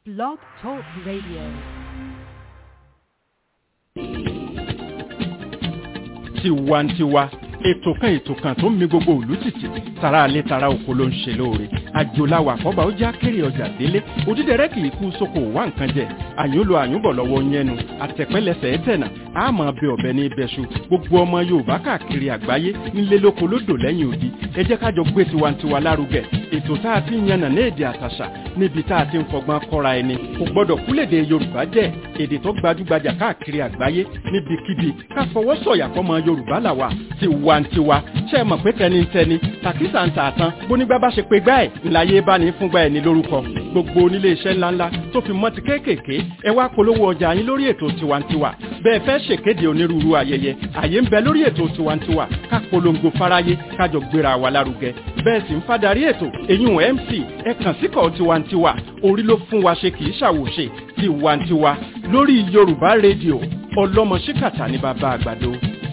Blog Talk Radio. tiwantiwa ètò kan ètò kan tó ń mi gbogbo ìlú tìtì tara alẹ́ tara oko ló ń ṣe lóore àjòláwà àkọ́bà ó já kéré ọjà délé òdídẹrẹ́ kì í kú sóko wá nǹkan jẹ àyúnlo àyúnbọ̀ lọ́wọ́ yẹnu àtẹ̀pẹ́lẹsẹ̀ ẹ̀tẹ̀nà àmọ́ bẹ ọ̀bẹ ní ibẹ̀ṣu gbogbo ọmọ yorùbá káàkiri àgbáyé nílé lóko lódò lẹ́yìn odi ẹ jẹ́ ká jọ gbé tiwantiwa lárugẹ ètò tá a ti ń yànnà ní èdè àtàṣà níbi tá a ti ń fọgbọ́n kọ́ra ẹni kò gbọ́dọ̀ kúlèdè yorùbá jẹ́ èdè tó gbajúgbajà káàkiri àgbáyé níbikíbi ká fọwọ́ sọ̀yà fọmọ yorùbá làwà tiwantiwa ṣe é mọ̀ pé tẹnitẹni tàkísà ń tà tán bónígbà bá ṣe pé gbá ẹ̀ ńláyé bá ní fúngbà ẹ̀ ní lórúkọ gbogbo onílé iṣẹ́ ńláńlá tó fi mọ́ ti kéékèèké ẹ wá polówó ọjà yín lórí ètò tiwantiwa bẹ́ẹ̀ fẹ́ ṣèkéde onírúurú ayẹyẹ àyè ń bẹ lórí ètò tiwantiwa ká polongo fáráyé kájọ gbéra wa lárugẹ bẹ́ẹ̀ sì ń fadarí ètò èyún mc ẹ kàn síkọ̀ tiwantiwa orí ló fún wa ṣe kì í ṣàwòṣe tiwantiwa lórí yorùbá rédíò ọlọ́mọ ṣíkàtà ní bàbá àgbàdo.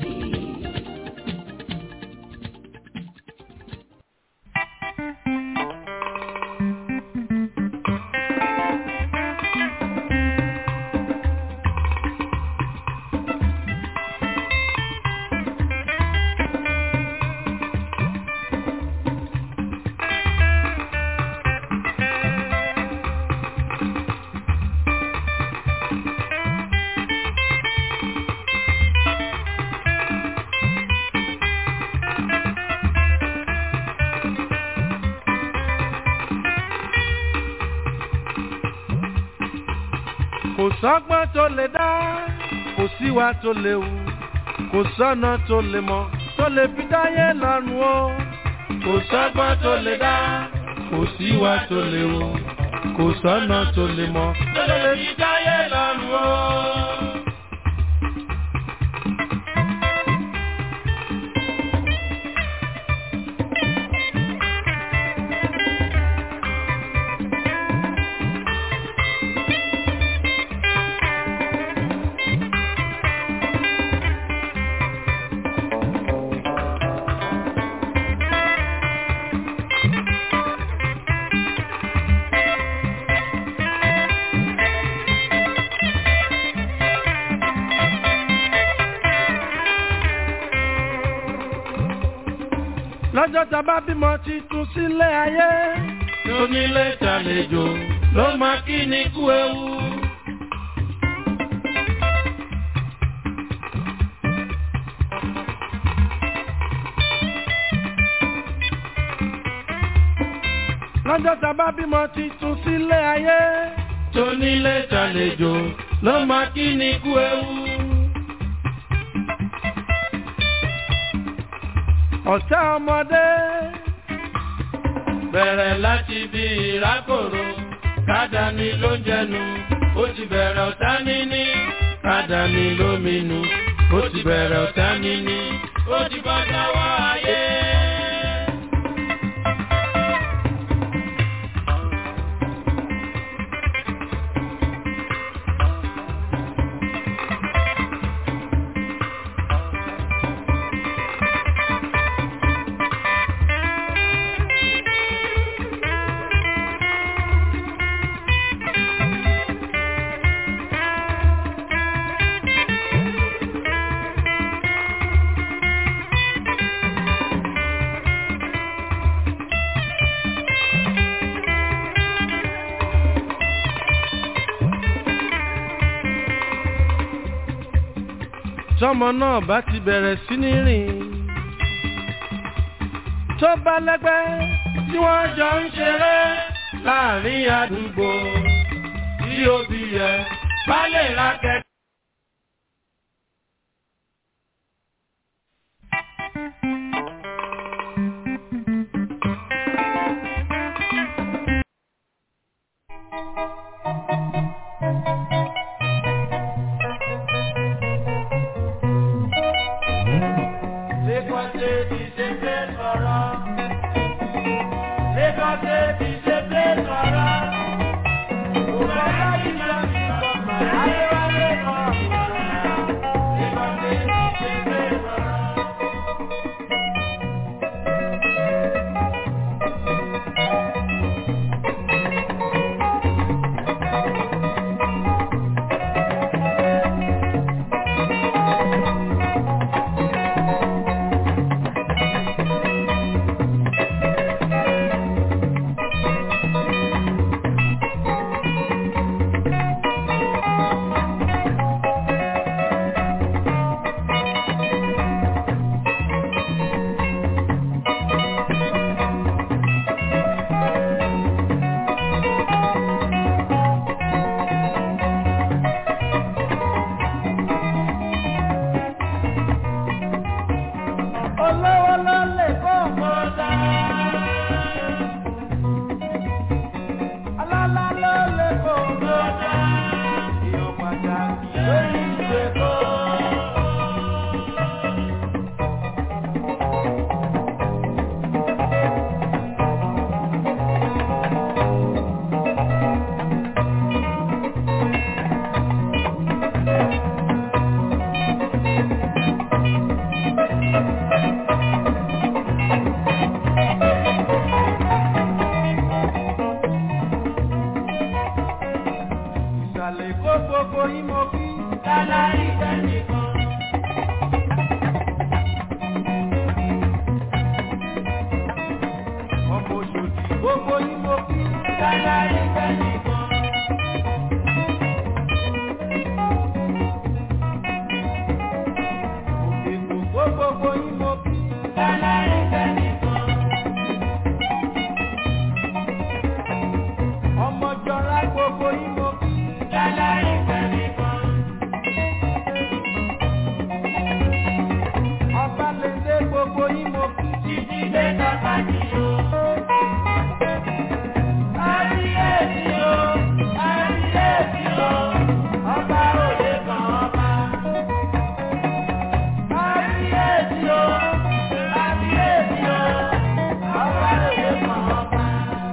kò sọ́gbọ́n tó lè dá kò síwá tó lè wù kò sọ́nà tó lè mọ̀ tó lè fi dáyé lọ́rùn o kò sọ́gbọ́n tó lè dá kò síwá tó lè wù kò sọ́nà tó lè mọ̀ tó lè fi dáyé lọ́rùn o. lọ́jọ́ tá a bá bímọ titun sílé ayé. tónílé tàlejò ló máa kí ni kú ewu. lọ́jọ́ tá a bá bímọ titun sílé ayé. tónílé tàlejò ló máa kí ni kú ewu. ọ̀tá ọmọdé. bẹ̀rẹ̀ láti bí ìrákòrò kádàní ló ń jẹnu ó ti bẹ̀rẹ̀ ọ̀tá níní kádàní lóminú ó ti bẹ̀rẹ̀ ọ̀tá níní ó ti bọ́ sọ́wọ́ ayé. tọmọ náà bá ti bẹ̀rẹ̀ sí ní rìn tó bá lẹ́gbẹ́ tí wọ́n jọ ń ṣeré láàrin àdúgbò tí òbí yẹ bá lè ra kẹ̀kẹ́. ìsàlẹ̀ kó gbogbo yín mo kí. Lálárí tẹ́nìkan. ọmọ òṣòdì gbogbo yín mo kí. Lálárí tẹ́nìkan. òkè gbogbo gbogbo yín mo kí. Lálárí tẹ́nìkan. ọmọ jọra gbogbo yín mo kí. Lálárí tẹ́nìkan. ọba lè dé gbogbo yín mo kí. Títí dé tọ́ka jì o. Kábíyèsí o, kábíyèsí o, ọba òde kan ọba. Kábíyèsí o, kábíyèsí o, ọba òde kan ọba.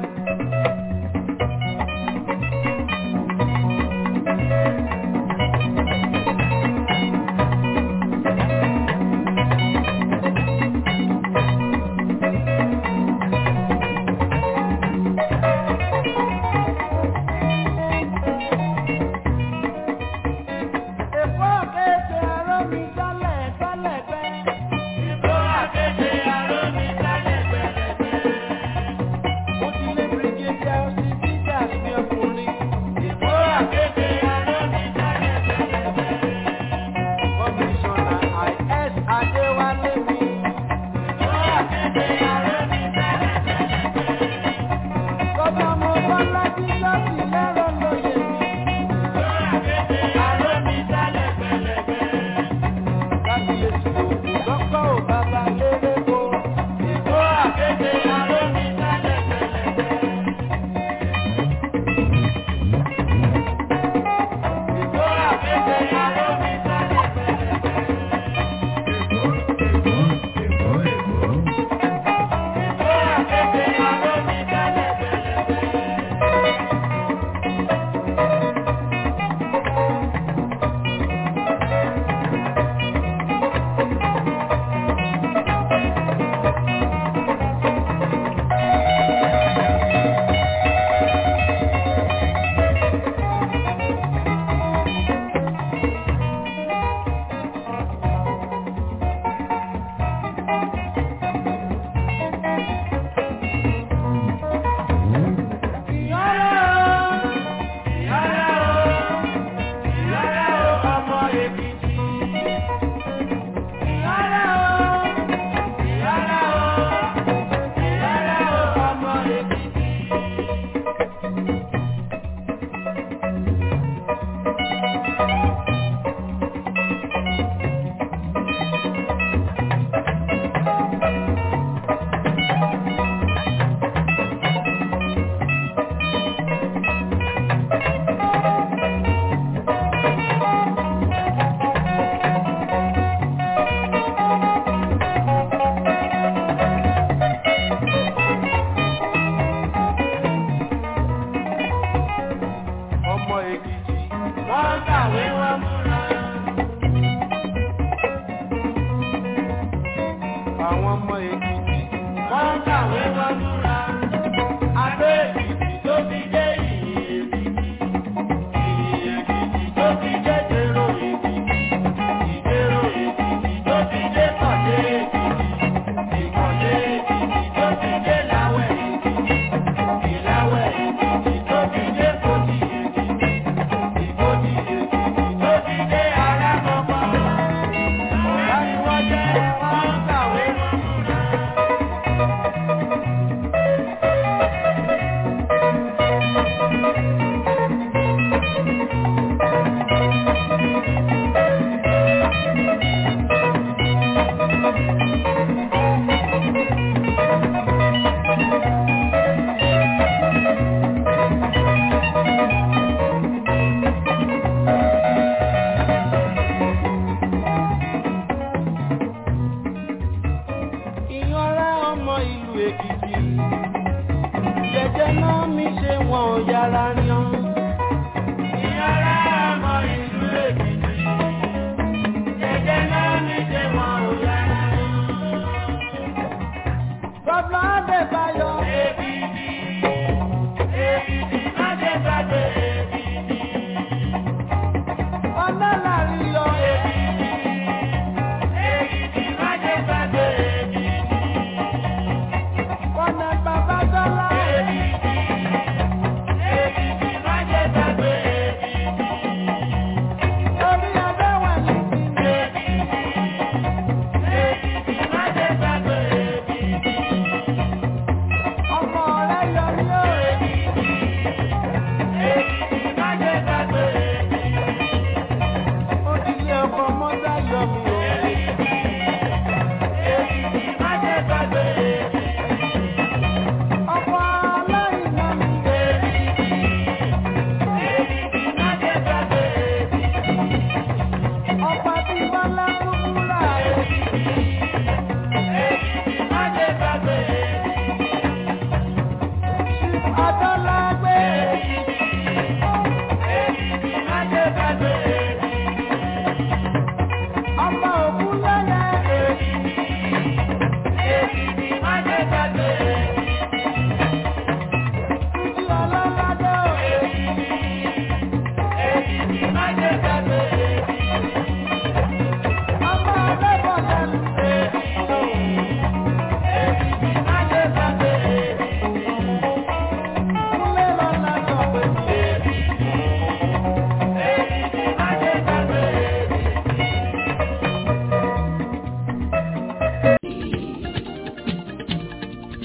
èkó kéde aró mi tọ́lẹ̀ tọ́lẹ̀ pẹ́. Ìbò àkéde aró mi sálẹ̀ gbẹ̀rẹ̀gbẹ̀. mo ti lé bírígédé ọsì bíjà sí ọkùnrin. Ìbò àkéde aró mi sálẹ̀ gbẹ̀rẹ̀gbẹ̀. kọmíṣánná is adéwálé mi. Ìbò àkéde aró mi sálẹ̀ gbẹ̀rẹ̀gbẹ̀. Bàbá mo bá lájú láti lẹ́rọ lóye mi. Ìbò àkéde aró mi sálẹ̀ gbẹ̀rẹ̀gbẹ̀. Kábíyèsí òkú lọ́kọ̀ ò bàbá lérè o. Ìbò àkéde aró mi sálẹ̀ gbẹ̀rẹ̀gbẹ̀.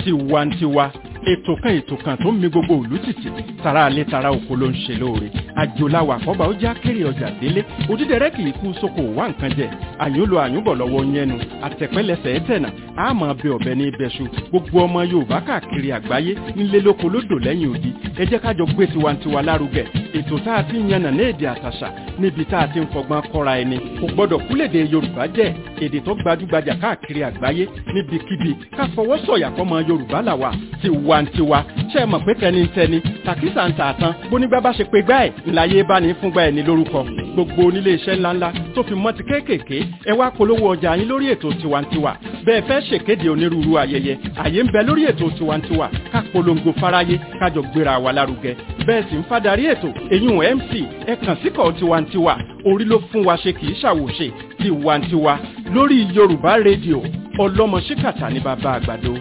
tiwantiwa ètò kan ètò kan tó ń mi gbogbo òlú tìtì tara alẹ́ tara oko ló ń ṣe lóore àjòláwà àkọ́bà ó já kéré ọjà délé òdídẹrẹ́ kì í kú sóko wá nǹkan jẹ àyúnlo àyúnbọ̀ lọ́wọ́ yẹnu àtẹ̀pẹ́lẹsẹ̀ ẹ̀tẹ̀nà àmọ́ bẹ ọ̀bẹ ní ibẹ̀ṣu gbogbo ọmọ yorùbá káàkiri àgbáyé nílé lóko lódò lẹ́yìn odi ẹ jẹ́ kájọ gbé tiwantiwa lárugẹ ètò tá a ti ń yànnà ní èdè àtàṣà níbi tá a ti ń fọgbọ́n kọ́ra ẹni kò gbọ́dọ̀ kúlèdè yorùbá jẹ́ èdè tó gbajúgbajà káàkiri àgbáyé níbikíbi ká fọwọ́ sọ̀yà fọmọ yorùbá làwà tiwantiwa ṣe é mọ̀ pé tẹnitẹni tàkísà ń tà tán bónígbà bá ṣe pé gbá ẹ̀ ńláyé bá ní fúngbà ẹ̀ ní lórúkọ gbogbo onílé iṣẹ́ ńláńlá tó fi mọ́ ti kéékèèké ẹ wá polówó ọjà yín lórí ètò tiwantiwa bẹ́ẹ̀ fẹ́ ṣèkéde onírúurú ayẹyẹ àyè ń bẹ lórí ètò tiwantiwa ká polongo fáráyé kájọ gbéra wa lárugẹ bẹ́ẹ̀ sì ń fadarí ètò èyún mc ẹ kàn síkọ̀ tiwantiwa orí ló fún wa ṣe kì í ṣàwòṣe tiwantiwa lórí yorùbá rédíò ọlọ́mọ ṣíkàtà ní bàbá àgbàdo.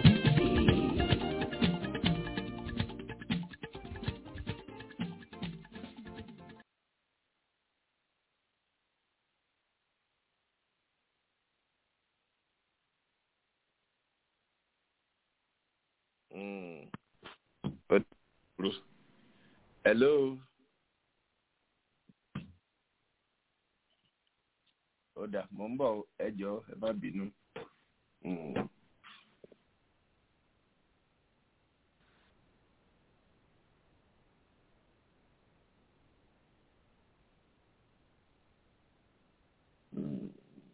Mm. But, hello. ó dà mò ń bọ̀ ẹ jọ̀ọ́ ẹ má bínú. Mm. Mm.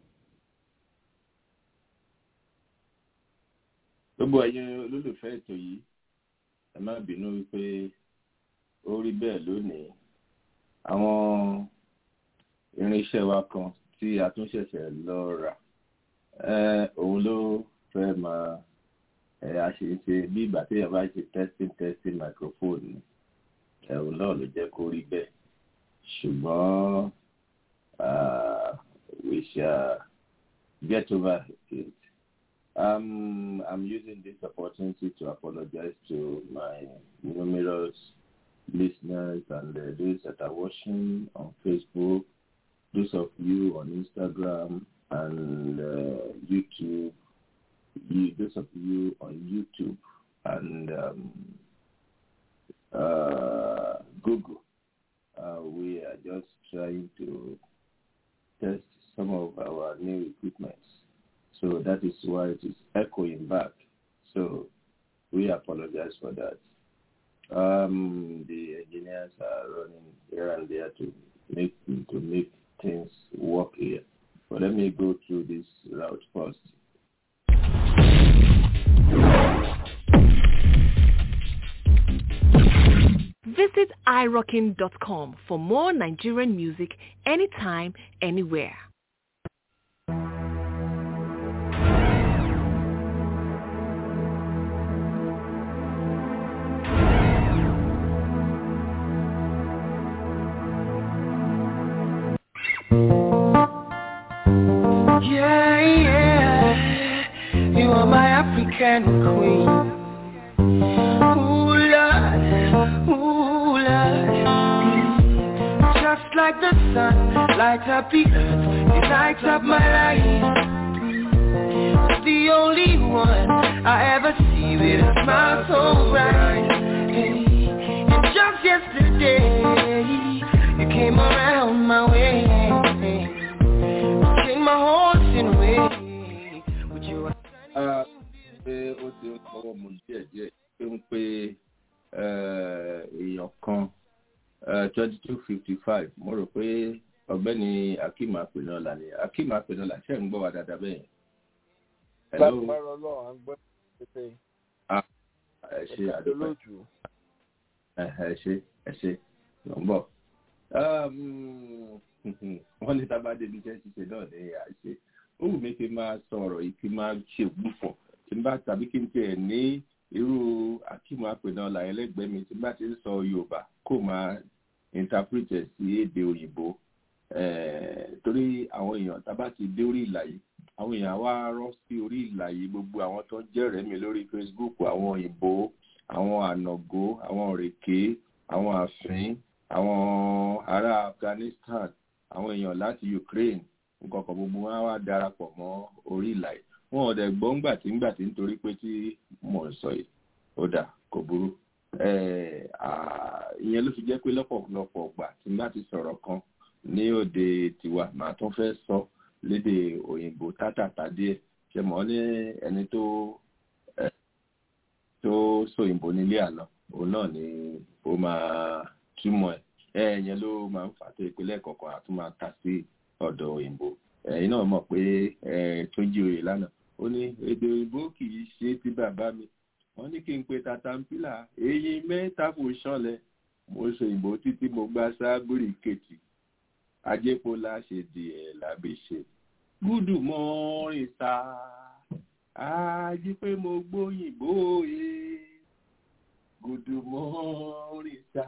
gbogbo ẹ̀yin olólùfẹ́ ètò yìí ẹ má bínú wípé ó rí bẹ́ẹ̀ lónìí àwọn irinṣẹ́ wa kan tí a tún ṣẹ̀ṣẹ̀ lọ rà òun ló fẹ́ máa ẹ̀ a ṣe ń ṣe bí ìgbà tí èèyàn bá ṣe testing testing microphone ni ẹ̀hún náà ló jẹ́ kó rí bẹ́ẹ̀ ṣùgbọ́n we shall get over it. Um, I'm using this opportunity to apologize to my numerous listeners and uh, those that are watching on Facebook, those of you on Instagram and uh, YouTube, you, those of you on YouTube and um, uh, Google. we are just trying to test some of our new equipment. So that is why it is echoing back. So we apologize for that. Um, the engineers are running here and there to make to make things work here. But let me go through this route first. Visit irockin.com for more Nigerian music anytime, anywhere. Yeah, yeah, you are my African queen. Ooh, Lord, ooh, Lord. Just like the sun, light up the earth, it lights up my life. The only one I ever see with a smile so bright. Hey, and just yesterday, you came around my way. Change my horse in a way. With your Ah, pé ó ti ń fọwọ́ mu díẹ̀ díẹ̀ pé ń pe èèyàn kan twenty two fifty five mo rò pé ọ̀gbẹ́ni akeem apenola ni akeem apenola ṣe ń gbọ́ wa dáadáa bẹ́ẹ̀. Hello? lágbára ọlọ́run à ń gbọ́ pépé ẹ ṣe ẹ̀ka àdúgbò lóòtú ẹ ṣe ẹ ṣe ló ń bọ̀. wọ́n ní tábà débi iṣẹ́ ṣíṣe náà ní àṣẹ ó wù mí kí n máa sọ̀rọ̀ yìí kí n máa ṣe gbùfọ̀ kí n bá tàbí kí n tiẹ̀ ní irú akíma àpènà làyẹn lẹ́gbẹ̀ẹ́ mi tí n bá ti ń sọ yorùbá kó máa interpret ẹ̀ sí èdè òyìnbó Eh, torí àwọn èèyàn tábà ti dé orí ìlà yìí àwọn èèyàn wá rọ́ sí orí ìlà yìí gbogbo àwọn tó ń jẹ́rẹ̀ẹ́ mi lórí facebook àwọn òyìnbó àwọn ànàgó àwọn òrèké àwọn àfín àwọn ará afghanistan àwọn èèyàn láti ukraine nǹkan kan gbogbo wọn wá darapọ̀ mọ́ orí ìlà yìí wọn ò dẹ̀ gbọ́ ńgbà tí ńgbà tí nítorí pé tí mò ń sọ yìí ó dà kò burú ìyẹn ló fi jẹ́ pé lọ́pọ̀lọpọ̀ ọgbà tí n bá ti sọ̀rọ̀ kan ní òde tiwa màá tún fẹ́ sọ lédè òyìnbó tátàtà díẹ̀ ṣe mọ̀ ní ẹni tó tó sòyìnbó nílé àná òun náà ni ó máa túmọ̀ ẹ̀ ẹ̀yẹn ló máa ń fà tó ìpínlẹ̀ kọ̀ọ̀kan àtún máa ta sí ọ̀dọ̀ òyìnbó ẹ̀yin náà mọ̀ pé tó jí oyè lánàá ó ní èdè òyìnbó kì í ṣe ti bàbá mi wọ́n ní kí n pe tatampila èyí mẹ́ta kò ṣọlẹ̀ mo ṣe òyìnbó títí mo gbá sábúrì kejì ajépola ṣe di ẹ̀ lábẹ́ ṣe gúdù mọ́rin ta ají pé mo gbóyìnbó e gúdù mọ́rin ta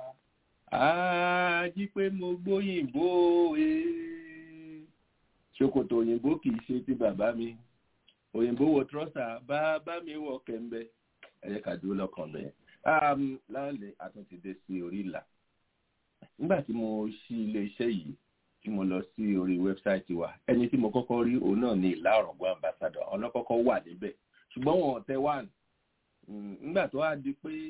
ají pé mo gbóyìnbó e ṣòkòtò òyìnbó kì í ṣe ti bàbá mi òyìnbó wọ trọ́sà bàbá mi wọ kẹ̀mbẹ́ ẹ̀yẹ ká dúró lọ́kàn bẹ́ẹ̀. láàlẹ́ àtúntì dé sí orí ìlà nígbà tí mo ṣí iléeṣẹ́ yìí tí mo lọ sí orí wẹ́bsáìtì wa ẹni tí mo kọ́kọ́ rí òun náà ní ìlà ọ̀rọ̀gbọ́n ambassador ọlọ́kọ́kọ́ wà níbẹ̀ ṣùgbọ́n wọn ò tẹ wá nígbà tó wá di pé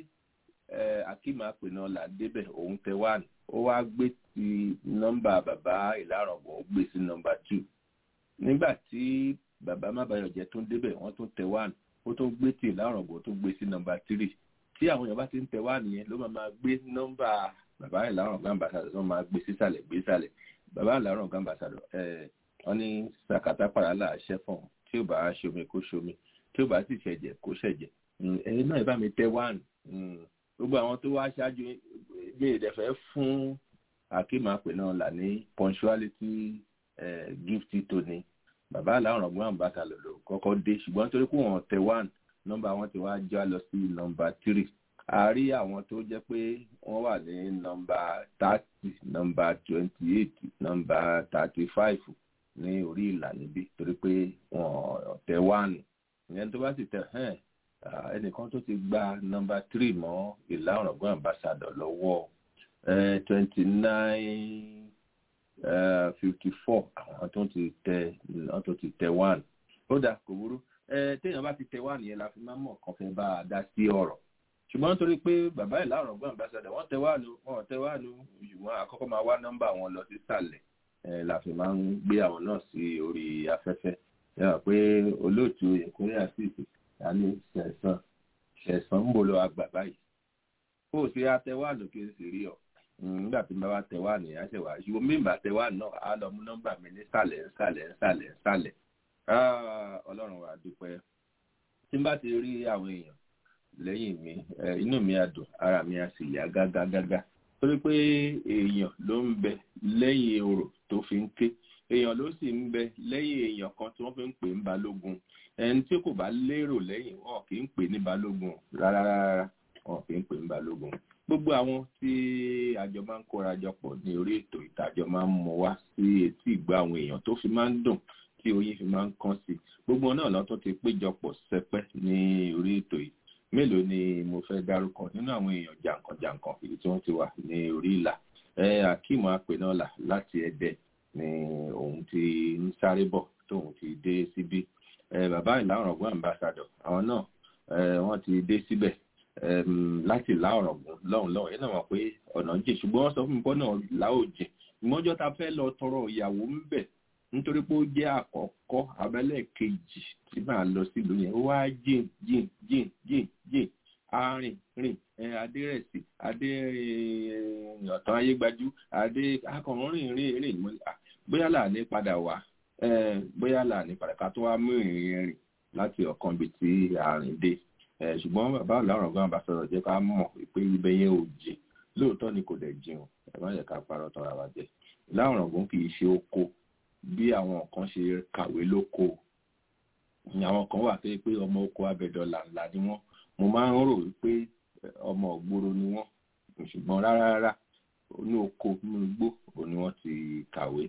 akeem apẹ̀nà là débẹ̀ òun tẹ wá ó wá gbé ti nọ́mbà bàbá ìlà ọ̀rọ̀gbọ́n ó gbé sí nọ́mbà two nígbà tí bàbá mábàyọ̀jẹ́ tó ń débẹ̀ wọ́n tún tẹ wá ó tún gbé tí ìlà ọ̀rọ̀gbọ́n tó gbé sí nọ́mbà three tí àwọn èèyàn bá ti ń tẹ wá nìyẹn ló máa máa gbé nọ́mbà bàbá ìlà ọ̀rọ̀gbọ́n ambassador tó máa gbé sísàlẹ̀ gbé sàlẹ̀ bàbá ìlà ọ̀rọ̀gbọ́n ambassador ẹ̀ wọ́n ní sàkátà pàrọ̀ láàṣẹ fún un tí ó bá ṣomi kó ṣomi tí ó bá sì ṣẹ̀jẹ̀ kó ṣẹ̀jẹ̀ ẹ̀yin náà bá mi tẹ wá gbogbo àwọn tó wá ṣáájú mi ìdẹ̀fẹ́ fún akéema pè náà là ní punctuality gift tóní bàbá àlàrán ọgbọ́n àǹbáta lòlò kọ́kọ́ dé ṣùgbọ́n nítorí pé wọ́n tẹ one nọ́mbà wọn ti wá já lọ sí nọ́mbà three a rí àwọn tó jẹ́ pé wọ́n wà ní nọ́mbà thirty nọ́mbà twenty eight nọ́mbà thirty five ní orí ìlà níbí torí pé wọ́n tẹ one ìyẹn tó bá sì tẹ ẹnìkan tó ti gba nọ́mbà three mọ́ ìlà ọ̀rọ̀gbọ́n àǹbáṣadọ̀ lọ́wọ́ twenty nine fifty four àwọn tó ti tẹ àwọn tó ti tẹ one ó dà kò burú téèyàn bá ti tẹ one yẹn la fi máa mọ̀ kàn fẹ́ bá a dá sí ọ̀rọ̀ ṣùgbọ́n nítorí pé bàbá ìlà ọ̀rọ̀gbọ́n àǹbáṣadọ̀ wọ́n tẹ wá nu wọ́n tẹ wá nu ṣùgbọ́n àkọ́kọ́ máa wá nọ́mbà wọn lọ sísàlẹ̀ la fi máa ń gbé àwọn náà sí orí afẹ́fẹ́ yàrá pé olóòtú ìkórè àṣìṣe àní ṣẹ̀sán ṣẹ̀sán ń bò lọ àgbà báyìí kó o ṣe àtẹwà lókè sí rí ọ nígbà tí n bá wá tẹwà ní àṣẹwà ṣùgbọ́n mi bá tẹwà náà á lọ mú nọ́mbà mi ní sàlẹ̀ sàlẹ̀ sàlẹ̀ sàlẹ̀ ọlọ́run wa dúpẹ́ tí n bá ti rí àwọn èèyàn lẹ́yìn mi inú mi á dùn ara mi á sì yá gágágágá torí pé èèyàn ló ń bẹ lẹ́yìn orò tó fi ń ké èèyàn ló sì ń bẹ lẹ́yìn èèyàn kan tí wọ́n fi ń pè ń balógun ẹni tí kò bá lérò lẹ́yìn wọn kì í pè ní balógun rárá rárá wọn kì í pè ní balógun gbogbo àwọn tí àjọ máa ń kóra jọ pọ̀ ní orí ètò ìtàjọ máa ń mú wá sí etí ìgbà àwọn èèyàn tó fi máa ń dùn tí oyin fi máa ń kán sí gbogbo náà lọ́tọ́ ti péjọpọ̀ sẹpẹ́ ní orí ètò yìí mélòó ni mo fẹ́ dárúkọ nínú àwọn èèyàn jàǹkànjàǹkàn èyí tí wọ́n ti wà ní orí ìlà ẹ akeem apẹ̀nọ́là láti ẹ̀dẹ̀ ni òun ti ń sáré bọ̀ tóun ti dé síbí ẹ bàbá ìlànà ọgbọ́n ambassador àwọn náà ẹ wọ́n ti dé síbẹ̀ láti láọ̀rọ̀ gùn lọ́hùn lọ́hùn yẹn náà wọ́n pé ọ̀nà jìn ṣùgbọ́n wọ́n sọ fún mi pé náà láò jìn ìmọ̀jọ́ ta fẹ́ lọ tọrọ ìyàwó ń bẹ̀ nítorí pé ó jẹ́ àkọ́kọ́ abẹ́lẹ̀ kejì tí màá lọ sílùú yẹn ó wá jìn jìn jìn jìn jìn arìn rìn adérẹ̀sì adé ọ̀tán ayégbájú adé akọ̀rọ̀rìn rìn rìn bóyá là ní padà wá bóyá là ní padà ká tó wá mú ìrìn rìn láti ọ̀kan bíi ti àrìn dé ṣùgbọ́n bàbá ọ̀làrán gan bá sọ̀rọ̀ jẹ́ ká mọ̀ pé ibẹ̀ yẹn ò jìn lóòótọ́ ni kò dẹ̀ jìn ẹ má yẹ ká parọ́ tọ́ra wa jẹ láwọn gan kì í ṣe oko bí àwọn kan ṣe kàwé lóko àwọn kan wà pé pé ọmọ oko abẹ́dọ̀là ńlá ni wọ́n mo máa ń rò wípé ọmọ ògbóró ni wọ́n ṣùgbọ́n rárá rárá ní oko nínú igbó òní wọ́n ti kàwé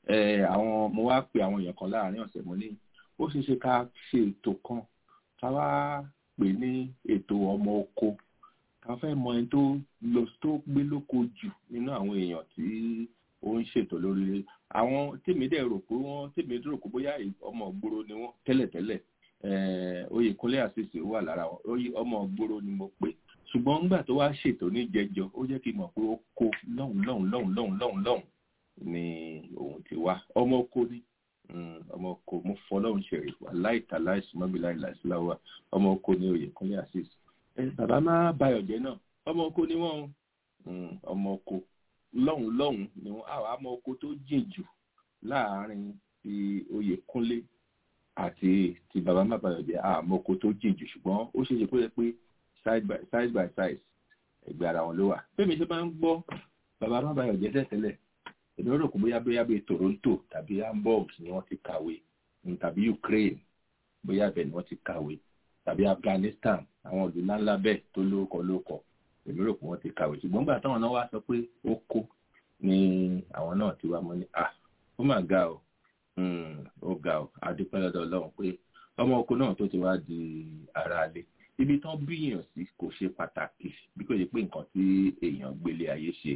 àwọn mo wá pe àwọn èèyàn kan láàrin ọ̀sẹ̀ mo ní ó ṣeé ṣe ká ṣe ètò kan ká wá pè ní ètò ọmọ oko ká fẹ́ mọ ẹni tó lọ tó gbé lóko jù nínú àwọn èèyàn tí ó ń ṣètò lórí àwọn tèmi dẹ̀ rò pé wọ́n tèmi rò pé bóyá ọmọ ògbóró ni wọ́n tẹ́lẹ̀tẹ́lẹ̀ oyèkúnlé àṣìṣe wà lára wọn ọmọ ògbóró ni mo pè ṣùgbọ́n nígbà tó wá ṣètò ní jẹjọ ó jẹ́ kí n mọ̀ pé ó kó lọ́hùn lọ́hùn lọ́hùn lọ́hùn lọ́hùn lọ́hùn ni òun ti wá ọmọ oko ni ọmọ oko mo fọlọ́hùn ṣẹ̀rí wà láìta láìsí mọ́bìlá ìlàsíláwà ọmọ oko ni oyèkúnlé àṣìṣe bàbá má bayọ̀ jẹ́ náà ọmọ oko ni wọ́n ọmọ oko lọ́hùn lọ́hùn ni wọ́n àwọn ọmọ oko tó jìn jù láàárín ti oyèkúnlé àti ti bàbá má bayọ̀ jẹ́ àmọ́ oko tó jìn jù ṣùgbọ́n ó ṣeé ṣe pé pé side by side by side ẹgbẹ́ ara wọn ló wà fẹ́mi ṣe máa ń gbọ́ bàbá má bayọ̀ jẹ́ tẹ́tẹ́lẹ̀ èmi rò kó bóyá bóyá bíi Toronto tàbí Hamburg ni wọ́n ti kàwé tàbí Ukraine bóyá bẹ́ẹ̀ ni wọ́n ti kàwé tàbí Afghanistan àwọn ìlú ńláńlá bẹ́ẹ̀ tó lórúkọ lórúkọ èmi rò pé wọ́n ti kàwé ṣùgbọ́n gbà táwọn náà wá sọ pé ó kó ni àwọn náà ti wá mọ́ ní à ó mà ga o ó ga o adúpẹ́ lọ́dọ̀ Ọlọ́run pé ọmọ oko náà tó ti wá di ara lé ibi tán bíyàn sí kò ṣe pàtàkì bí kò ṣe pé nǹkan tí èèyàn gbélé ayé ṣe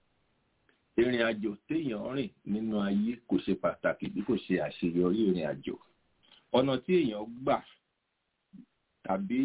ìrìn àjò téèyàn rìn nínú ayé kò ṣe pàtàkì bí kò ṣe àṣeyọrí ìrìn àjò ọ̀nà tí èèyàn gbà tàbí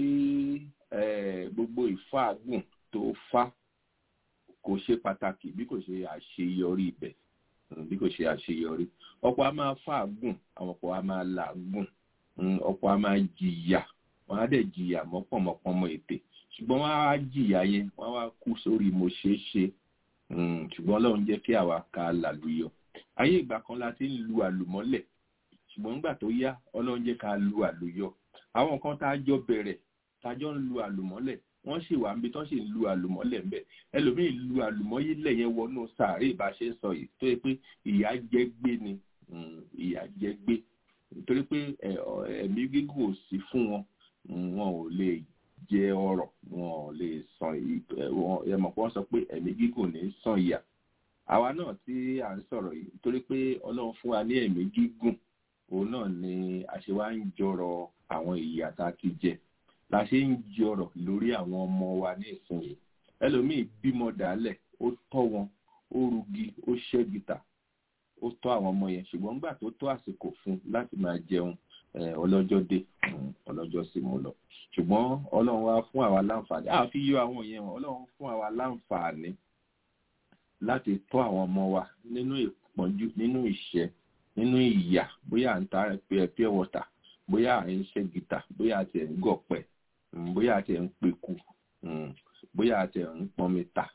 gbogbo ìfáàgùn tó fá kò ṣe pàtàkì bí kò ṣe àṣeyọrí ibẹ̀ bí kò ṣe àṣeyọrí ọ̀pọ̀ a máa fáàgùn àwọn ọ̀pọ̀ a máa làágùn ọ̀pọ̀ a máa jìyà wọ́n á dẹ̀ jìyà mọ́pọ̀mọ́pọ́mọ́ ètè ṣùgbọ́n wọ́n á jìyà yẹn wọ́n á wá kú sórí mo ṣeé ṣe ṣùgbọ́n ọlọ́run jẹ́ kí àwa ká làlùyọ ayé ìgbà kan la ti ń lu àlùmọ́lẹ̀ ṣùgbọ́n nígbà tó yá ọlọ́run jẹ́ ká lu àlùyọ àwọn kan tá a jọ bẹ̀rẹ̀ tá a jọ ń lu àlùmọ́lẹ̀ wọ́n sì wà níbi tó sì ń lu àlùmọ́lẹ̀ ń bẹ̀ ẹlòmíì lu àlùmọ́yílẹ̀ yẹn wọnú sàárè bá ṣe ń sọ yìí tó yẹ pé ìyà jẹ gbé ni ìyà jẹ gbé nítorí pé ẹ̀mí gígùn ò sí fún wọn wọn ò lè jẹ ọrọ̀ wọn ò lè san ẹmọ pé wọ́n sọ pé ẹ̀mí gígùn ní san ìyà àwa náà tí à ń sọ̀rọ̀ yìí torí pé Ọlọ́run fún wa ní ẹ̀mí gígùn òun náà ni a ṣe wá ń jọrọ àwọn ìyà tá a ti jẹ la ṣe ń jọrọ lórí àwọn ọmọ wa ní ìsinyìí ẹlòmíì bímọ dálẹ̀ ó tọ́ wọn ó rugi ó ṣẹ́gìtà ó tọ́ àwọn ọmọ yẹn ṣùgbọ́n nígbà tó tó àsìkò fún láti máa jẹun ọlọ́jọ́ dé ọlọ́jọ́ sì mú lọ ṣùgbọ́n ọlọ́run wá fún àwa láǹfààní a fi yọ àwọn yẹn wọn ọlọ́run fún àwa láǹfààní láti tọ́ àwọn ọmọ wa nínú ìpọ́njú nínú ìṣẹ́ nínú ìyà bóyá à ń ta pure water bóyá à ń ṣe gìtà bóyá àti ẹ̀ ń gọ̀pẹ̀ bóyá àti ẹ̀ ń peku bóyá àti ẹ̀ ń pọnmi ta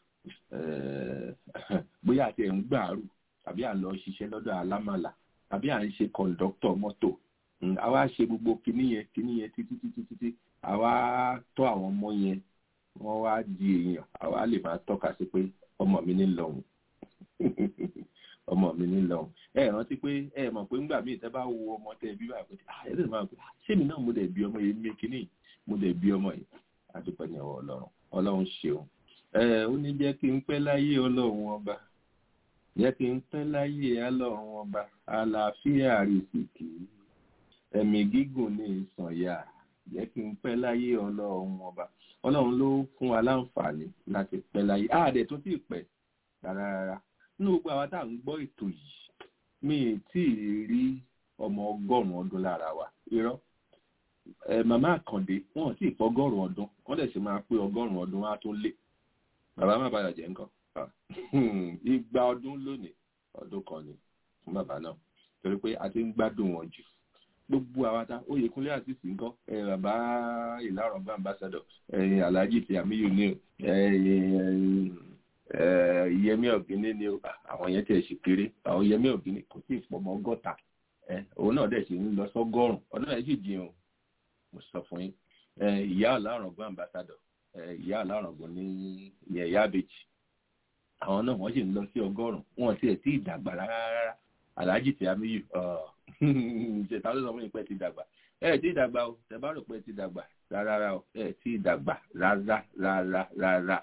bóyá àti ẹ̀ ń gbàrú tàbí à ń lọ ṣiṣẹ́ lọ́dọ̀ alámàlà tàbí à ń ṣe kọ̀ǹdọ́tọ̀ mọ́tò àwa ṣe gbogbo kinní yẹn kinní yẹn títí títí títí àwa tọ́ àwọn ọmọ yẹn wọ́n wá di èèyàn àwa lè máa tọ́ka sí pé ọmọ mi ní lọ́hùn ọmọ mi ní lọ́hùn ẹ rántí pé ẹ mọ̀ pé ńgbà míì tẹ́ bá wo ọmọ tẹ́ bí wà pé ẹ lè máa pè ṣé mi náà mo dẹ̀ bí ọmọ yẹn mi kinní mo dẹ̀ bí ọmọ yìí àdúpẹ́ ní ọwọ́ ọlọ́run ọlọ́run ṣeun ẹ ó ní jẹ́ kí n pẹ́ láyé ọlọ́run ọba jẹ́ kí n pẹ́ láyé ọlọ́run ọba àlàáfíà rìsìkì ẹ̀mí gígùn ní ìsànyà jẹ́ kí n pẹ́ láyé ọlọ́run ọba ọlọ́run ló fún wa láǹfààní láti pẹ́ láyé àádẹ́ tó sì pẹ́ rárá rárá nínú gbogbo àwa tá à ń gbọ́ ètò yìí mi ì tí ì rí ọmọ ọgọ́rùn-ún ọdún lára wa irọ́ ẹ màmá àkàndé wọn ò tí ì pọ́ ọgọ́rùn-ún ọdún wọ́n dẹ̀ sì máa pé ọgọ́rùn-ún ọdún á tún lé bàbá má bàyà jẹ́ nǹkan igba ọdún lónìí ọdún kan ni fún bàbá náà torí pé a ti ń gbádùn wọn jù gbogbo àwọn ata oyèkúnlé àti sìnkọ ẹ bàbá ìlàrọ̀ bá ambassador ẹ̀yìn alhaji ti amiyu ni o yẹmí ọ̀gíní ni o àwọn yẹn tẹ̀ ṣe kéré àwọn yẹmí ọ̀gíní kò sí ìpọ̀mọ́ ọgọ́ta òun náà dẹ̀ ṣe ń lọ sọ́gọ́rùn ọdún náà sì jìn o mo sọ fún yín ìyá ọ̀làrọ̀ bá ambassador ìyá ọ̀làrọ̀ gbọ́n ní ìyẹn ìyá àbèjì àwọn náà wọ́n sì ń lọ sí ọgọ́rùn wọn ti ẹ̀ tí ì dàgbà rárá alhaji ti amiyu ṣètà ló sọ fún yín pé ti dàgbà ẹ ti dàgbà o tẹ bá rò pé ti dàgbà rárá o ẹ ti dàgbà rárá rárá rárá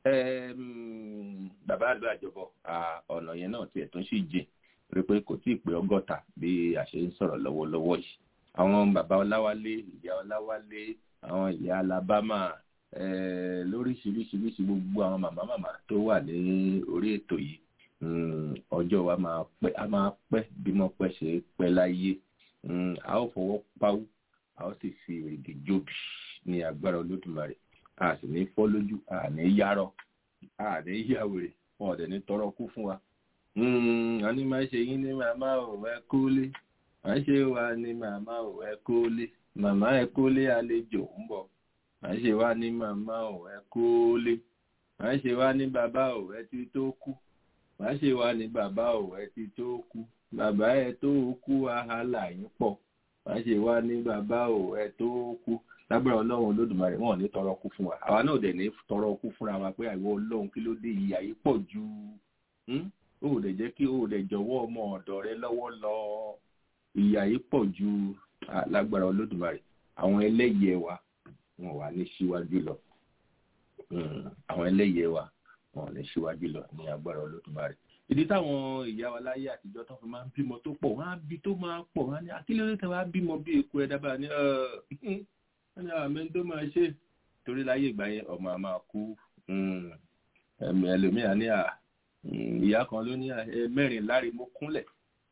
bàbá àlọ́ àjọbọ ọ̀nà yẹn náà tiẹ̀ tún sì jìn rí pé kò tíì pé ọgọ́ta bí a ṣe ń sọ̀rọ̀ lọ́wọ́lọ́wọ́ yìí àwọn bàbá ọláwálé ìyá ọláwálé àwọn ìyá alábámà lóríṣiríṣiríṣi gbogbo àwọn màmá màmá tó wà ní orí ètò yìí Mm, ọjọ́ wa máa pẹ́ a máa pẹ́ bí mo pẹ́ ṣe pẹ́ láyé Mm, a ó fọwọ́ pawú a ó sì fi èrèdè jóbi ní agbára olódùmarè a sì ní fọ́ lójú a ní yárọ a ní yàwèrè wọn ò dẹ̀ ní tọrọ kú fún wa. Mm, a ní máa ṣe yín ní màmá ò ẹ kólé máa ṣe wa ní màmá ò ẹ kólé màmá ẹ kólé àlejò ń bọ̀ máa ṣe wa ní màmá ò ẹ kólé máa ṣe wa ní bàbá ò ẹ ti tó kú máa ṣe wa ní bàbá ò ẹ ti tó kú bàbá ẹ tó kú wàhálà yín pọ̀ má ṣe wá ní bàbá ò ẹ tó kú lágbára ọlọ́run olódùmarè wọn ò ní tọrọ kú fún wa àwa náà dẹ̀ ní tọrọ kú fúnra wa pé àìwọ ọlọ́run kí ló dé ìyà yìí pọ̀ ju ó ò dẹ̀ jẹ́ kí ó ò dẹ̀ jọ̀wọ́ ọmọ ọ̀dọ̀ rẹ lọ́wọ́ lọ ìyà yìí pọ̀ ju lágbára olódùmarè àwọn ẹlẹ́yẹ wa wọn wà ní síwájú lọ àwọn ẹlẹ́yẹ wa wọn ò ní síwájú lọ ní agbára olódùmarè ìdí táwọn ìyá wa láyé àtijọ́ tó fi máa ń bímọ tó pọ̀ wọ́n á bí tó máa pọ̀ wọ́n á ní akílódé tí wọ́n á bímọ bí eku ẹ̀ dábàá ní wọ́n ní àmì tó máa ṣe torí láyé ìgbà yẹn ọmọ a máa kú ẹ̀mí ẹlòmíà ní à ìyá kan ló ní mẹ́rin láre mo kúnlẹ̀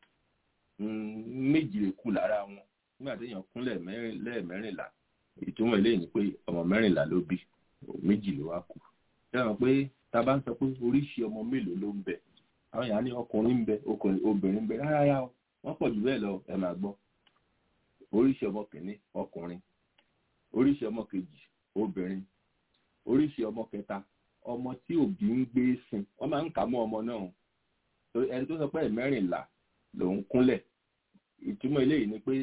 méjì lè kú lára wọn nígbà tí èèyàn kúnlẹ̀ lẹ́ẹ̀mẹ́rìnlá ìtumọ̀ eléyìí ni pé ọmọ mẹ́rìnlá ló bí méjì ló wá kú ṣé pé tá a bá ń sọ pé oríṣi ọmọ mélòó ló ń bẹ àwọn èèyàn ní ọkùnrin ń bẹ obìnrin ń bẹ rárá yá o wọ́n pọ̀ jù bẹ́ẹ̀ lọ ẹ máa gbọ́ oríṣi ọmọ kìíní ọkùnrin oríṣi ọmọ kejì obìnrin oríṣi ọmọ kẹta ọmọ tí òbí ń gbé sin wọ́n máa ń kà mọ́ ọmọ náà ẹni tó sọ pé mẹ́rìnlá lòún kúnlẹ̀ ìtumọ̀ eléyìí ni pé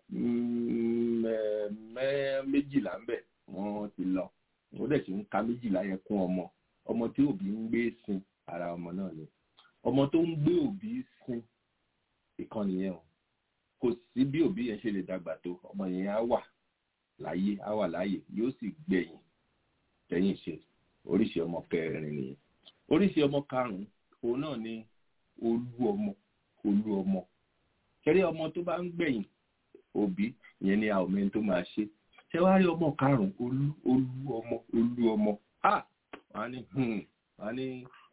méjìlá ń bẹ wọ́n ti lọ ó dẹ̀ sì ń ka méjìlá yẹn kún ọmọ ọmọ tí òbí ń gbé sin ara ọmọ náà ni ọmọ tó ń gbé òbí sin ìkànnì yẹn o kò sí bí òbí yẹn ṣe lè dàgbà tó ọmọ yẹn á wà láyé á wà láyé yóò sì gbẹ̀yìn tẹ̀yìn ṣe oríṣi ọmọ kẹrin nìyẹn oríṣi ọmọ karùnún òun náà ni olú ọmọ olú ọmọ kẹrí ọmọ tó bá ń gbẹ̀yìn òbí yẹn ni àwọn ọmọ tó máa ṣe ṣé wàá rí ọmọ karùnún olú olú ọmọ olú ọmọ ah wọn á ní wọn á ní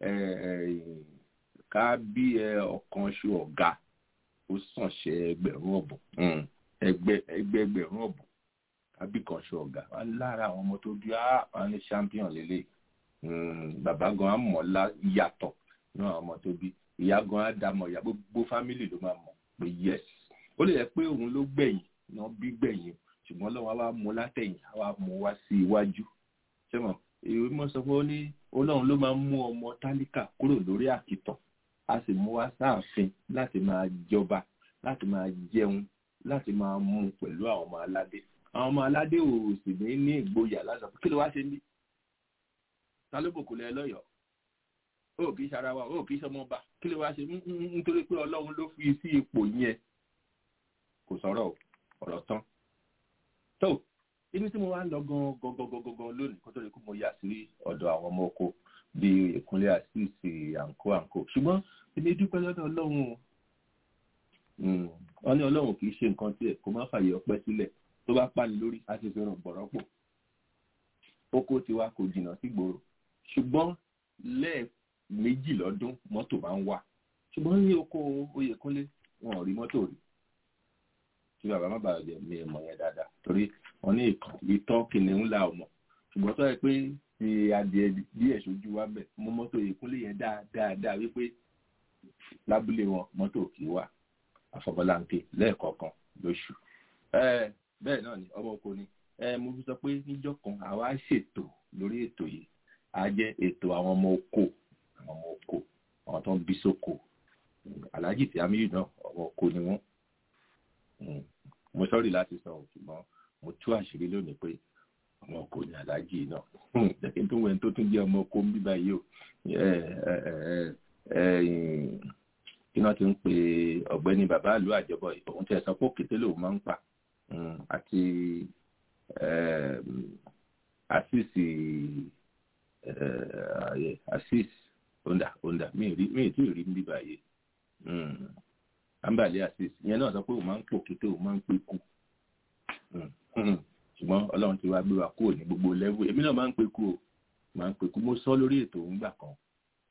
ká bí ọ̀kan ṣe ọ̀gá ó sàn ṣe ẹgbẹ̀rún ọ̀bùn ẹgbẹ́ ẹgbẹ̀rún ọ̀bùn ká bí kan ṣe ọ̀gá wọn lára àwọn ọmọ tó bí wọn ní champion lélẹ̀ bàbá gan á mọ̀ lá yàtọ̀ ní àwọn ọmọ tó bí ìyá gan á dá mọ̀ ìyá gbogbo fámìlì ló máa mọ̀ pé yes ó lè yẹ pé òun ló gbẹ̀yìn náà bí gbẹ̀yìn ṣùgbọ́n lọ́wọ́ wa mú látẹ̀yìn wa mú wá sí iwájú ṣé mọ̀ ìwé mọ́ sọ pé ó ní ọlọ́run ló máa ń mú ọmọ tálíkà kúrò lórí àkìtàn a sì mú wá sáàfin láti máa jọba láti máa jẹun láti máa mú pẹ̀lú àwọn ọmọ aládé àwọn ọmọ aládé ò sì ní ní ìgboyà láti sọ kí ló wá ṣe ní ta ló bòkù lẹ lọ́yọ̀ọ́ ó kì í ṣara wa ó kì í ṣọmọ ọba kí ló wá ṣe nítorí pé ọlọ́run ló fi sí ipò yẹn kò sọ̀rọ̀ ọ̀rọ̀ tán tó ibi tí mo wá ń lọ gan gan gan gan lónìí kó tó lè kó mo yà sí ọ̀dọ̀ àwọn ọmọ oko bíi ìkúnlẹ̀ àṣìṣe àǹkó àǹkó ṣùgbọ́n èmi dúpẹ́ lọ́dọ̀ ọlọ́run o wọ́n ní ọlọ́run kì í ṣe nǹkan tiẹ̀ kó má fàyè ọpẹ́ sílẹ̀ tó bá pàní lórí á ti fi ràn bọ̀rọ̀pọ̀ oko tiwa kò jìnnà sí gbòòrò ṣùgbọ́n lẹ́ẹ̀mejì lọ́dún mọ́tò máa ń wà ṣùgbọ́n ní oko oyèkúnlé wọn ò rí mọ́tò rí tí bàbá má bàa jẹ mi mọ̀ yẹn dáadáa torí wọn ní ìtọ́ kìnìún la ọmọ ṣùgbọ́n tó yẹ pé ti adìẹ díẹ̀ sójú wa bẹ̀ mú mọ́tò ìkúnlé yẹn dáadáa wípé lábúlé wọn mọ́tò kì í wà àfọ̀bọ́láńké lẹ́ẹ̀kọ̀ọ̀kan lóṣù. bẹ́ẹ̀ náà ni ọmọ oko ni mo fi sọ pé níjọ́ kan àwa ṣètò lórí ètò yìí á jẹ́ ètò àwọn ọmọ oko àwọn ọmọ oko àwọn tó ń bí sóko aláàjì tí amíyù náà ọmọ oko ni wọ́n mo sọ́rí láti sọ ṣùgbọ́n mo tú àṣírí lónìí pé ọmọ oko ní aláàjì náà jẹ́kí tó wẹ̀ tó tún jẹ́ ọmọ oko ń bí báyìí o iná ti ń pe ọ̀gbẹ́ni bàbá àlú àjọbọ òun ti ẹ̀ sọ pé òkété lòun máa ń pa àti àṣìṣì àṣìṣ onda onda mi ì tí ì rí ń bí báyìí àǹbàlẹ̀ àṣìṣ ìyẹn náà sọ pé òun máa ń pò kété òun máa ń pè kú ṣùgbọ́n ọlọ́run ti wá gbé wa kúrò ní gbogbo lẹ́wù èmi náà máa ń pè kú o máa ń pè kú mo sọ lórí ètò òun gbà kan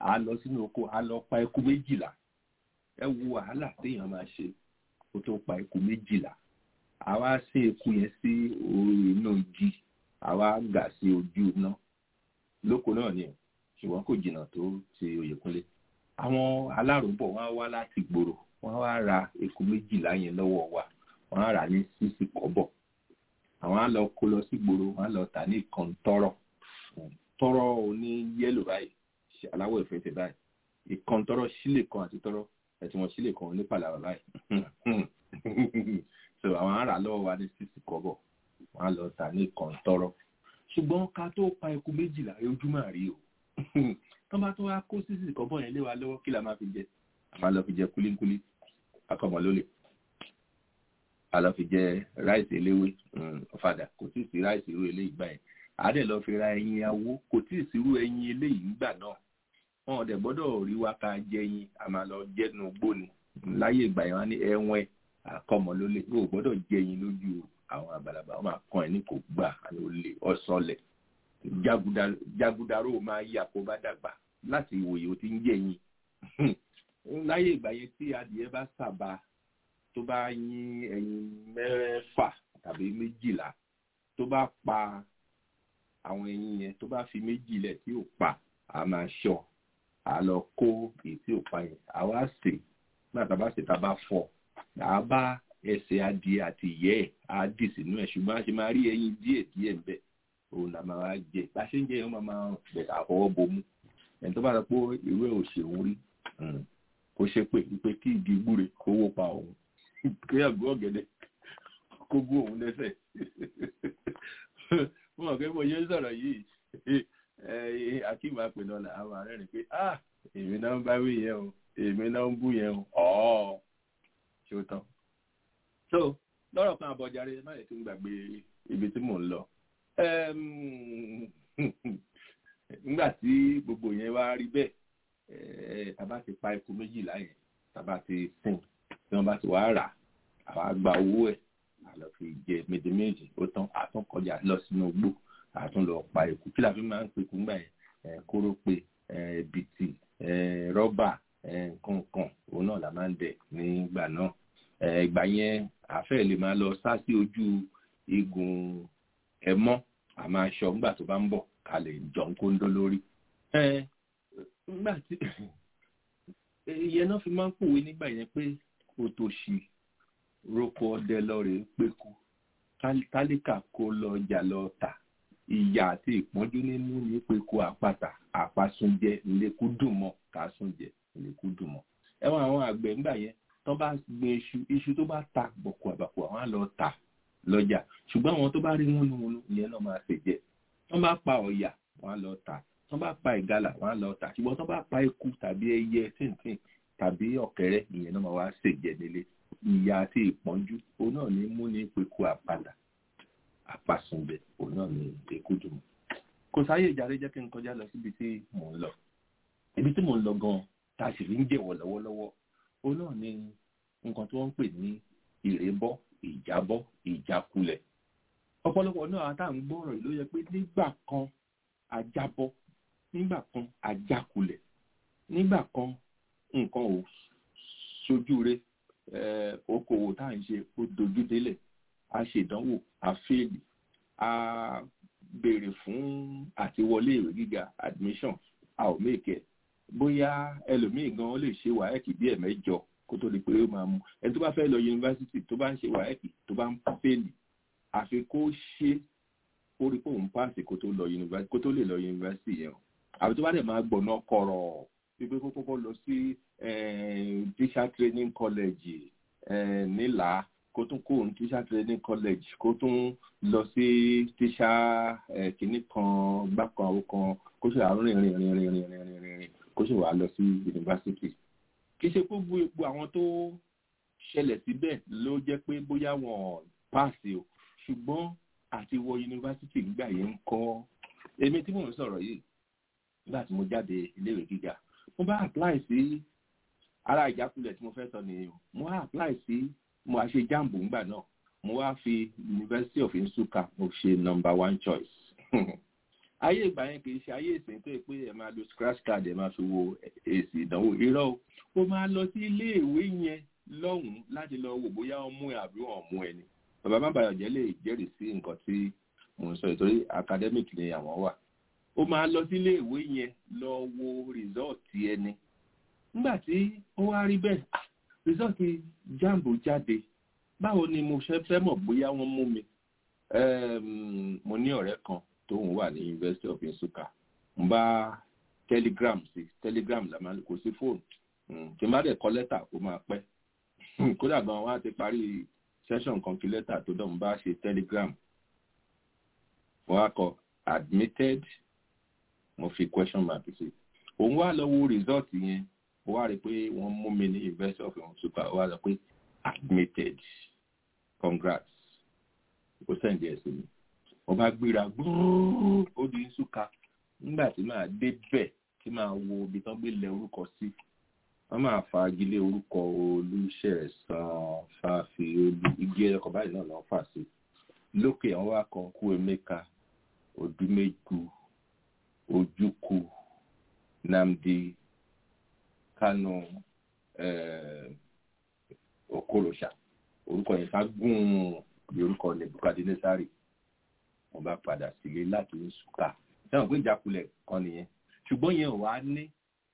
a lọ sínú oko a lọ pa eku méjìlá ẹ wo wàhálà téèyàn máa ṣe kó tó pa eku méjìlá àwa ṣe eku yẹn sí orí inú igi àwa gà sí ojú iná lóko náà ni ṣùgbọ́n kò jìnnà tó ti Oyèkúnlé àwọn alárùbọ̀ wọ́n wá láti gbòòrò wọ́n wá ra eku méjìlá yẹn lọ́wọ́ wa wọ́n á rà ní sísì kọ́bọ̀ àwọn á lọ kó lọ sí gbòòrò wọ́n á lọ tà ní ìkan tọrọ tọrọ oní yẹ́lò báyìí ṣe aláwọ̀ ìfẹsẹ̀ báyìí ìkan tọrọ sílè kan àti tọrọ ẹtì wọn sílè kan ní pàlàbà báyìí so àwọn á rà lọ́wọ́ wa ní sísì kọ́bọ̀ wọ́n á lọ tà ní ìkan tọrọ ṣùgbọ́n ká tó pa eku méjìlá ojúmọ́ àrí o tó bá tó wá kó sísì kọ́bọ̀ yẹn lé wa lọ́wọ́ kí la máa fi jẹ a máa lọ fi jẹ kúlíkúlí akọmọ lólè a lọ fi jẹ ráìsì eléwé ọ̀fadà kò tí ì sí ráìsì irú eléyìí gbà yẹn a dẹ̀ lọ fi ra ẹyin awó kò tí ì sí irú ẹyin eléyìí ńgbà náà wọn ò dẹ̀ gbọ́dọ̀ rí wa ká jẹ ẹyin a máa lọ jẹ́nu gbóni láyé ìgbà yẹn wọn ní ẹwọn akọmọ lólè o ò gbọ́dọ̀ jẹ ẹyin lójú àwọn àgbàlagbà wọn máa kàn ẹ́ ní kò gbà àní olè ọ̀sọ̀lẹ̀ jagudaró máa yí àkóbá dàgbà láti ìwòye ó ti ń jẹ ẹyin láyé ìgbà yẹn tí adìyẹ bá sàbà tó bá yín ẹyin mẹ́fà tàbí méjìlá tó bá pa àwọn ẹyin yẹn tó bá fi méjì lẹ̀ tí ò pa a máa ṣọ́ a lọ kó èyí tí ò pa yẹn a wá sè nígbà tá a bá sè tá a bá fọ a bá ẹsẹ̀ adìyẹ àti ìyẹ́ ẹ̀ á dì sínú ẹ̀ ṣùgbọ́n a ṣe máa rí ẹyin díẹ̀ díẹ̀ ń bẹ̀ òun là máa wá jẹ bá a ṣe ń jẹ yẹn wọ́n máa bẹ̀ àfọwọ́ bomú ẹni tó bá sọ pé ìwé òṣèlú rí kó ṣe pé wípé kí igi gbúre kó wó pa òun kí àgbo ọ̀gẹ̀dẹ̀ kó gún òun lẹ́sẹ̀ mo mọ̀ pé mo yẹ sọ̀rọ̀ yìí akeem apẹ̀nọ́lá àwọn ààrẹ rẹ̀ pé ah èmi náà ń bá wí yẹn o èmi náà ń bú yẹn o ọ̀ọ́ ṣé ó tán. so lọ́rọ̀ kan àbọ̀járe má lè tún gbàgbé ibi tí mò ń lọ nígbà tí gbogbo yẹn wá rí bẹ́ẹ̀ tàbá ti pa eku méjìlá yẹn tàbá ti sìn tí wọ́n bá ti wá rà àwa gba owó ẹ̀ àlọ́ fi jẹ méjì méjì ó tán àtún kọjá lọ sínú igbó àtún lọ pa eku kí la fi máa ń pe eku ńgbà yẹn kórópè bìtì rọ́bà nǹkan òun náà la máa ń dẹ̀ nígbà náà ìgbà yẹn àfẹ́ lè máa lọ sá sí ojú igun ẹ̀mọ́ àmọ́ aṣọ ńgbà tó bá ń bọ̀ ká lè jọ ń kóńdó lórí nígbà tí ìyẹn náà fi máa ń pòwe nígbà yẹn pé òtòṣì roko ọdẹ lọrẹ péku tálíkà kó lọ ọjà lọ tà ìyà àti ìpọ́njú nínú ní péku àpáta àpasúnjẹ ìlẹkùn dùnmọ kásúnjẹ ìlẹkùn dùnmọ ẹwọn àwọn àgbẹ̀ ńgbà yẹn tó bá gbin iṣu iṣu tó bá ta bọ̀kù àbàkù àwọn á lọ tà lọ́jà ṣùgbọ́n àwọn tó bá rí múnumúnu ìyẹn náà máa ṣèjẹ tó bá pa ọ̀yà wọn á lọ tà tó bá pa ìgalà wọn á lọ tà ṣùgbọ́n tó bá pa eku tàbí ẹyẹ tìǹtìǹ tàbí ọ̀kẹ́rẹ́ ìyẹn náà máa wá ṣèjẹ nílé ìyà àti ìpọ́njú òun náà ní mú ní peku àpàdà àpàsùnbẹ̀ òun náà ní eku dùn. kò sáyé ìjàre jẹ́ kí n kọjá lọ síbi tí mò ń lọ ibi tí mò ń lọ gan tá a sì fi ń jẹ̀wọ̀ lọ́wọ́lọ́wọ́ òun náà ní nǹkan tí wọ́n ń pè ní ìrébọ́ ìjábọ́ ìjákulẹ̀ ọ̀pọ̀lọpọ̀ náà tá à ń gbọ́rọ̀ ló yẹ pé nígbà kan ajábọ́ nígbà kan ajákulẹ̀ nígbà kan nǹkan ò ṣojú rẹ̀ okòwò tá à ń ṣe ó dojú délẹ̀ a ṣèdánwò a fèèlì a béèrè fún àtiwọlé ìwé gíga admission a ò méèkẹ́ bóyá ẹlòmíì gan ó lè ṣe wáyẹ̀kì bí ẹ̀mẹ́jọ kó tó di pé ó máa mú ẹni tó bá fẹ́ lọ yunifásitì tó bá ń ṣe wáyẹ̀kì tó bá ń fèèlì àfi kó ṣe ó rí pé òun páàsì kó tó lọ yunifásitì kó tó lè lọ yunifásitì yẹn o àbí tó bá dẹ̀ máa gbọ̀nà kọ̀rọ̀ wípé kó kọ́kọ́ lọ sí teacher training college nílà kó tún kó òun teacher training college kó tún lọ sí teacher kìíní kan gbákan àwọn kan kó ṣe àrùn rìn rìn rìn rìn rìn rìn rìn rìn kó ṣe wàá lọ sí yunifásitì kì í ṣe pé gbogbo àwọn tó ṣẹlẹ̀ síbẹ̀ ló jẹ́ pé bóyá wọn páàsì o ṣùgbọ́n àti wọ yunifásitì nígbà yẹn ń kọ́ èmi tí mò ń sọ̀rọ̀ yìí nígbà tí mo jáde iléèwé gíga mo bá apply sí ara ìjákulẹ̀ tí mo fẹ́ sọ nìyẹn o mo wá apply sí mo wá ṣe jambo ńgbà náà mo wá fi University of Nsukka mo ṣe number one choice ayé ìgbà yẹn kì í ṣe ayé ìsìn tó yẹ pé ẹ máa lo scratch card ẹ máa fi wo èsì ìdánwò irọ́ o ó máa lọ sí iléèwé yẹn lọ́hùn-ún láti lọ wò bóyá wọ́n mú ẹ àbí wọ́n mú ẹ ni bàbá má bàyọ̀ jẹ́ lè jẹ́rìí sí nǹkan tí mò ń sọ ìtorí academic ni àwọn wà ó máa lọ sí iléèwé yẹn lọ wo rìsọ́ọ̀tì ẹni nígbà tí ó wá rí bẹ́ẹ̀ rìsọ́ọ̀tì jambo jáde báwo ni mo ṣe fẹ́ mọ̀ bóyá wọ́n mú mi mo ní ọ̀rẹ́ kan tóun wà ní University of Nsukka n bá telegram sí telegram la máa kò sí fóònù tí n bá dẹ̀ kọ lẹ́tà ó máa pẹ́ kódà gan wọn á ti parí session kan kí lẹ́tà tó dọ̀ n bá ṣe telegram mo wá kọ admitted mo fi question mark sí òun wá lọ wo result yẹn mo wá rí i pé wọ́n mú mi ní University of Nsukka ó wá sọ pé admitted congrats ó sẹ́ǹdì ẹ̀ sí mi mo bá gbéra gbúrúrú ó di Nsukka nígbà tí màá dé bẹ̀ tí màá wo ibi tán gbé lẹ orúkọ sí wọ́n máa fagilé orúkọ olùṣẹ̀sán fàáfi olú igi ẹ̀kọ́ báyìí náà lọ́ọ́ fà sí lókè àwọn wá kan kú emeka odúmẹ́gu ojúkù Nnamdi Kanu Okorocha orúkọ yẹn ká gùn bí orúkọ Nebukadnesari wọ́n bá padà sílé láti Nsukka sẹ́wọ̀n pé ìjákulẹ̀ kan nìyẹn ṣùgbọ́n yẹn ò wá ní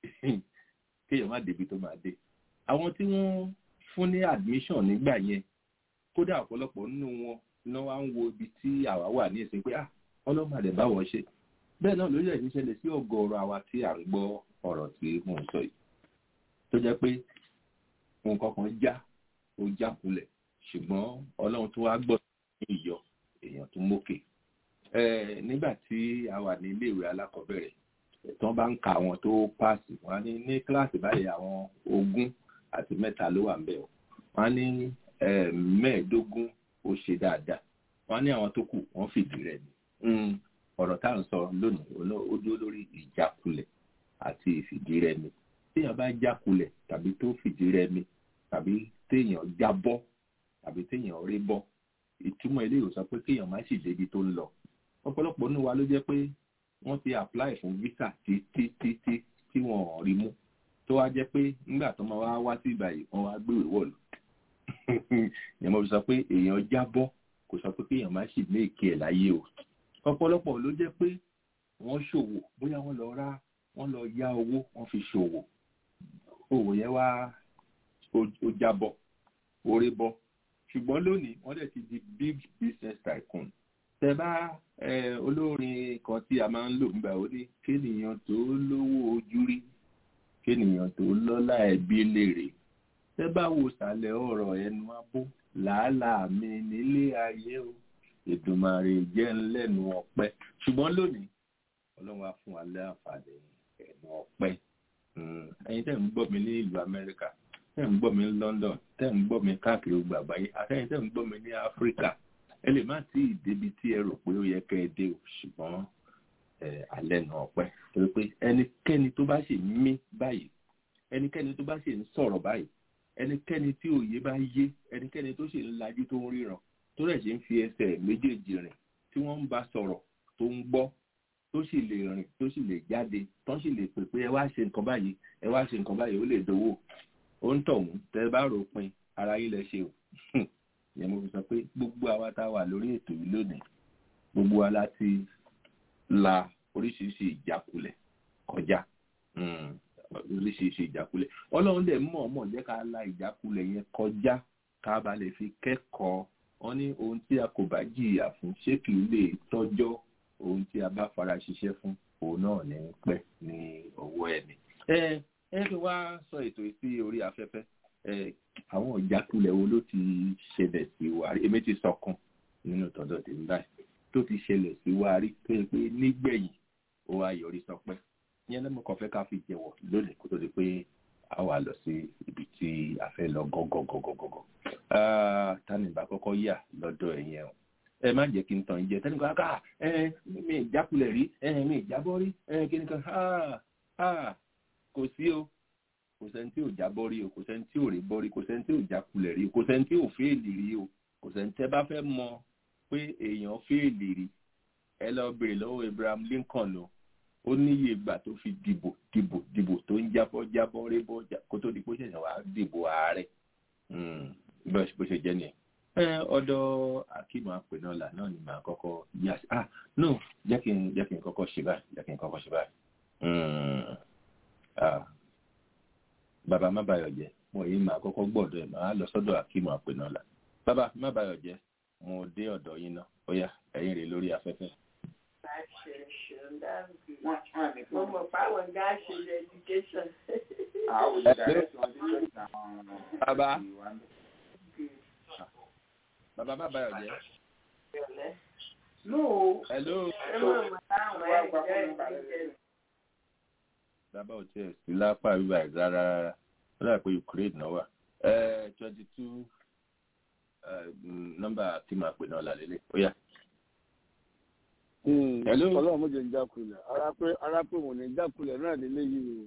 kéèyàn má débi tó máa dé àwọn tí wọ́n fún ní admission nígbà yẹn kódà ọ̀pọ̀lọpọ̀ nínú wọn náà wá ń wo ibi tí àwa wà ní ìsìn pé ah ọlọ́mọdé báwọn ṣe bẹ́ẹ̀ náà lórí ẹ̀yìn ṣẹlẹ̀ sí ọ̀gọ̀ọ̀rọ̀ àwa tí à ń gbọ́ ọ̀rọ̀ tí mò ń sọ yìí tó jẹ́ pé nǹkan kan já ó jákulẹ̀ ṣùgbọ́n ọlọ́run tó wá gbọ́ ní ìyọ èèyàn tó mókè nígbà tí a wà ní iléèwé alákọ̀ọ́bẹ̀rẹ̀ tí wọ́n bá ń ka àwọn tó páàsì wọ́n á ní ní kíláàsì báyìí àwọn ogún àti mẹ́ta ló wà ń bẹ̀ wọ́n á ní mẹ́ẹ̀ẹ́dógún ó ṣe dáadáa wọ́n á ní àwọn tó kù wọ́n fìdí rẹ̀ ni ọ̀rọ̀ tá à ń sọ lónìí ó dúró lórí ìjákulẹ̀ àti ìfìdí rẹ̀ ni téèyàn bá jákulẹ̀ tàbí tó fìdí rẹ̀ ni tàbí téèyàn jábọ́ tàbí téèyàn rí bọ́ ìtumọ̀ ilé ìwòsàn pé kéèyàn má sì débi tó ń lọ ọ̀pọ̀lọpọ̀ nínú wa ló jẹ́ pé wọ́n ti apply fún visa títí títí tí wọ́n ò rí mú tó wá jẹ́ pé nígbà tó máa wá wá sí ìbàyè wọ́n wá gbé ìwọ̀lù ìyẹn mo fi sọ pé èèyàn jábọ́ kò sọ pé kéèyàn má sì ní èké ẹ̀ láyé o ọ̀pọ̀lọpọ̀ ló jẹ́ pé wọ́n ṣòwò bóyá wọ́n lọ rá wọ́n lọ yá owó wọ́n fi ṣòwò òwò yẹn wá ó jábọ́ orí bọ́ ṣùgbọ́n lónìí wọ́n dẹ̀ ti di big business tycoon tẹ bá olórin kan tí a máa ń lò nígbà ó ní kéèyàn tó lówó ojú rí kéèyàn tó lọ́lá ẹbí lèrè tẹ bá wo sàlẹ̀ ọ̀rọ̀ ẹnu abó làálàá mi nílé ayé o Èdùmàrè jẹ́ ńlẹ́nu ọpẹ́ ṣùgbọ́n lónìí ọlọ́run á fún wa láǹfààní ẹnu ọpẹ́ ẹ̀yin tẹ́ ń gbọ́ mi ní ìlú Amẹ́ríkà tẹ́ ń gbọ́ mi ní London tẹ́ ń gbọ́ mi káàkiri gbogbo àgbáyé àtẹ́yìn tẹ́ ń gbọ́ mi ní Áfíríkà ẹ lè má tí ì débi tí ẹ rò pé ó yẹ kẹ́ ẹ dé o ṣùgbọ́n alẹ́ nà ọpẹ́ torí pé ẹnikẹ́ni tó bá ṣe mí báyìí ẹnikẹ́ni tó bá ṣe ń sọ̀rọ̀ báyìí ẹnikẹ́ni tí òye bá yé ẹnikẹ́ni tó ṣe ń lajú tó ń ríran tó rẹ̀ ṣe ń fi ẹsẹ̀ méjèèjì rìn tí wọ́n ń bá sọ̀rọ̀ tó ń gbọ́ tó sì lè rìn tó sì lè jáde tó sì lè pè pé ẹ wá ṣe nǹkan báyìí ẹ wá ṣe nǹkan báyìí ó lè dowó ó ń tọ̀hún tẹ bá rò pin ara yín lẹ ṣe o ìyẹn mo fi sọ pé gbogbo àwa tá a wà lórí ètò yìí lónìí gbogbo wa láti la oríṣiríṣi ìjákulẹ̀ kọjá oríṣiríṣi ìjákulẹ̀ ọlọ́run dẹ̀ mọ̀ mọ̀ jẹ́ ká la ìjákulẹ̀ yẹn kọjá ká ba lè fi kẹ́kọ̀ọ́ wọn ní ohun tí a kò bá jìyà fún ṣé kì í lè tọ́jọ́ ohun tí a bá fara ṣiṣẹ́ fún òun náà ní pẹ́ ní ọwọ́ ẹ̀mí. ẹ ẹ fi wá sọ ètò sí orí afẹ́fẹ́ ẹ àwọn ìjákulẹ̀ wo ló ti ṣẹlẹ̀ sí wa rí èmi ti sọkàn nínú tọ́jọ́ tí ń báyìí tó ti ṣẹlẹ̀ sí wa rí pé pé nígbẹ̀yìn ó wá yọrí sọpẹ́ ìyẹn lẹ́mọ̀ kan fẹ́ ká fi jẹ̀wọ̀ lónìí kó tó di pé a wà lọ sí ibi tí a fẹ́ lọ gọ́gọ́gọ́gọ́gọ́ tani ìbá kọ́kọ́ yà lọ́dọ̀ ẹ̀yẹn o ẹ má jẹ́ kí n tàn jẹ tẹ́ni kan ká ẹ mi ìjákulẹ̀ rí ẹ mi ìjábọ́ rí ẹ kí ni kan kò sí o kò sẹ́ni tí ò jábọ́ rí o kò sẹ́ni tí ò rí bọ́ rí kò sẹ́ni tí ò jákulẹ̀ rí kò sẹ́ni tí ò fẹ́ẹ̀lì rí o kò sẹ́ni tẹ́ bá fẹ́ mọ pé èèyàn fẹ́ẹ̀lì rí ẹ lọ béèrè lọ́wọ́ Abraham Lincoln o ó níye ìgbà tó fi dìbò dìbò dìbò tó ń jábọ́ jábọ́ rébọ́ já- kó tó di pé ó ṣẹ̀ṣẹ̀ wá dìbò ààrẹ Mm, bó ṣe- bó ṣe jẹ́ nìyẹn. ẹ ọ̀dọ̀ akíma apẹ̀nọ́là náà ni màá kọ́kọ́ yà sí ah no jẹ́ kí n jẹ́ kí n kọ́kọ́ ṣe báyìí jẹ́ kí n kọ́kọ́ ṣe báyìí. Mm, ah, bàbá má bàyọ̀ jẹ́ mo yìí màá kọ́kọ́ gbọ́dọ̀ ẹ̀ màá lọ sọ́dọ̀ akíma apẹ̀nọ́là bàbá má bàyọ̀ jẹ́ mo dé ọ̀dọ̀ yín náà ó yá ẹ̀yin rè lórí afẹ́fẹ́. Mo mọ̀ fáwọn gá ṣe education. bàbá bàbá má bàyọ̀ jẹ́. No, hello. ẹ mọ̀ mọ̀ táwọn ẹ̀ jẹ́ education. bàbá ò tiẹ̀ sí lápá bíbá ẹ̀ rárá rárá ó dà pé Ukraine náà wà twenty two nọ́mbà tí màá pè náà lálẹ́ ó yá. Hello. ọlọ́run méje ń jákulẹ̀ ara pé ara pé òun ní jákulẹ̀ náà nílé yìí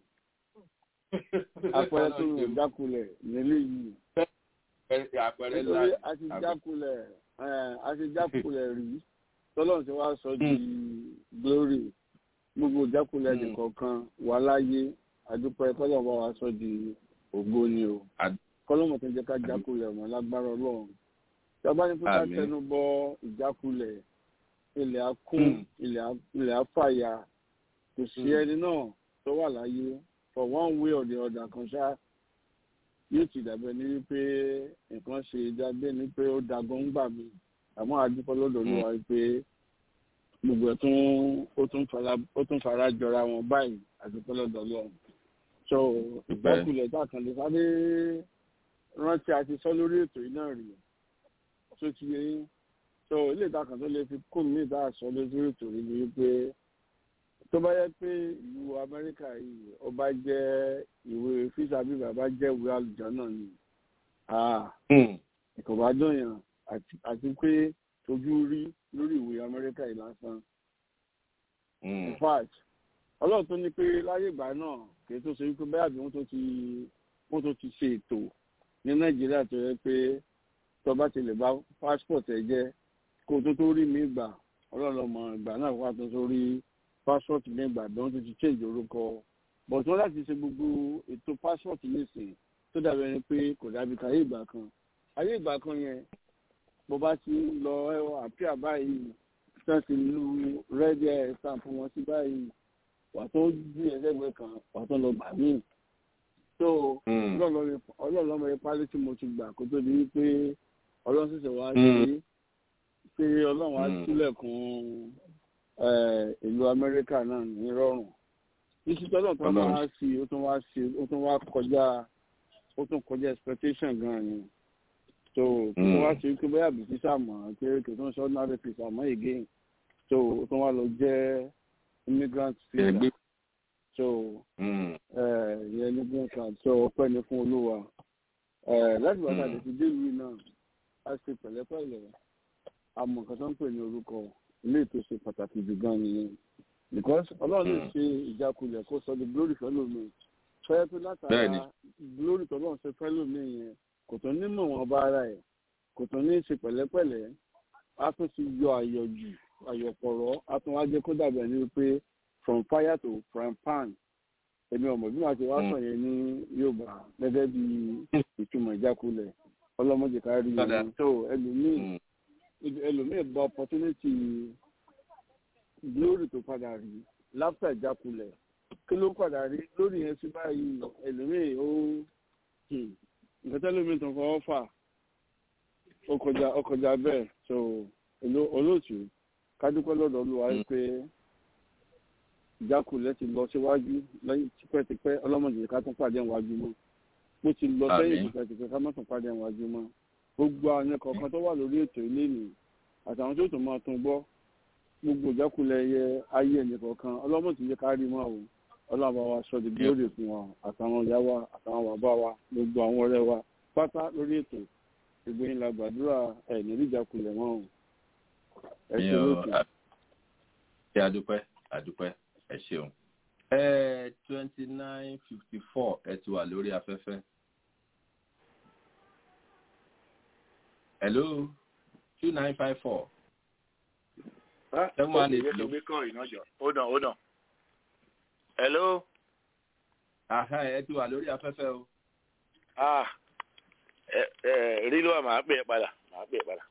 o àpẹẹrẹ tó ń jákulẹ̀ nílé yìí àpẹẹrẹ nítorí ńlá a ti jákulẹ̀ ẹ̀, a ti jákulẹ̀ rí tọ́lọ́run ti wá sọ di glory gbogbo jákulẹ̀ Mm. nìkọ̀ọ̀kan wà láyé àdúpẹ́ tọ́lọ́run bá wa sọ di ògo ni o Àd- kọ́lọ́mọ̀ tó ń jẹ́ ká jákulẹ̀ mọ́ lágbára ọlọ́run tí a bá ní kó ká Àmín. tẹnu bọ ìjákulẹ̀ ilẹ̀ á kún Mm. ilẹ̀ á- ilẹ̀ á fàya kò sí Mm. ẹni náà tó wà láyé for one way or the other kan ṣá yóò ti dàbẹ̀ ní wípé nǹkan ṣe dábẹ́ ní pé ó dagun ń gbà mí àmọ́ àdúpọ̀ lọ́dọ̀ ló wá pé gbogbo ẹ̀ tún ó tún fara ó tún fara jọra wọn báyìí àdúpọ̀ lọ́dọ̀ lọ́wọ́ so ìjákulẹ̀ tá a kàn lè sáré rántí àti sọ lórí ètò yìí náà rí tó ti yẹ yín so ilé ìtàkàn tó lè fi kún mí ìta sọ lórí ètò yìí ni wípé tó bá yẹ pé ìlú amẹ́ríkà yìí ó bá jẹ́ ìwé fíṣà bí bàbá jẹ́ ìwé àlùjọ náà ni ah ìkọ̀ bá dùn yàn àti- àti pé ojú rí lórí ìwé amẹ́ríkà yìí lásán in fact ọlọ́run tó ní pé láyé ìgbà náà kì í tó ṣe wípé bẹ́ẹ̀ àbí wọ́n tó ti wọ́n tó ti ṣe ètò ní nàìjíríà tó yẹ pé tó bá ti lè bá passport ẹ jẹ́ kó tó tó rí mi gbà ọlọ́run ọmọ ìgbà náà wà tó tó rí passport mi gbà bí wọ́n tó ti change orúkọ but wọ́n láti ṣe gbogbo ètò passport nísìn tó dàbí ẹni pé kò dàbí káyé ìgbà kan ayé ìgbà kan yẹn bó bá ti ń lọ àpíà báyìí tán ti lu rẹ́dí ẹ̀ stamp wọn sí báyìí wà tó bí ẹlẹ́gbẹ̀ẹ́ kan wà tó lọ gbà míì tó ọlọ́ọ̀lọ́mọ ipá létí mo ti gbà kó tó di wípé ọlọ́run ṣẹ̀ṣẹ̀ wá sí pé ọlọ́run á Mm. sílẹ̀kùn eh, ìlú amẹ́ríkà náà ní rọrùn ìṣìṣẹ́ ọlọ́run tó Ọlọ́run. wá sí ó tún wá sí ó tún wá kọjá ó tún kọjá expectation gan ni so kí wọ́n wá sí wípé bóyá bìtí sàmọ́ pé kì í tún sọ ordinary visa àmọ́ again so ó tún wá lọ jẹ́ immigrant visa Ẹgbẹ́. so ìyẹn ní green card so ọpẹ́ ni fún olúwa Eh, láti bàtà Mm. lè fi dé ìlú yìí náà a ṣe pẹ̀lẹ́pẹ̀lẹ́ àmọ́ nǹkan tó ń pè ní orúkọ ilé ètò ṣe pàtàkì jù gan nìyẹn because ọlọ́run lè Mm. ṣe ìjákulẹ̀ kó sọ di glory fẹ́lómi fẹ́ pé Bẹ́ẹ̀ni. látara glory tọ́lọ́run ṣe fẹ́lómi yẹn kò tó nímọ̀ wọn bá ara ẹ̀ kò tó ní ṣe pẹ̀lẹ́pẹ̀lẹ́ a tún ti yọ àyọ̀jù àyọ̀pọ̀rọ̀ a tún wá jẹ́ kó dàbí ẹni pé from fire to frying pan èmi ọmọ bí màá ti wá Mm. sọ yẹn ní yorùbá gẹ́gẹ́ bí ìtumọ̀ ìjákulẹ̀ ọlọ́mọdé ká rí Padà. yẹn tó ẹlòmíì ẹlòmíì gba opportunity glory tó padà rí láfíà ìjákulẹ̀ kí ló padà rí lórí yẹn sí báyìí ẹlòmíì ó hmm, nǹkan tẹ́lómi tó fọwọ́ fà ó kọjá ó kọjá bẹ́ẹ̀ so oló- olóòtú kádúpẹ́ lọ́dọ̀ olúwa Mm. pé ìjákulẹ̀ ti lọ síwájú lẹ́yìn tipẹ́tipẹ́ ọlọ́mọdé ká tún pàdé ìwájú mọ́ bó ti lọ sẹ́yìn Àmín. tipẹ́tipẹ́ ká má tún pàdé ìwájú mọ́ gbogbo àwọn kọ̀ọ̀kan tó wà lórí ètò ilé nì àtàwọn tó tún máa tún gbọ́ gbogbo ìjákulẹ̀ ẹyẹ ayé ẹnìkọ̀ọ̀kan ọlọ́mọdé yẹ ká rí mọ́ o ọlọ́mọ wa sọ di gbóòdè fún wa àtàwọn ìyá wa àtàwọn bàbá wa gbogbo àwọn ọ̀rẹ́ wa pátá lórí ètò ìgbóyin la gbàdúrà ẹ̀ nílí ìjákulẹ̀ wọn o ẹ ṣe lókè. ṣe àdúpẹ́ àdúpẹ́ ẹ ṣeun. twenty nine fifty four ẹ ti wà lórí afẹ́fẹ́. hello two nine five four. Seven one eight ìwé tó ló. gbé kọ́ ìnájọ hold on hold on. hello. Àhá ẹ ti wà lórí afẹ́fẹ́ o. ah ẹ ẹ rí ló wà máa pè é padà máa pè é padà.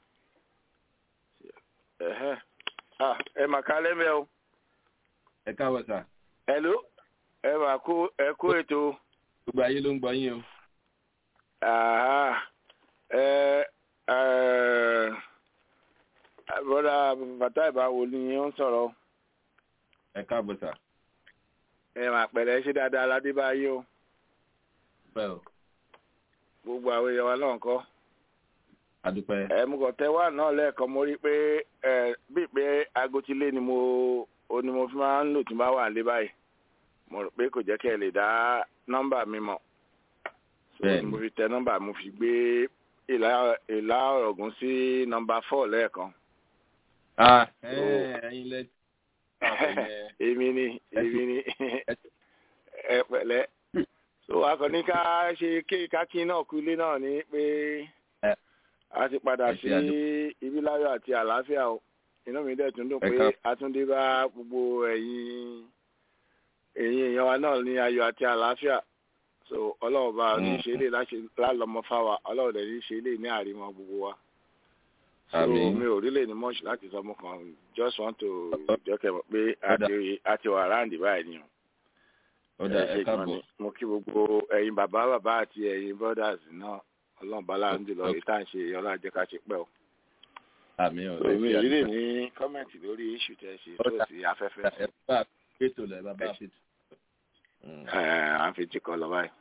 Ẹ̀hẹ́. ah ẹ mà ká lẹ́mẹ̀ o. Ẹ káwọ́ sà. hello ẹ mà kó ẹ kó ètò. Gbogbo ayé ló ń gbọ́ yín o. ah ẹ ẹ bọ́dà bàtà ìbáwo ni ó ń sọ̀rọ̀ Ẹ káàbọ̀ sà. ẹ mà pẹ̀lẹ́ ṣe dáadáa ládébáyé o Bẹ́ẹ̀ o. gbogbo àwọn èèyàn wa náà kọ́. Adúpẹ́. ẹ̀mùkọ̀tẹ́ wà náà lẹ́ẹ̀kan mo rí pé ẹ bíi pé aago ti lé ni mo o ni mo fi máa ń lò tí n bá wà lé báyìí mo rò pé kò jẹ́ kí ẹ lè dá nọ́mbà mi mọ̀ so Bẹ́ẹ̀ni. mo fi tẹ nọ́mbà mo fi gbé ìlà ìlà ọ̀rọ̀gùn sí nọ́mbà four lẹ́ẹ̀kan Ah ẹ ẹyin lẹ. èmi ni èmi ni ẹ pẹ̀lẹ́ so akọni ká ṣe kákí náà kú ilé náà ni pé Ẹ. a ti padà Ẹ ṣe sí àdúpẹ́. ibi láyọ̀ àti àlàáfíà o inú mi dẹ̀ tún dùn Ẹ pé káàbọ̀. a tún dé bá gbogbo ẹ̀yin ẹ̀yin èèyàn wa náà ní ayọ̀ àti àlàáfíà so ọlọ́run bá ní Mm. ṣe lè lálọ́mọ fáwa ọlọ́run dẹ̀ ní ṣe lè ní àrímọ gbogbo wa so Àmín. mi ò rí lè ní much láti sọ mo kàn just want to jọ́kẹ́ mọ̀ pé a Ọ̀dà. ti a ti wà ráǹdì báyìí ni o Ó dà ẹ ṣe gan káàbọ̀. ni mo kí gbogbo ẹ̀yin bàbá bàbá àti ẹ̀yin brothers náà ọlọ́run bá láàánú jùlọ èyí tá à ń ṣe ọlọ́run jẹ́ ká ṣe pẹ́ o. Àmín o. èmi Ẹ ṣe ìrírí àdúpẹ́. ní kọ́mẹ̀ntì lórí iṣu tẹ̀ ṣe Ó tó dà. sí afẹ́fẹ́ Ẹ bá fètò lẹ̀ bàbá fètò. Mm. ẹ̀ à ń fi jí kọ lọ báyìí.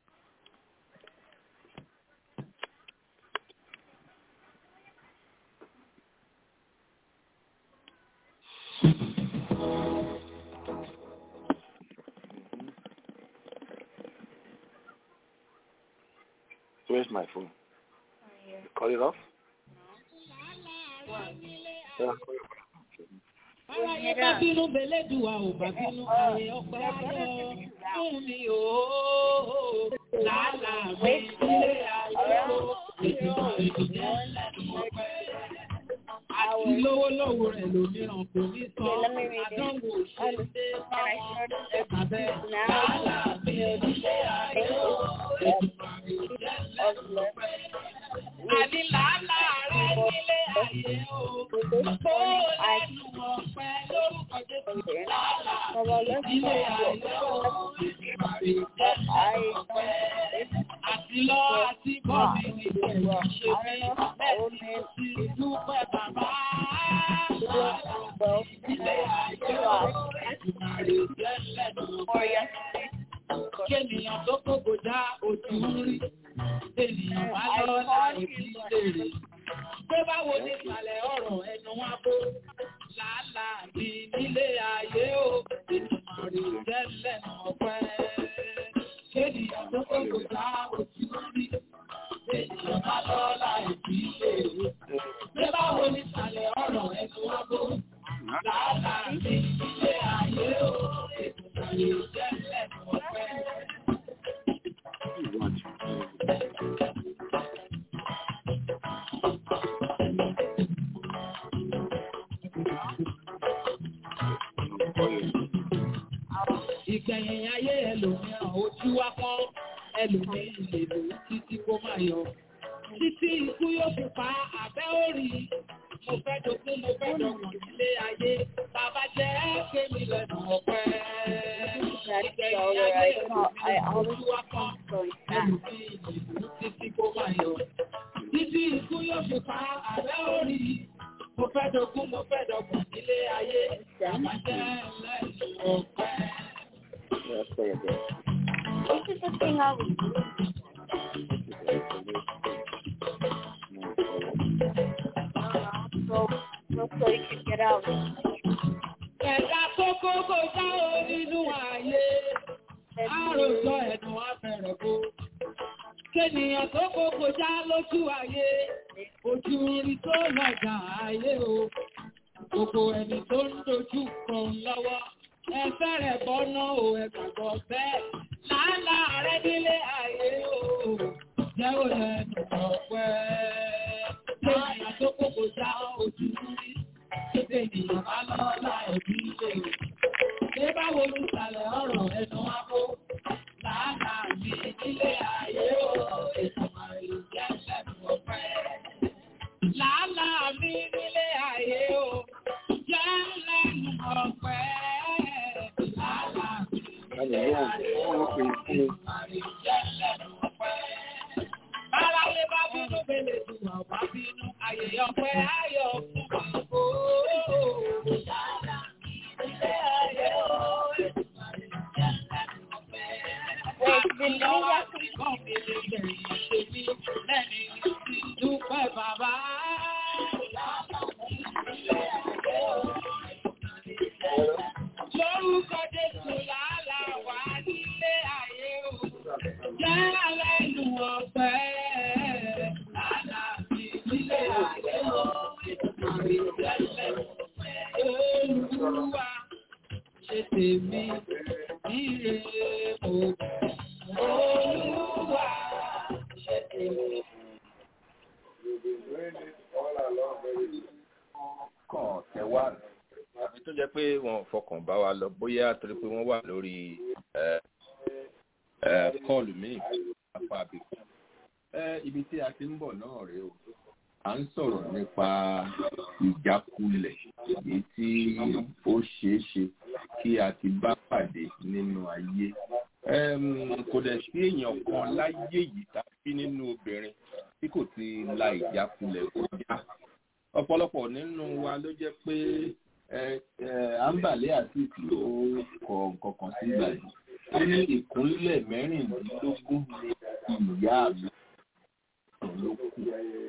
Where's my phone? Call it off? Yeah. Aráyé bá bínú belédùwà ò bá bínú ààrẹ ọgbà ayọ̀ fún mi ò làálà mi ilé ayé o ìjọba ìjẹ́ lẹ́nu ọpẹ́. Àti lówó lọ́wọ́ rẹ̀ lòmíràn kò ní sọ àdánwò ṣe dé báwọn ẹ̀ka bẹ́ẹ̀ làálà mi ilé ayé o ìjọba ìjẹ́ lẹ́nu ọpẹ́. Àní làálà rẹ̀ nílé ayé o kó lẹ́nu ọpẹ́ lórúkọ Jésù làálà ilé ayé o ìjọba ìjẹ́ lẹ́nu ọpẹ́. Àti lọ àti bọ̀ mi ní ìgbẹ̀rù ṣe bí bẹ́ẹ̀ ni ó ti dúpẹ́ bàbá. Ilé ayé o ìjọba ìjẹ́ lẹ́nu ọpẹ́. Kéèyàn tó kókò já ojú rí, ènìyàn bá lọ láì fi léèrè. Pé báwo ní ìsàlẹ̀ ọ̀rọ̀ ẹnu wá bó? Làálàá mi nílé ayé o, ènìyàn rí jẹ́ lẹ́nu ọpẹ́. Kéèyàn tó kókò já ojú rí, ènìyàn bá lọ láì fi léèrè. Pé báwo ní ìsàlẹ̀ ọ̀rọ̀ ẹnu wá bó? Làálàá mi nílé ayé o, ènìyàn rí jẹ́ lẹ́nu ọpẹ́. Ìgbẹ̀yìn ayé ẹlòmíràn ojú wa kọ́ ẹlòmíì lè lò ó títí kó má yọ. Títí ikú yóò fi pa àbẹ́ òrì. Mo fẹ́ dogún, mo fẹ́ dọ̀gbọ̀n nílé ayé. Bàbá jẹ́ kémi lẹ́nu ọ̀pẹ́. Ìgbẹ̀yìn ayé ẹlòmíràn ojú wa kọ́ ẹlòmíì lè lò ó títí kó má yọ. Títí ikú yóò fi pa àbẹ́ òrì. Mo fẹ́ dogún, mo fẹ́ dọ̀gbọ̀n nílé ayé. Bàbá jẹ́ lẹ́nu ọ̀pẹ́. Let's play it there. This is the thing I was doing. So, so, so you can get out. Ẹ̀dá kókó kò já o nínú ayé, àròsọ ẹ̀dùn afẹ́rẹ̀ kó. Kénìyàn tó kókó já lójú ayé, ojú rí tó lọ́jà ayé o. Gbogbo ẹni tó ń dojú kan lọ́wọ́, ẹ fẹ́rẹ̀ bọ́ná o ẹ gbàgbọ́ bẹ́ẹ̀. Làálàá rẹ nílé ayé o, jẹ́ ò lẹ́nu ọ̀pẹ́. Kénìyàn tó kókó já ojú rí. Ènìyàn bá Ètùmàrè ló jẹ́ lẹ́nu ọpẹ́. Làálàá mi nílé ayé o, jẹ́ lẹ́nu ọpẹ́. Làálàá mi nílé ayé o, Ètùmàrè jẹ́ lẹ́nu ọpẹ́. Báráyé bá bínú bèlè dùn ọ̀pá bínú, ayé ọpẹ́ ayọ̀ fún mi. Làálàá mi nílé ayé o, Ètùmàrè jẹ́ lẹ́nu ọpẹ́. Wait, did you have Dúpẹ́ bàbá. Lórúkọ Jésù làálà wà nílé ayé o. Jẹ́ alẹ́nu ọ̀pẹ. Làálà mi nílé ayé o. Ìtàrí jẹ́lẹ̀ Olúwa ṣe tèmi níre mo. Olúwa ṣe tèmi. kàn tẹ wá àbí tó jẹ́ pé wọn ò fọkàn bá wa lọ bóyá torí pé wọ́n wà lórí ẹ, ẹ, kọ́ọ̀lù míì apá àbíkú. Ẹ, ibi tí a ti ń bọ̀ náà rèé o à ń sọ̀rọ̀ nípa ìjákulẹ̀ èyí tí ó ṣeé ṣe kí a ti bá pàdé nínú ayé. Ẹm, kò dẹ̀ sí èèyàn kan láyé yìí tàbí nínú obìnrin tí kò ti la ìjákulẹ̀ kọjá ọ̀pọ̀lọpọ̀ nínú wa ló jẹ́ pé ẹ ẹ àǹbàlẹ́ àti ló kọ nǹkan kan sí ìgbà yìí ó ní ìkúnlẹ̀ mẹ́rìndínlógún ní ìyá mi ló kù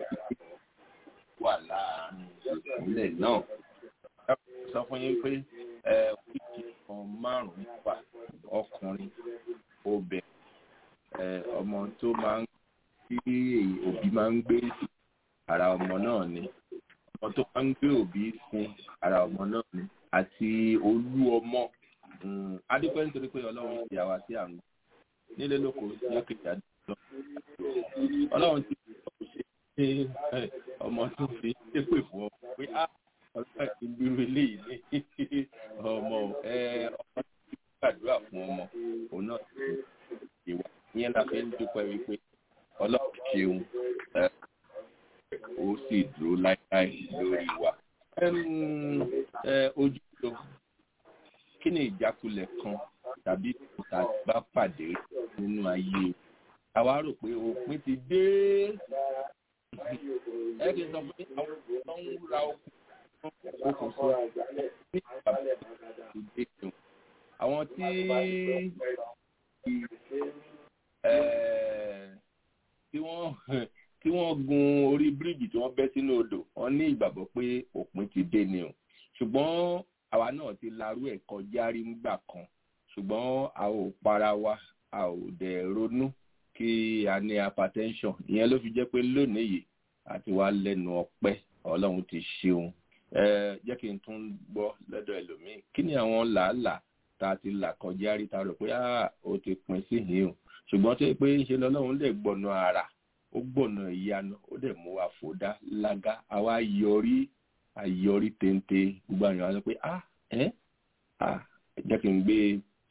wà láàárín ìkúnlẹ̀ náà ẹ sọ fún yín pé ẹ wíìkì kan márùn-ún wà ọkùnrin obìnrin ẹ ọmọ tó máa ń tí òbí máa ń gbé ara ọmọ náà ni ọmọ tó máa ń gbé òbí fún ara ọmọ náà ni àti olú ọmọ adúpẹ́ nítorí pé ọlọ́run ti àwa sí àrùn nílé lóko lókèjà lọ ọlọ́run ti ṣe ṣe ọmọ tó fi ṣépè fún ọ pé á ọlọ́run ti gbúrú eléyìí ní ọmọ ẹ ọmọ tó gbàdúrà fún ọmọ òun náà ti ìwà ìyẹn la fi ń dúpẹ́ wípé ọlọ́run ṣeun ẹ ó sì dúró láíláí lórí wa. ojú ló kí ni ìjákulẹ̀ kan tàbí ìkúta bá pàdé nínú ayé àwa rò pé òpin ti dé ẹ kì í sọ pé àwọn tó ń ra okùn okùn sọ ní ìgbà tó dé jùn àwọn tí tí wọ́n tí wọ́n gun orí bíríìjì tí wọ́n bẹ́ sínú odò wọ́n ní ìgbàgbọ́ pé òpin ti dé ni o ṣùgbọ́n àwa náà ti larú ẹ̀ kọjá rí nígbà kan ṣùgbọ́n a ò para wa a ò dẹ̀ ronú kí a ní hypertension ìyẹn ló fi jẹ́ pé lónìí yìí àti wá lẹ́nu ọpẹ́ ọlọ́run ti ṣeun ẹ jẹ́ kí n tún gbọ́ lọ́dọ̀ ẹlòmíì kí ni àwọn làálàá tá a ti là kọjá rí ta rò pé ó ti pin sí yìí o ṣùgbọ́n tó yẹ pé ń ṣe lọ́lọ́run lè gbọ̀nà ara ó gbọ̀nà ìyanu ó dẹ̀ mú wa fòdá lága àwa yọrí àyọrí téńté gbogbo àwọn èèyàn sọ pé ah ẹ ah jẹ́ kí n gbé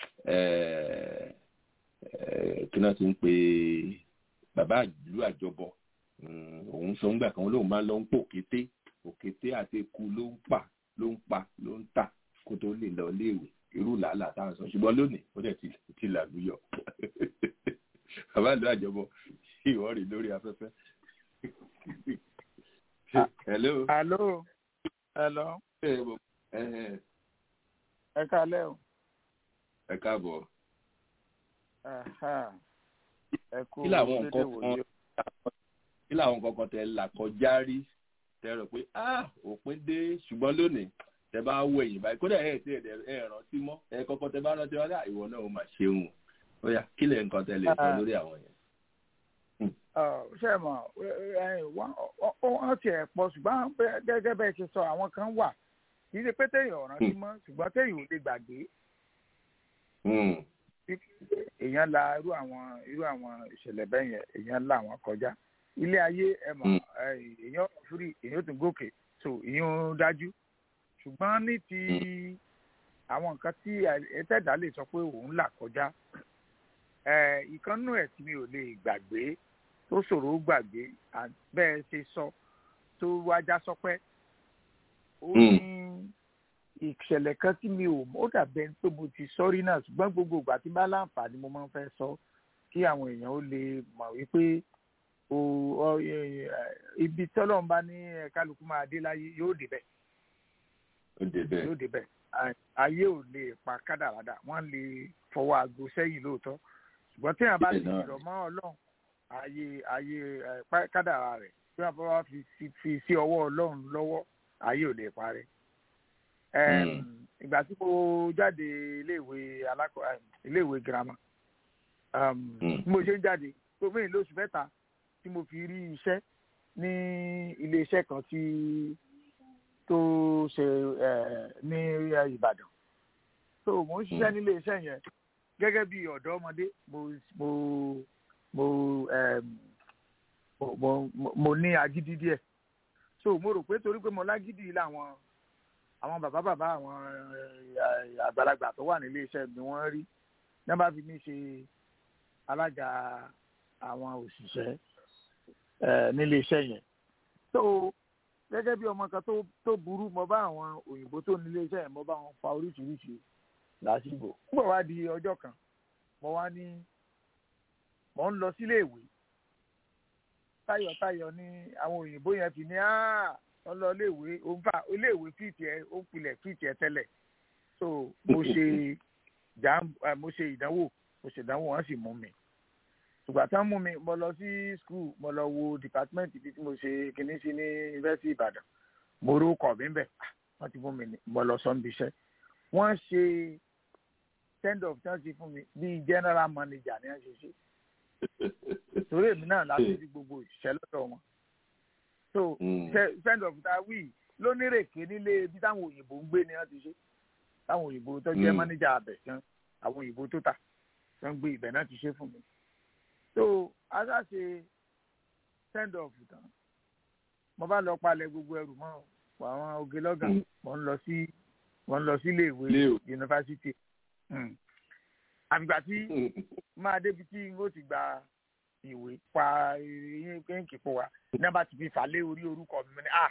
kí náà ti ń pe bàbá ìlú àjọbọ òun sọ ńgbà kan lóun máa ń lọ ń pò kété òkété àti eku ló ń pa ló ń pa ló ń tà kó tó lè lọ léèwé irú làálàá táwọn sọ ṣùgbọ́n lónìí ó dẹ̀ ti làlúyọ̀ bàbá ìlú àjọbọ ìwọ rí lórí afẹ́fẹ́. hello. hello. hello. ẹ kálẹ́ o. ẹ káàbọ̀. ẹ kú kí làwọn nǹkan kan kí làwọn nǹkan kan tẹ là kọjá rí tẹ rò pé ah òpin dé ṣùgbọ́n lónìí tẹ bá wọ ẹ̀yìn báyìí kódà ẹ ti ẹ rántí mọ́ ẹ kọ́kọ́ tẹ bá rántí wọn dá ìwọ náà ó mà ṣeun ó yá kí lè nǹkan tẹ lè sọ lórí àwọn yẹn ṣe mọ wọn tiẹ̀ pọ̀ ṣùgbọ́n gẹ́gẹ́ bẹ́ẹ̀ ṣe sọ àwọn kan wà kì í ṣe pé téèyàn ọ̀ràn sí mọ́ ṣùgbọ́n téèyàn ò lè gbàgbé èèyàn la irú àwọn irú àwọn ìṣẹ̀lẹ̀ bẹ́ẹ̀ yẹn èèyàn la àwọn kọjá ilé ayé ẹ mọ̀ èèyàn fúri èèyàn tún gòkè so èèyàn dájú ṣùgbọ́n ní ti àwọn nǹkan tí ẹ̀ẹ́dẹ̀dá lè sọ pé òun là kọjá ìkànnù ẹ̀ tí mi ò lè gbàgbé tó ṣòro gbàgbé bẹ́ẹ̀ ṣe sọ tó wájá sọpẹ́ ó ní ìṣẹ̀lẹ̀ kan tí mi ò ó dàbẹ̀ pé mo ti sọ́rí náà ṣùgbọ́n gbogbo ìgbà tí bá láǹfààní mo máa ń fẹ́ sọ kí àwọn èèyàn ó lè mọ̀ wípé ibi tọ́lọ́run bá ní kálukú máa dé láyé yóò débẹ̀ yóò débẹ̀ ayé ò lè pa kádàrádà wọ́n lè fọwọ́ aago sẹ́yìn lóòótọ́ ṣùgbọ́n tí wọ́n bá ti rọ̀ mọ́ ọlọ́run ayé ayé kádàrá rẹ̀ tí wọ́n bá fi fi sí ọwọ́ ọlọ́run lọ́wọ́ ayé ò lè parẹ́. ìgbà tí mo jáde iléèwé alákọ̀ iléèwé girama bí mo ṣe ń jáde tó mẹ́rin lóṣù mẹ́ta tí mo fi rí iṣẹ́ ní iléeṣẹ́ kan tí tó ṣe ní Ìbàdàn so mo ń ṣiṣẹ́ nílé iṣẹ́ yẹn gẹ́gẹ́ bí ọ̀dọ́ ọmọdé mo mo mo mo mo ní agídí díẹ̀ so mo rò pé torí pé mo lágídí làwọn àwọn bàbá bàbá àwọn àgbàlagbà tó wà nílé iṣẹ́ mi wọ́n rí ní wọ́n bá fi mí ṣe alága àwọn òṣìṣẹ́ nílé iṣẹ́ yẹn so gẹ́gẹ́ bí ọmọ kan tó tó burú mo bá àwọn òyìnbó tó nílé iṣẹ́ yẹn mo bá wọn fa oríṣiríṣi lásìkò nígbà wá di ọjọ́ kan mo wá ní mo ń lọ sílé ìwé tayọ̀tayọ̀ ni àwọn òyìnbó yẹn fi ní wọ́n lọ iléèwé ó ń fà iléèwé fìtì ẹ ó ń pilẹ̀ fìtì ẹ tẹ́lẹ̀ so mo ṣe jà mo ṣe ìdánwò mo ṣe ìdánwò wọ́n sì mú mi ìgbà tán mú mi mo lọ sí skul mo lọ wo department ibi tí mo ṣe kinní sí ní yunifásitì Ìbàdàn mo rú kọ̀ mí bẹ̀ wọ́n ti fún mi mo lọ sọ́nbi iṣẹ́ wọ́n ṣe send off tí wọ́n ṣe fún mi bíi general manager ni wọ́n ṣe ṣe torí èmi náà láti fi gbogbo òṣìṣẹ́ lọ́dọ̀ wọn so send off tá a wí lónírèké nílé ibi táwọn òyìnbó ń gbé ni wọ́n ti ṣe táwọn òyìnbó tó jẹ́ manager abẹ̀ tán àwọn òyìnbó tó tà tó ń gbé ibẹ̀ náà ti ṣe fún mi so asa ṣe send off tán mo bá lọ palẹ̀ gbogbo ẹrù mọ́ àwọn oge lọ́gàn mo ń lọ sí mo ń lọ sí iléèwé yunifásitì àgbà tí máa débi tí n ó ti gba ìwé pa yín kéńkì fún wa ní a bá ti fi fà lé orí orúkọ mi ní à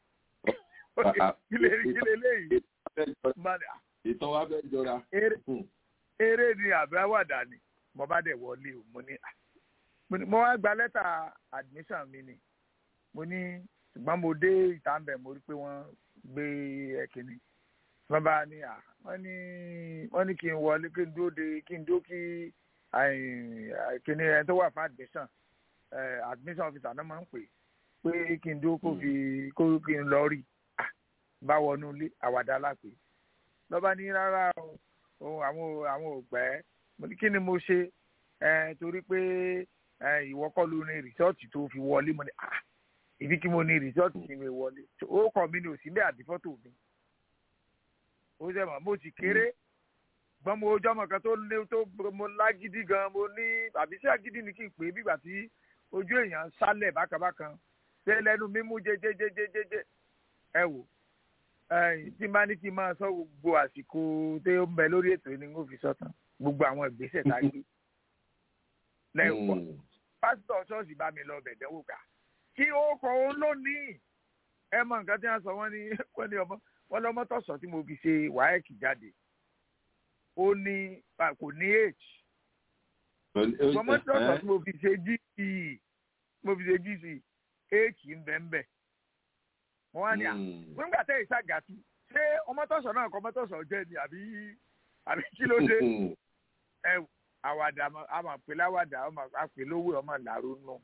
kílè kílè léyìí. ìtàn wa fẹ́ jọra. eré ni àbí àwàdà ni mo bá dẹ̀ wọlé o mo ní mo wá gba lẹ́tà admission mi ni mo ní ṣùgbọ́n mo dé ìta ń bẹ̀ mo rí pé wọ́n gbé ẹ̀kíní wọ́n bá ní à wọ́n ní wọ́n ní kí n wọlé kí n dúró de kí n dúró kí kíní ẹni tó wà fún admission admission officer náà máa ń pè pé kí n dúró kó fi kó kí n lọ rí bá wọnú ilé àwàdà lápè lọ́ba ní rárá o àwọn àwọn ògbẹ́ mo ní kí ni mo ṣe torí pé ìwọ kọ́ ló ní rìsọ́ọ̀tì tó fi wọlé mo ní ibi kí mo ní rìsọ́ọ̀tì tí mi wọlé ó kọ́ mi ní òsì ní àdìfọ́tò mi ó ṣe mọ̀ mo ti kéré gbọ́n mo ojú ọmọ kan tó lé tó mo lágídí gan mo ní àbí sí àgídí ni kí n pè é bígbà tí ojú èèyàn sálẹ̀ bákanbákan ṣé lẹ́nu mímú jẹjẹjẹjẹjẹ ẹ wò tí n bá ní kí n máa sọ gbogbo àsìkò tó ń bẹ lórí ètò ní kó fi sọtàn gbogbo àwọn ìgbésẹ̀ tá a gbé lẹ́yìn pọ̀ pásítọ̀ ṣọ́ọ̀ṣì bá mi lọ bẹ̀dẹ̀ wò ká kí ó kọ òun lónìí ẹ mọ nǹkan tí wọ́n sọ wọ́n ní wọ́n ní ọmọ wọ́n lọ́mọ tọ̀sọ̀ tí mo fi ṣe wáyẹ̀kì jáde ó ní kò ní h ọmọ tọ̀sọ̀ tí mo fi ṣe gc mo fi ṣe gc h ń bẹ ń bẹ wọ́n á ní à nígbà tẹ́ ìṣàgàtú ṣé ọmọ tọ̀sọ̀ náà kọ́ ọmọ tọ̀sọ̀ jẹ́ ni àbí àbí kí ló dé ẹ àwàdà àmọ̀ pé láwàdà àpè lówó ọmọ làrú nù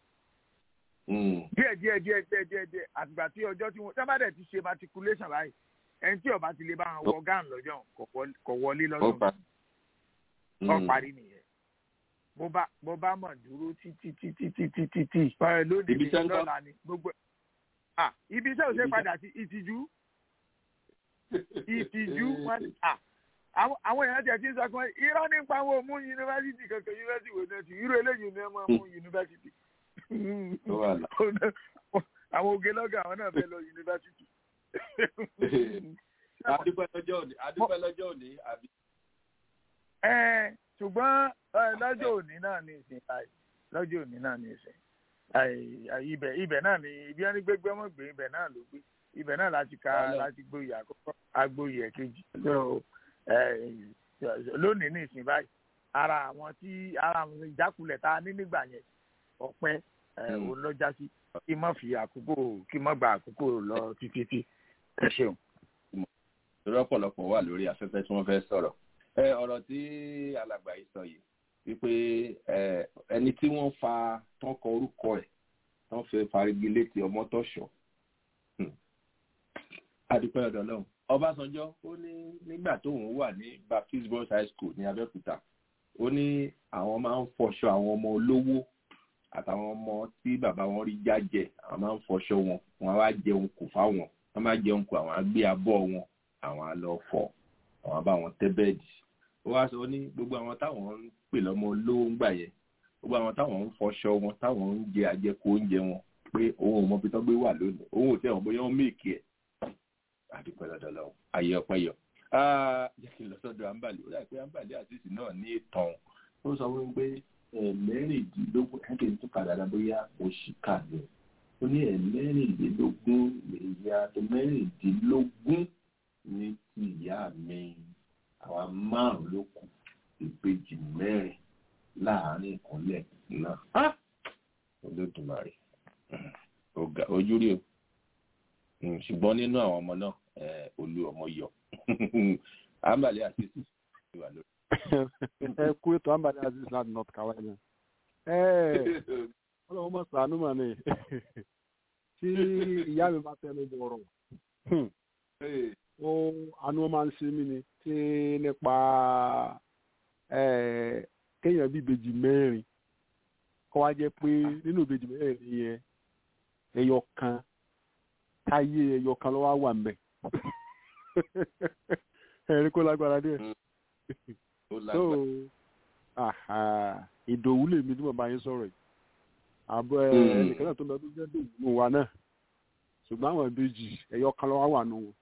díẹ̀ díẹ̀ díẹ̀ díẹ̀ díẹ̀ díẹ̀ àtìgbà tí ọjọ́ tí wọ́n sábàdẹ̀ ti ṣe matriculation báyìí ẹni tí ọba ti lè bá wọn wọ gán lọ́jọ́ kò wọlé lọ́jọ́ ọ parí nìyẹn bó bá bó bá mọ̀ dúró títí títí títí títí lónìí ní lọ́la ni gbogbo ibi iṣẹ́ òṣèré padà sí ìtìjú ìtìjú wọn àwọn èèyàn tẹ̀ sí ń sọ pé irọ́ nípa àwọn òmú yunifásitì kankan yunifásitì wò náà ti irú eléyìí ni wọ́n máa mú yunifásitì àwọn oge lọ́gà àwọn náà fẹ́ lọ yunifásitì. adúpẹ́ lọ́jọ́ òní adúpẹ́ lọ́jọ́ òní àbí. ẹ ṣùgbọ́n lọ́jọ́ òní náà ní ìsìn báyìí lọ́jọ́ òní náà ní ìsìn ibẹ̀ ibẹ̀ náà ni ibi ẹni gbégbé ọmọ gbé ibẹ̀ náà ló gbé ibẹ̀ náà láti ka láti gboyè àkọ́kọ́ agboyè ẹ̀kejì lónìí ní ìsìn báyìí ara àwọn tí ara àwọn ìjákulẹ̀ tá a ní nígbà yẹn ọ̀pẹ òun lọ já sí kí má fi àkókò kí má gba àkókò lọ títí tí ẹ ṣeun. lọ́pọ̀lọpọ̀ wà lórí afẹ́fẹ́ tí wọ́n fẹ́ sọ̀rọ̀ ọ̀rọ̀ tí alàgbà yìí sọ yìí wípé ẹni tí wọ́n fa tán kọ orúkọ ẹ̀ tán fẹ́ farigi létí ọmọ tọ̀ṣọ́ adúpẹ́ ọ̀dọ̀ lọ́hùn ọbásanjọ́ ó ní nígbà tóun wà ní baptist boys high school ní abẹ́òkúta ó ní àwọn máa ń fọṣọ àwọn ọmọ olówó àtàwọn ọmọ tí bàbá wọn rí jájẹ àwọn máa ń fọṣọ wọn wọn á jẹun kù fáwọn wọn máa jẹun kù àwọn á gbé abọ́ wọn àwọn á lọ fọ àwọn á bá wọn tẹ́ bẹ́ẹ̀dì ó wá sọ ní gbogbo àwọn táwọn ń pè lọ́mọ olówó ń gbà yẹn gbogbo àwọn táwọn ń fọṣọ wọn táwọn ń jẹ àjẹkù oúnjẹ wọn pé òun ò mọ ibi tó gbé wà lónìí òun ò tẹ wọn bóyá wọn méèkì ẹ àdúpẹ́ lọ́dọ̀ lọ́wọ́ ayé ọpẹ́ yọ. jẹ́ kí n lọ sọ́dọ̀ àǹbàlẹ̀ ó dà pé àǹbàlẹ̀ àtìsí náà ní ìtàn ó sọ fún mi pé ẹ̀mẹ́rìndínlógún ẹ̀kẹ́ tó padà dá bóyá oṣù kàní ó ní ẹ̀mẹ́rìndínlógún ìyá tó mẹ́rìndínlógún ní ti ìyá mi àwa márùn ló kù ìbejì mẹ́rin láàárín ìkúnlẹ̀ náà olódùmarè ojú rí o ṣùgbọ́n nínú àwọn ọmọ náà olú ọmọ yọ àǹbàlẹ̀ àtìsí ìwà lórí ẹ kú ètò àǹbàdàn aziz láti north carolina ọlọ́run mọ̀ sànú mà ní tí ìyá mi bá tẹnu bọ̀rọ̀ ó àánú máa ń ṣe mí ni tí nípa kéèyàn bí ìbejì mẹ́rin kọ́ wá jẹ́ pé nínú ìbejì mẹ́rin yẹn ẹyọ kan táyé ẹyọ kan ló wá wà mbẹ ẹ̀rí kó lágbára díẹ̀ so ìdòwú lèmi tí mo bá yín sọ̀rọ̀ yìí àbọ̀ ẹnìkan náà tó lọ tó jẹ́ dòwú wa náà ṣùgbọ́n àwọn ìbejì ẹ̀yọ kan lọ́wọ́ wà nù wọn.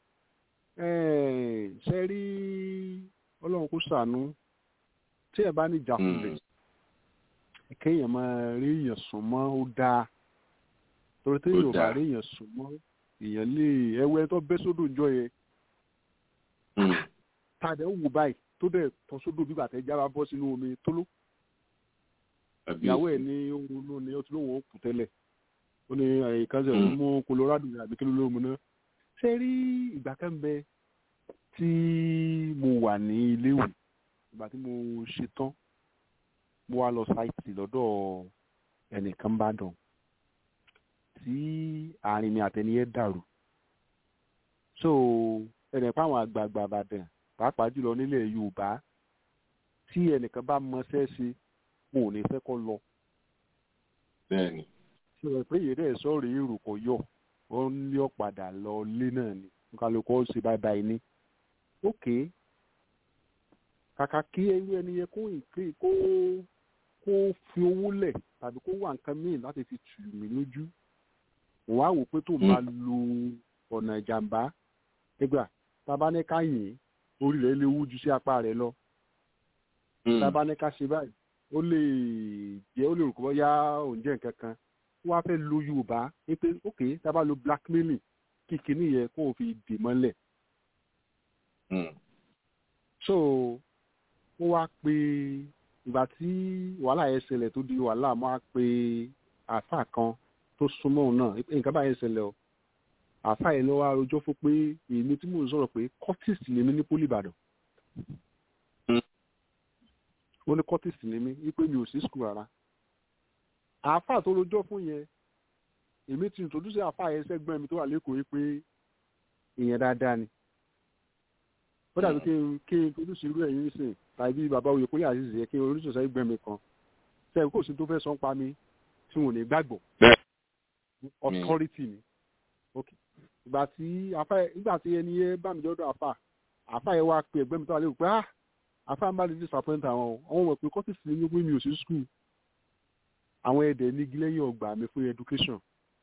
ṣe rí ọlọ́run kó ṣàánú tí ẹ bá ní ìjàkulẹ̀ kéèyàn máa rí èèyàn sùn mọ́ ó dáa torí téèyàn ò bá rí èèyàn sùn mọ́ èèyàn lè ẹwẹ́ tó bẹ́ sódò ìjọ yẹn tàdé ń wò báyìí tó dẹ̀ tọ́ sódò bí bàtẹ́ jábá bọ́ sínú omi tó ló. ìyàwó ẹ̀ ní ohun ló ní ọtí lóun ó kù tẹ́lẹ̀ ó ní ìkànsẹ̀ ló mú colorado àbí kí ló ló mu náà. ṣé rí ìgbà kan bẹ tí mo wà ní iléèwé ìgbà tí mo ṣe tán mo wá lọ sáìtì lọ́dọ̀ ẹnìkan bá dàn tí àárín mi àtẹniyẹ dàrú so ẹnì pa àwọn àgbààgbà àbàdàn pàápàá jùlọ nílẹ̀ yorùbá tí ẹnìkan bá mọṣẹ́ ṣe mo ò ní fẹ́ kọ́ lọ. bẹ́ẹ̀ni. ṣe rẹ̀ pé ìyẹ́dẹ̀ sọ̀rọ̀ èrò kò yọ ó ń lé ọ̀padà lọ lé náà ni kálukú ó ṣe báyìí báyìí ní. ókè kàkà kí ẹyú ẹni yẹ kó ìpè kó kó fi owó lẹ̀ tàbí kó wà nǹkan míì láti fi tù mí lójú òun á wò pé tó máa lo ọ̀nà ìjàmbá nígbà tábà ní ká yìn orí rẹ̀ lè wú ju sí apá rẹ̀ lọ tábà ní ká ṣe báyìí ó lè jẹ́ ó lè rò kọ́ yá òun jẹ́ nǹkan kan wọ́n á fẹ́ lo yorùbá pé ok tábà lo blackmailing kíkiní yẹ kó o fi dè mọ́lẹ̀. so ó wá pé ìgbà tí wàhálà yẹn ṣẹlẹ̀ tó di wàhálà mo á pe àáfàá kan tó súnmọ́ òun náà nǹkan báyẹn ṣẹlẹ̀ o àáfàá yẹn ló wá rojọ́ fún pé èmi tí mò ń sọ̀rọ̀ pé curtis ni mí ní poli ìbàdàn ó ní curtis ni mí wípé mi ò sí skul rárá àáfàá tó rojọ́ fún yẹn èmi ti introduce àáfàá yẹn sẹ́gbọ́n mi tó wà lẹ́kọ̀ọ́ yìí pé ìyẹn dáadáa ni ó dàbí kí n kí n introduce irú ẹ̀yìn nísìn tàbí bàbá oyè kóyè àṣìṣe yẹ kí n oríṣiríṣi sẹ́gbọ́n mi kan sẹ́yìn kò sí tó fẹ́ sọ ń pa mi tí wọn ò ní gbàgbọ́ authority ni ok ìgbà tí afa ìgbà tí ẹni yẹn bá mi dọ́dọ̀ afa afa yẹn wá pe ẹgbẹ́ mi tó wà lérò pé ah afa ń bá lè disappoint àwọn àwọn ọmọ pé kọ́tìsì ní pé mi ò sí school àwọn ẹ̀dẹ̀ ní gílẹ́yìn ọgbà mi fún education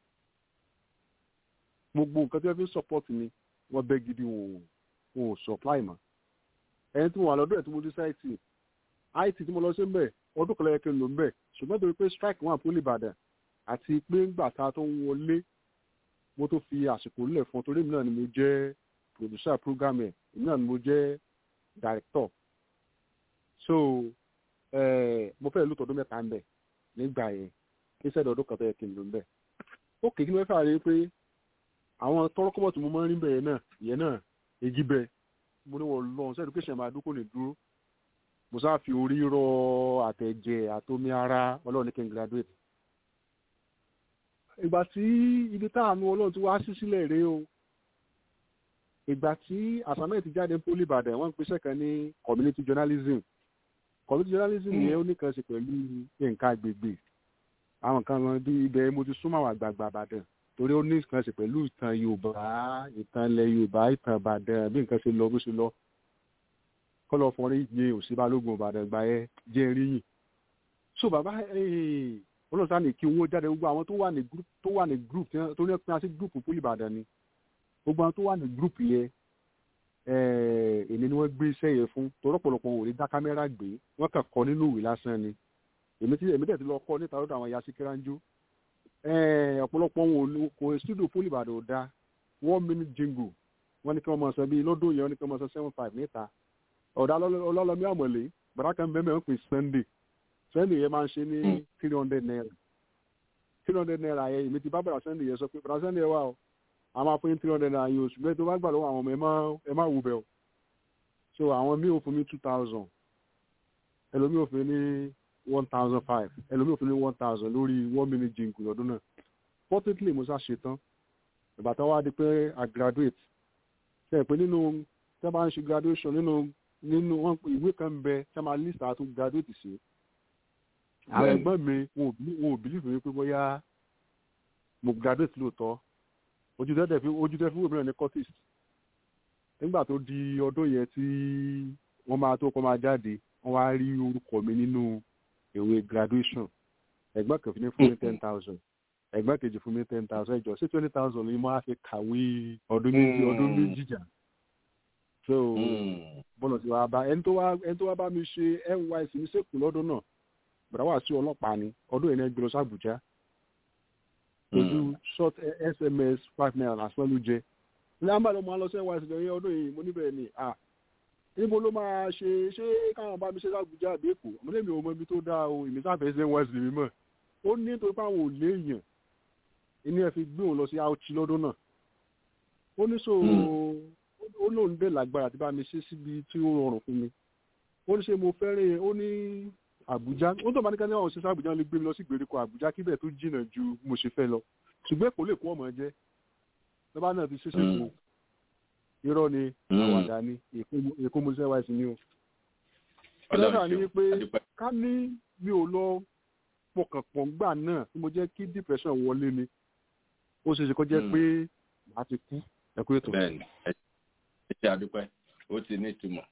gbogbo nǹkan tí wọ́n fi ń support mi wọ́n bẹ́ gidi wọn ò supply mọ́ ẹni tí mo wà lọ́dọ̀ ẹ̀ tí mo dé sáìtì it tí mo lọ sí ń bẹ̀ ọdún kan lẹ́yìn kí n lò ń bẹ̀ ṣùgbọ́n torí pé strike wọn àpò ìbàdàn àti pé ńgbà tá a tó ń wọlé mo tó fi àsìkò lẹ̀ fún torí èmi náà ni mo jẹ́ producer program ẹ̀ èmi náà ni mo jẹ́ director so mo fẹ́ lò tọdún mẹ́ta ń bẹ̀ nígbà yẹn kí sẹ́dọ̀ ọdún kan tó yẹ kí n lò ń bẹ̀ ó kéèkì ní mẹ́fà rí pé àwọn tọrọkọ́bọ̀ tí mo máa ń rí bẹ̀yẹn náà ìyẹn náà èjì bẹ mo ní wọ́n lọ sí education máa dúkò ní dúró mo sáà fi orí rọ àtẹ̀jẹ̀ àtomi ara ọlọ́run ní kí n graduate ìgbà tí ibi táànù ọlọ́run ti wá sí sílẹ̀ rèé o ìgbà tí àsámẹ́ ti jáde poli ìbàdàn wọ́n ń pèsè kan ní community journalism community journalism yẹn ó nìkan ṣe pẹ̀lú nǹkan agbègbè àwọn kan wọn bí ibẹ̀ mo ti súnmọ́ àwọn àgbààgbà ìbàdàn torí ó ní nǹkan ṣe pẹ̀lú ìtàn yorùbá ìtàn ilẹ̀ yorùbá ìtàn ìbàdàn bí nǹkan ṣe lọ bó ṣe lọ kọ́lọ́ fọrin yé òsínbálógún ìbàdàn gbà ẹ́ jẹ́ ríyìn so bàbá ọlọ́sàn ní kí owó jáde gbogbo àwọn tó wà ní group tó wà ní group tó ní pín sí group poli ìbàdàn ni gbogbo àwọn tó wà ní group yẹn èmi ni wọ́n gbé iṣẹ́ yẹn fún torọ́pọ̀lọpọ̀ ò ní dá kámẹ́rà gbé wọ́n kàn kọ́ nínú ìwé lásán ni èmi tí èmi dẹ̀ ti lọ kọ́ níta lọ́dọ̀ àwọn yasi kíranjú ọ̀pọ̀lọpọ̀ wọn kò studio poli ìbàdàn ò da one minute jingle wọ́n ní kí wọ́n máa sọ bí lọ́dún yẹn wọ́n ní kí wọ́n máa sọ seven five níta ọ̀dà ọlọ́lọ́mí àmọ̀lé bàrà kan bẹ́ẹ̀ mẹ́rin pè sunday sunday yẹn máa ń ṣe ní three hundred naira three hundred naira yẹn èmi ti bá bàrà sunday yẹn sọ pé bàrà sunday yẹn wà o a máa fún yín three hundred naira yẹn oṣù bẹ́ẹ̀ tó bá gbà lọ́wọ́ àwọn ọmọ ẹ má wù bẹ́ẹ̀ o so àwọn míì ò fún mi two thousand ẹlòmíì ò fún mi ní one thousand five ẹlòmíì ò fún mi ní one thousand lórí one minute jingle lọ́dún náà fortunately mo sá ṣe tán ìgbà tó wá di pé i graduate ṣe pé nínú tẹ́ bá ń ṣe graduation nínú nínú wọn ìwé kan ń bẹ tẹ́ máa list àtún graduate sí àwọn ẹ̀gbọ́n mi wọn ò believe mi pé bóyá mo graduate lóòótọ́ ojú tẹ́tẹ̀ fi ojú tẹ́ fi wò mìíràn ní cortis nígbà tó di ọdún yẹn tí wọ́n máa tó kọ́ máa jáde wọ́n wá rí orúkọ mi nínú ìwé graduation ẹ̀gbọ́n kan fi ní fún mi ten thousand ẹ̀gbọ́n kejì fún mi ten thousand ẹjọ́ sí twenty thousand ni mo á fi kàwé ọdún méjì ọdún méjì jà so bọ́lọ̀ tí wàá bá ẹni tó wá ẹni tó wá bá mi ṣe nysc ní sèkú lọ́dún náà bàbá wà sí ọlọ́pàá ni ọdún yẹn ní ẹgbẹ́ lọ sí àbújá ojú short sms five naira lásán ló jẹ ní àmbàdo máa lọ sí nysc lẹ́yìn ọdún yìí mo níbẹ̀ ni à níbo ló máa ṣe ṣé káwọn bá mi ṣe lábújá àbí èkó àmọ́lé mi ò mọ ibi tó dáa o èmi sáfẹ́ sí nysc mi mọ̀ ó ní nítorí pé àwọn ò léèyàn inú ẹ fi gbé òun lọ sí auchi lọ́dún náà ó ní so ó lóun dé lágbára àti bá mi ṣe síbi tí ó rọrùn fún mi ó ní ṣe mo fẹ́rẹ̀ ó ní àbújá ó tó bá ní ká ní àwọn òṣìṣẹ́ àbújá lè gbé mi lọ sí ìgbèríko àbújá kíbẹ̀ tó jìnnà ju mo ṣe fẹ́ lọ ṣùgbọ́n èkó lè kó ọmọ jẹ́ lọ́ba náà ti ṣẹ̀ṣẹ̀ kó irọ́ ni àwàdà ni èkó mo ṣe wáìsì ni o. ọlọ́dà ni wípé ká ní mi ò lọ pọkànpọ̀ gbà náà tí mo jẹ́ kí depression wọlé ni ó ṣe ṣe kó jẹ́ pé màá ti kú ẹ̀kú ètò. bẹ́ẹ̀ni ẹ ṣe àdúpẹ́ ó ti ní ìtumọ̀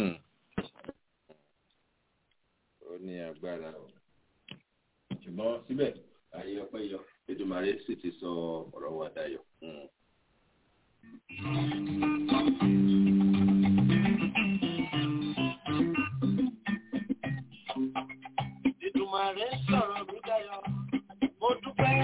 ó ní agbára o ṣùgbọ́n síbẹ̀ ayé ọpẹ́ yọ Èdùmàrè sì ti sọ ọ̀rọ̀ wa dayọ̀. Èdùmàrè sọ̀rọ̀ mi dayọ̀ mo dúpẹ́.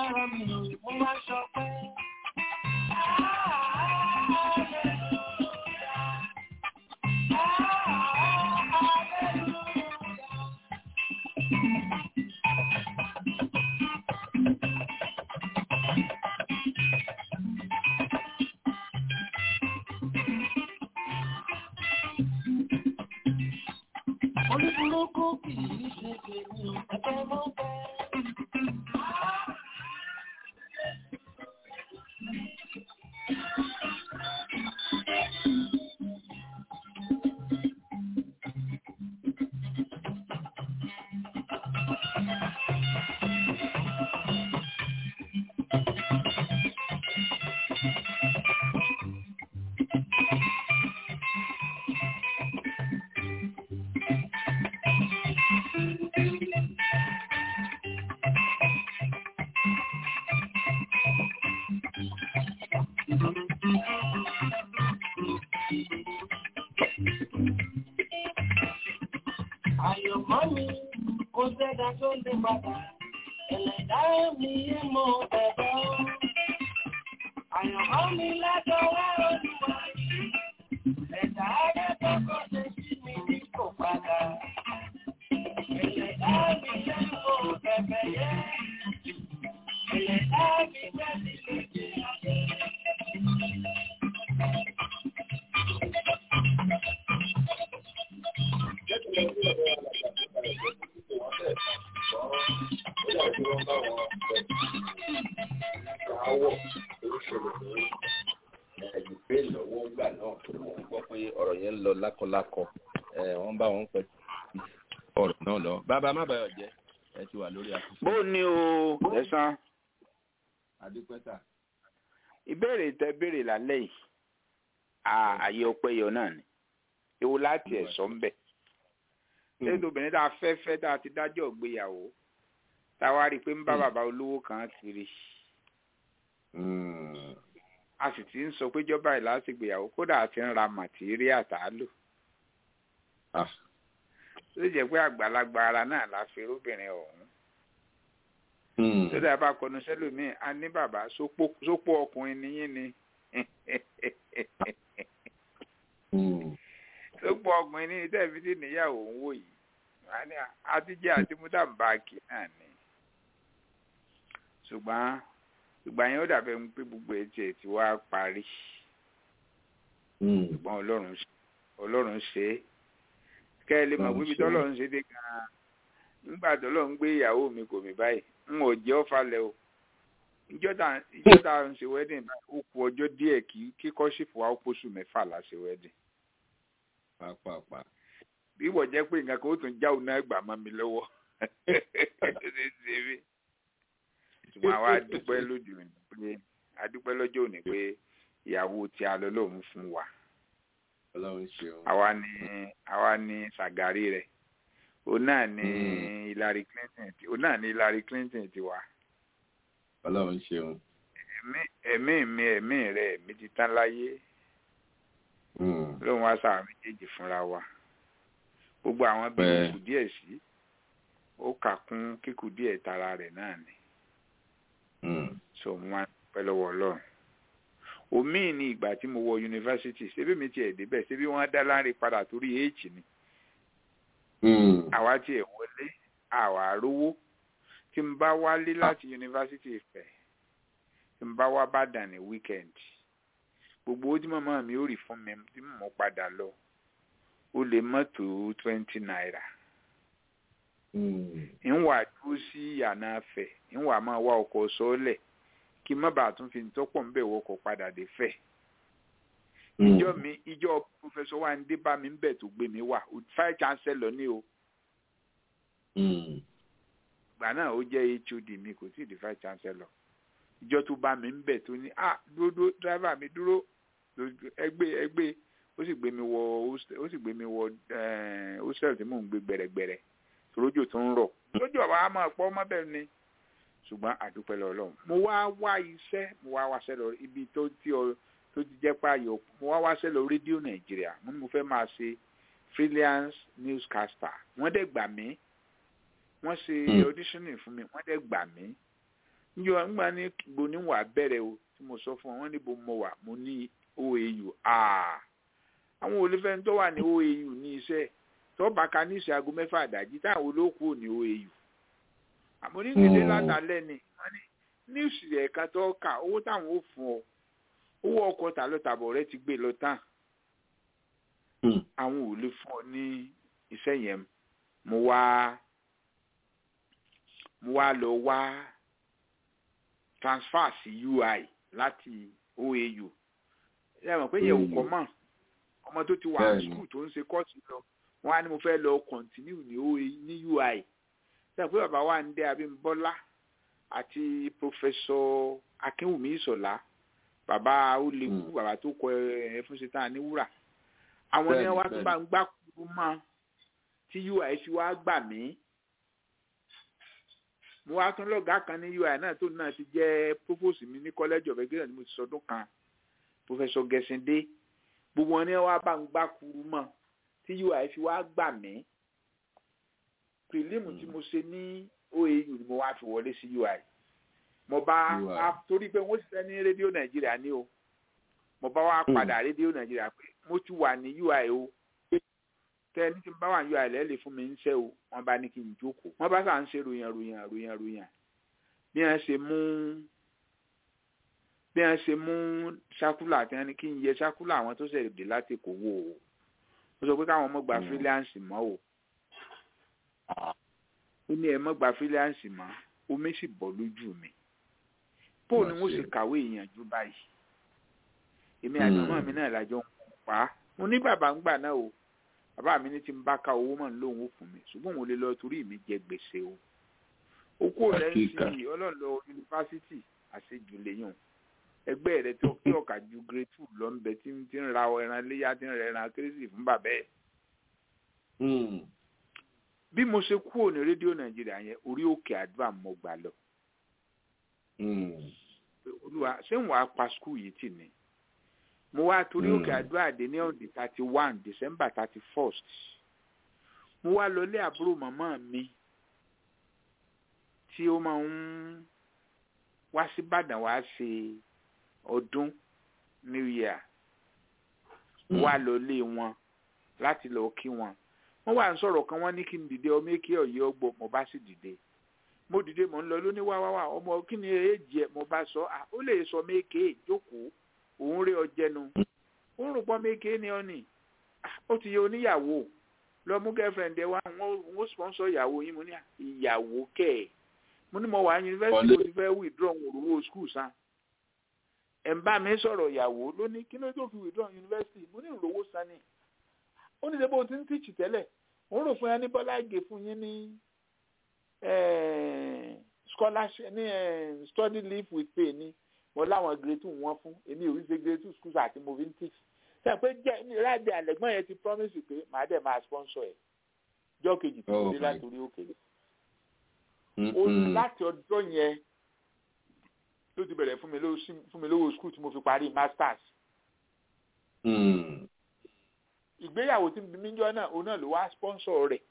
lára mi mo máa ṣọpẹ́. Oníburúkú kì í ṣe tèmi, ẹ̀fẹ́ mọ́ bẹ́ẹ̀. Àyọ̀mọ́ mi kò sẹ́dá tó lè padà, ẹlẹ́dá mi mọ bẹ̀bẹ̀ o. Àyọ̀mọ́ mi lẹ́dọ̀wọ́ olúwa yìí, ẹ̀dá ayé kọ́kọ́ ṣe sí mi ní kò padà. Ẹlẹ́dá mi jẹ́ mọ bẹ̀bẹ̀ yẹ, ẹlẹ́dá mi jẹ́ mi lóde ayé. àwọ̀ tó ṣẹlẹ̀ ní ẹ̀dùnpé lọ́wọ́ gbà náà wọ́n gbọ́ pé ọ̀rọ̀ yẹn ń lọ lákọlákọ ẹ̀, wọ́n bá wọn pẹ̀ ọ̀rọ̀ náà lọ. bàbá má bàyọ̀ jẹ́ ẹ ti wà lórí àkókò. bó ni o ẹ̀sán adúpẹ́tà ìbéèrè tẹ béèrè lálẹ́ yìí à- àyè ọpẹ́ yọ náà ni ewu láti ẹ̀sọ́ ń bẹ̀ lẹ́yìn obìnrin tá a fẹ́ fẹ́ tá a ti dájọ́ ìgbéyàwó tá a wá rí i pé ń bá bàbá olówó kan kiri a sì ti ń sọ pé jọba ìlà ti gbéyàwó kódà a ti ń ra màtíríà tá a lò ó lè jẹ́ pé àgbàlagbà ara náà la fi róbìnrin ọ̀hún tó dáa bá kọnu sẹ́lòmíì a ní bàbá sópó sópó ọkùnrin níyìn ni sópó ọkùnrin ní tẹ́ẹ̀fì tí níyàwó ń wò yìí wọ́n á ní àtijọ́ àti mútàǹbáàkì náà ni ṣùgbọ́n ìgbà yẹn ó dàbẹ̀ ń pé gbogbo etí ẹ̀ ti wá parí ṣùgbọ́n ọlọ́run ṣe- ọlọ́run ṣe é kẹ́ ẹ lè mọ̀ pé ibi tọ́lọ́run ṣe dé gan-an nígbà tọ́lọ́run gbé ìyàwó mi kò mí báyìí n ò jẹ́ ọ́fàlẹ̀ o ìjọ tá ìjọ tá à ń ṣe wedding báyìí ó kù ọjọ́ díẹ̀ kí kíkọ́ ṣìfù wa ó pósù mẹ́fà la ṣe wedding pàápàá bí wọ́n jẹ́ pé nǹkan kan ó tún já òun náà gbà mọ́ mi lọ́wọ́ ṣùgbọ́n àwa dúpẹ́ lóde òní pé adúpẹ́ lọ́jọ́ òní pé ìyàwó tí a lọ lòun fún wa ọlọ́run ṣeun. àwa ni àwa ni sàgárì rẹ̀ òun náà ni Hillary Clinton ti òun náà ni Hillary Clinton ti wà ọlọ́run ṣeun. ẹ̀mí ẹ̀mí mi ẹ̀mí rẹ̀ ẹ̀mí ti tán láyé lóun wá sáà méjèèjì fúnra wa gbogbo àwọn bí Bẹ́ẹ̀. kù díẹ̀ sí ó kà kún kíkù díẹ̀ tara rẹ̀ náà ni so mo máa ń pẹ́ lọ́wọ́ ọlọ́run omi ní ìgbà tí mo wọ yunifásitì ṣebí mi tiẹ̀ débẹ̀ ṣebí wọ́n dá láre padà torí h ni àwa tiẹ̀ wọlé àwa rówó tí n bá wálé láti yunifásitì Ifẹ̀ tí n bá wá bàdàn ní weekend gbogbo owó tí màmá mi ò rí fún mi tí mo padà lọ ó lè mọ́tò twenty naira ìwà dúró sí yàrá fẹ̀ ìwà máa wá ọkọ̀ sọ́ọ́lẹ̀ kí n má bàa tún fi tọ́pọ̀ ń bẹ̀ wọkọ̀ padà dé fẹ̀. ìjọ mi ìjọ pòfẹsọ wa ń dé bá mi ń bẹ̀ tó gbé mi wá five chancellor ní o. ìgbà náà ó jẹ́ hod mi kò tí ì di five chancellor ìjọ tó bá mi ń bẹ̀ tó ní ah dúró dúró driver mi dúró ẹgbẹ́ ẹgbẹ́ ó sì gbé mi wọ hostel- ó sì gbé mi wọ eh, hostel tí mò ń gbé gbẹ̀rẹ̀gbẹ̀rẹ̀ torójò tó ń rọ̀ lójú ọ̀bá á máa pọ́ mọ́bẹ̀ ni ṣùgbọ́n àdúpẹ́ lọ ọlọ́run mo wá wá iṣẹ́ mo wá wáṣẹ́ lọ ibi tó tí ọ tó ti jẹ́ páyọ̀ mo wá wáṣẹ́ lọ rédíò nàìjíríà mo ní mo fẹ́ máa ṣe freelance newscaster wọ́n dẹ̀ gbà mí wọ́n ṣe auditioning fún mi wọ́n dẹ̀ gbà mí njọ ńgbà ní gbo ní wà bẹ̀rẹ̀ o tí mo sọ fún ọ wọ́n ní bo mo wà mo ní oau aa àwọn olùfẹ́ tó wà ní oau ní iṣẹ́ tó bá ka ní ìṣe aago mẹ́fà àdájí táwọn olóòkú ò ní oau àmọ́ ní gbèdé látàlẹ́ ni wọ́n ní ní ìṣìlẹ̀ ẹ̀ka tó kà owó táwọn ò fún ọ owó ọkọ̀ tà lọ tàbọ̀ rẹ ti gbé lọ tán àwọn ò lè fún ọ ní iṣẹ́ yẹn mo wá mo wá lọ wá transfer sí ui láti oau ẹ mọ̀ pé yẹ̀wò kọ́ mọ̀ ọmọ tó ti wà ní skul tó ń ṣe kọ́ọ̀tù lọ wọ́n á ní mo fẹ́ lọ continue ní oau ní ui ṣe pé bàbá wa ń dé abímbọ́lá àti professor akínwùmí ìṣọ̀lá bàbá olèkú bàbá tó kọ ẹ fún ṣe tán ní wúrà àwọn ní wá tó bá ń gbá kúrú mọ́ tí ui fi wá gbà mí mo wá tún lọ́gàá kan ní ui náà tó náà ti jẹ́ provost mi ní college of education ni mo ti sọdún kan professor gẹ̀sìndé gbogbo wọn ní wá bá ń gbá kúrú mọ́ tí ui fi wá gbà mí prelim tí mo ṣe ní oau ni mo wá fi wọlé sí ui mo bá torí pé wọ́n ṣiṣẹ́ ní rédíò nàìjíríà ní o mo bá wá padà rédíò nàìjíríà pé mo ti wà ní ui o tẹ ní kí n bá wà ní ui lẹ́lẹ̀ fún mi ń ṣe o wọ́n bá ní kí n jókòó wọ́n bá sà ń ṣe ròyìn ròyìn ròyìn ròyìn bí wọ́n ṣe mú bí wọ́n ṣe mú ṣákúlà tí wọ́n ní kí n yẹ ṣákúlà àwọn tó ṣẹ̀dé láti kó wò o ó sọ pé káwọn ọmọ gba fíríláǹsì mọ́ o ó ní ẹ mọ́ gba fíríláǹsì mọ́ omi sì bọ́ lójú mi bó ni mo sì kàwé ìyànjú báyìí èmi àti ọmọ mi náà lájọ ń pa á mo ní bàbá ń gbà náà o bàbá mi ní tí n bá ka owó mọ̀ lóun ó fún mi ṣùgbọ́n òun lè lọ torí mi jẹ gbèsè o ó kó lẹ́yìn sí ọlọ́ọ̀lọ́ yunifásitì àṣejù lẹ́yìn ẹgbẹ́ rẹ tó kí ọ̀kà ju grade two lọ ń bẹ tí ń ra ẹran léyà tí ń rẹ ẹran kérésì fún bàbá ẹ̀. bí mo ṣe kúrò ní rédíò nàìjíríà yẹn orí òkè àdúrà mo gbà lọ olúwa ṣé ń wàá pa skul yìí tì ní mo wá torí òkè àdúrà dé ní ọ̀dẹ̀ thirty one december thirty first mo wá lọlé àbúrò màmá mi tí ó máa ń wá sí ìbàdàn wá ṣe ọdún new year wá lọlé wọn láti lọ kí wọn wọn wà ń sọ̀rọ̀ kan wọ́n ní kí n dìde ọmọ èké ọ̀yẹ́ ọgbọ mo bá sì dìde mo dìde mo ń lọ lóní wá wá wá ọmọ kí ni èjì ẹ mo bá sọ à ó lè sọ méke jókòó òun rí ọjẹnu ó rò pọ méke ni ọ nì ó ti yẹ oníyàwó lọ mú girlfriend ẹ wá wọn ó sponsor ìyàwó yín mo ní ìyàwó kẹ ẹ mo ní mo wà yunifásitì mo ti fẹ́ withdraw òróró school san ẹ̀ ń bá mi sọ̀rọ̀ ìyàwó ló ní kí ló tó fi withdraw yunifásitì mo ní ìrówó san ni ó ní sẹ́bọ̀ tí ń tíìchì tẹ́lẹ̀ òun rò fún yẹn ní bọ́lá ìgè fún yín ní scholarship ní study leave with pay ní mo láwọn grade two wọn fún èmi ò rí ṣe grade two schools àti mo fi ń teach sẹ́yìn pé jẹ́ ní ráàdì àlẹ́gbọ́n yẹn ti promise pé màá dẹ̀ máa sponsor ẹ̀ jọ́ kejì tó dé látòrí òkèlè ó láti ọjọ́ yẹn ló ti bẹ̀rẹ̀ fún mi lówó school tí mo fi parí masters ìgbéyàwó tí mi jọ náà òun náà ló wá sponsor rẹ̀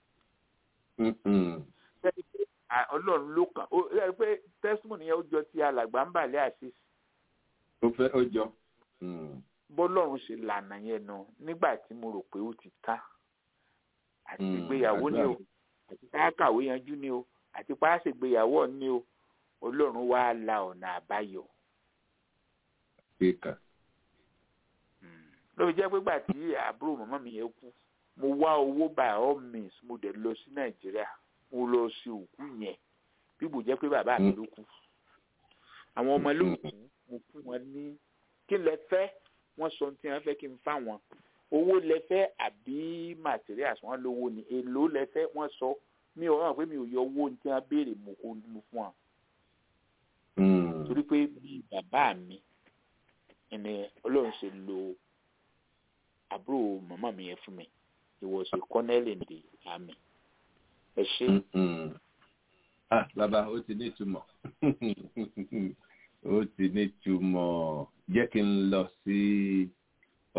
ọlọ́run ló kàn ó rí pé testimony yẹn ó jọ ti alàgbà ń bàlẹ́ àṣìṣ. ó fẹ́ ó jọ. bọ́lọ́run ṣe lànà yẹn nà nígbà tí mo rò pé ó ti ká àti ìgbéyàwó ni o àti káàkàwé yanjú ni o àti páàsì ìgbéyàwó ni o ọlọ́run wá la ọ̀nà àbáyọ. lóbi jẹ́ pé gbà tí àbúrò màmá mi yẹn kú mo wá owó by all means mo dẹ̀ lọ sí nàìjíríà mo lọ sí òkú yẹn bí bò jẹ́ pé bàbá mi ló kú àwọn ọmọ ló kú mo fún wọn ní kí lẹ fẹ́ wọ́n sọ tí wọ́n fẹ́ kí n fá wọn owó lẹ fẹ́ àbí materials wọ́n lówó ni èlò lẹ fẹ́ wọ́n sọ mi ò hàn pé mi ò yọ owó tí wọ́n béèrè mo kó mo fún wọn torí pé bí bàbá mi ẹni ọlọ́run ṣe lo àbúrò màmá mi yẹn fún mi he was a colonel in the army ẹ ṣe. ah bàbá ó ti ní ìtumọ̀ ó ti ní ìtumọ̀ jẹ́ kí n lọ sí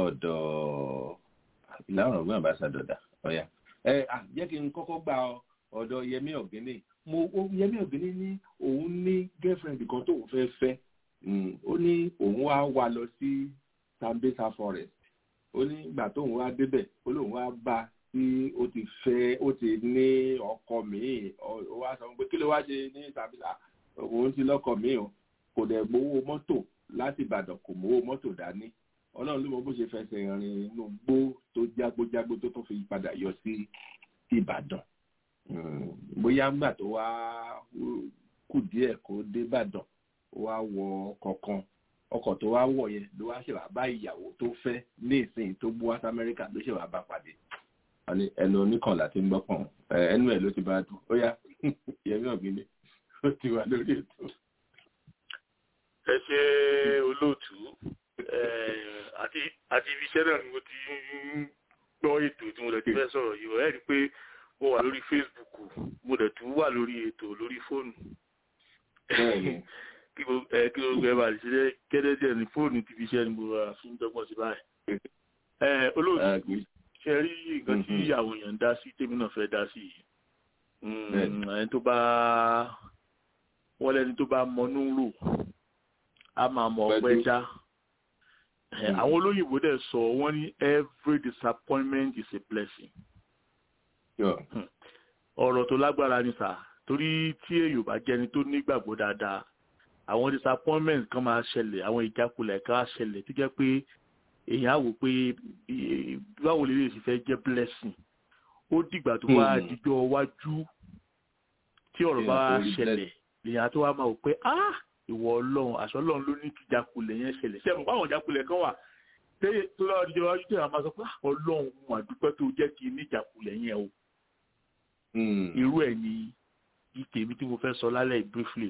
ọ̀dọ̀ ìlànà ọ̀gbọ́n àbáṣadọ̀dà ọ̀yà ẹ jẹ́ kí n kọ́kọ́ gba ọ̀dọ̀ yẹmí ọ̀gẹ́nì mo yẹmí ọ̀gẹ́nì ní òun ní girlfriend kan tóun fẹ́ fẹ́ ó ní òun wá wá lọ sí Sambisa forest ó ní ìgbà tóun wá débẹ̀ ó lóun wá bá tí ó ti fẹ́ ó ti ní ọkọ míì ó wá sọ pé kí ló wá ṣe ní Sambisa òun ti lọ́kọ míì o kò dẹ̀ gbowó mọ́tò láti Ìbàdàn kò mówó mọ́tò dání Ọlọ́run ló mọ bó ṣe fẹsẹ̀ rìn inú gbó tó jágbójágbó tó tún fi padà yọ sí Ìbàdàn bóyá ńgbà tó wá kù díẹ̀ kó dé Ìbàdàn ó wá wọ ọkọ̀ kan ọkọ̀ tó wá wọ̀ yẹn ló wá ṣèwà bá ìyàwó tó fẹ́ ní ìsìn tó bú wá sí Amẹ́ríkà ló ṣèwà bá pàdé ẹnu oníkànlá tí ń gbọ́pọ̀n ẹnu ẹ̀ ló ti bá dùn ó yá Yẹmí Ọ̀gbìnlé ó ti wà lórí ètò. ẹ ṣe olóòtú àti àti ibi iṣẹ́ náà ni mo ti ń gbọ́ ètò tí mo lè ti fẹ́ sọ̀rọ̀ yìí ẹ̀ rí i pé mo wà lórí Facebook mo dẹ̀ tún wà lórí ètò lórí fóònù kí gbogbo ẹ bá lè ṣe gẹ́gẹ́ ní fóònù ti fi iṣẹ́ ni mo rà fi ń dọ́gbọ́n sí báyìí. olóòtú ṣe rí nǹkan tí àwọn èèyàn ń dá sí tèmi náà fẹ́ dá sí yìí ẹni tó bá wọ́n lẹ́ni tó bá mọnú rò á máa mọ ọpẹ́ dá àwọn olóyìnbó dẹ̀ sọ wọ́n ní every disappointment is a blessing ọ̀rọ̀ tó lágbára ni sà torí tí èyàn bá jẹ́ni tó nígbàgbọ́ dáadáa àwọn disappointment kan máa ṣẹlẹ̀ àwọn ìjákulẹ̀ kan á ṣẹlẹ̀ tó jẹ́ pé èèyàn á wò pé báwo lè lè sì fẹ́ jẹ́ blessing ó dìgbà tó bá dijọ́ wájú tí ọ̀rọ̀ bá ṣẹlẹ̀ lèèyàn tó wá máa wò pé ah ìwọ ọlọ́run àṣọ ọlọ́run ló ní kí ìjákulẹ̀ yẹn ṣẹlẹ̀ ṣé ẹ̀mọ̀ báwọn ìjákulẹ̀ kan wà tó lọ́wọ́ dijọ́ wájú tí àwọn máa sọ pé ọlọ́run mo àdúpẹ́ tó jẹ́ kí ní ìjákulẹ̀ yẹn o irú ẹ̀ ni ìtèmi tí mo fẹ́ sọ lálẹ́ briefly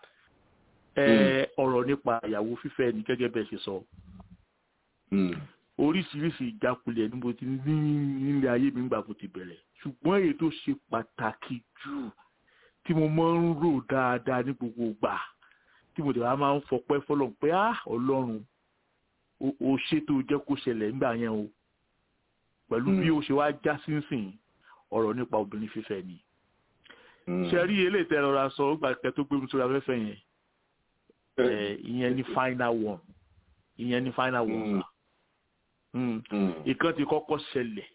ọ̀rọ̀ nípa ìyàwó fífẹ́ ni gẹ́gẹ́ bẹ́ẹ̀ ṣe sọ oríṣiríṣi ìjákulẹ̀ ni mo ti ní nílé ayé mi nígbà mo ti bẹ̀rẹ̀ ṣùgbọ́n èyí tó ṣe pàtàkì jù tí mo máa ń rò dáadáa ní gbogbo ìgbà tí mo dẹ̀ wá máa ń fọpẹ́ fọlọ́run pé ah ọlọ́run o ṣe tó jẹ́ kó ṣẹlẹ̀ nígbà yẹn o pẹ̀lú bí ó ṣe wá já sínsìn ọ̀rọ̀ nípa obìnrin fífẹ́ ni ṣe rí eléyìí tẹ́ rọra sọ ó gbà kẹ́ tó gbé mi sórí afẹ́fẹ́ yẹn ìyẹn ni final one ìyẹn ni final one sa ìkan ti kọ́kọ́ ṣẹlẹ̀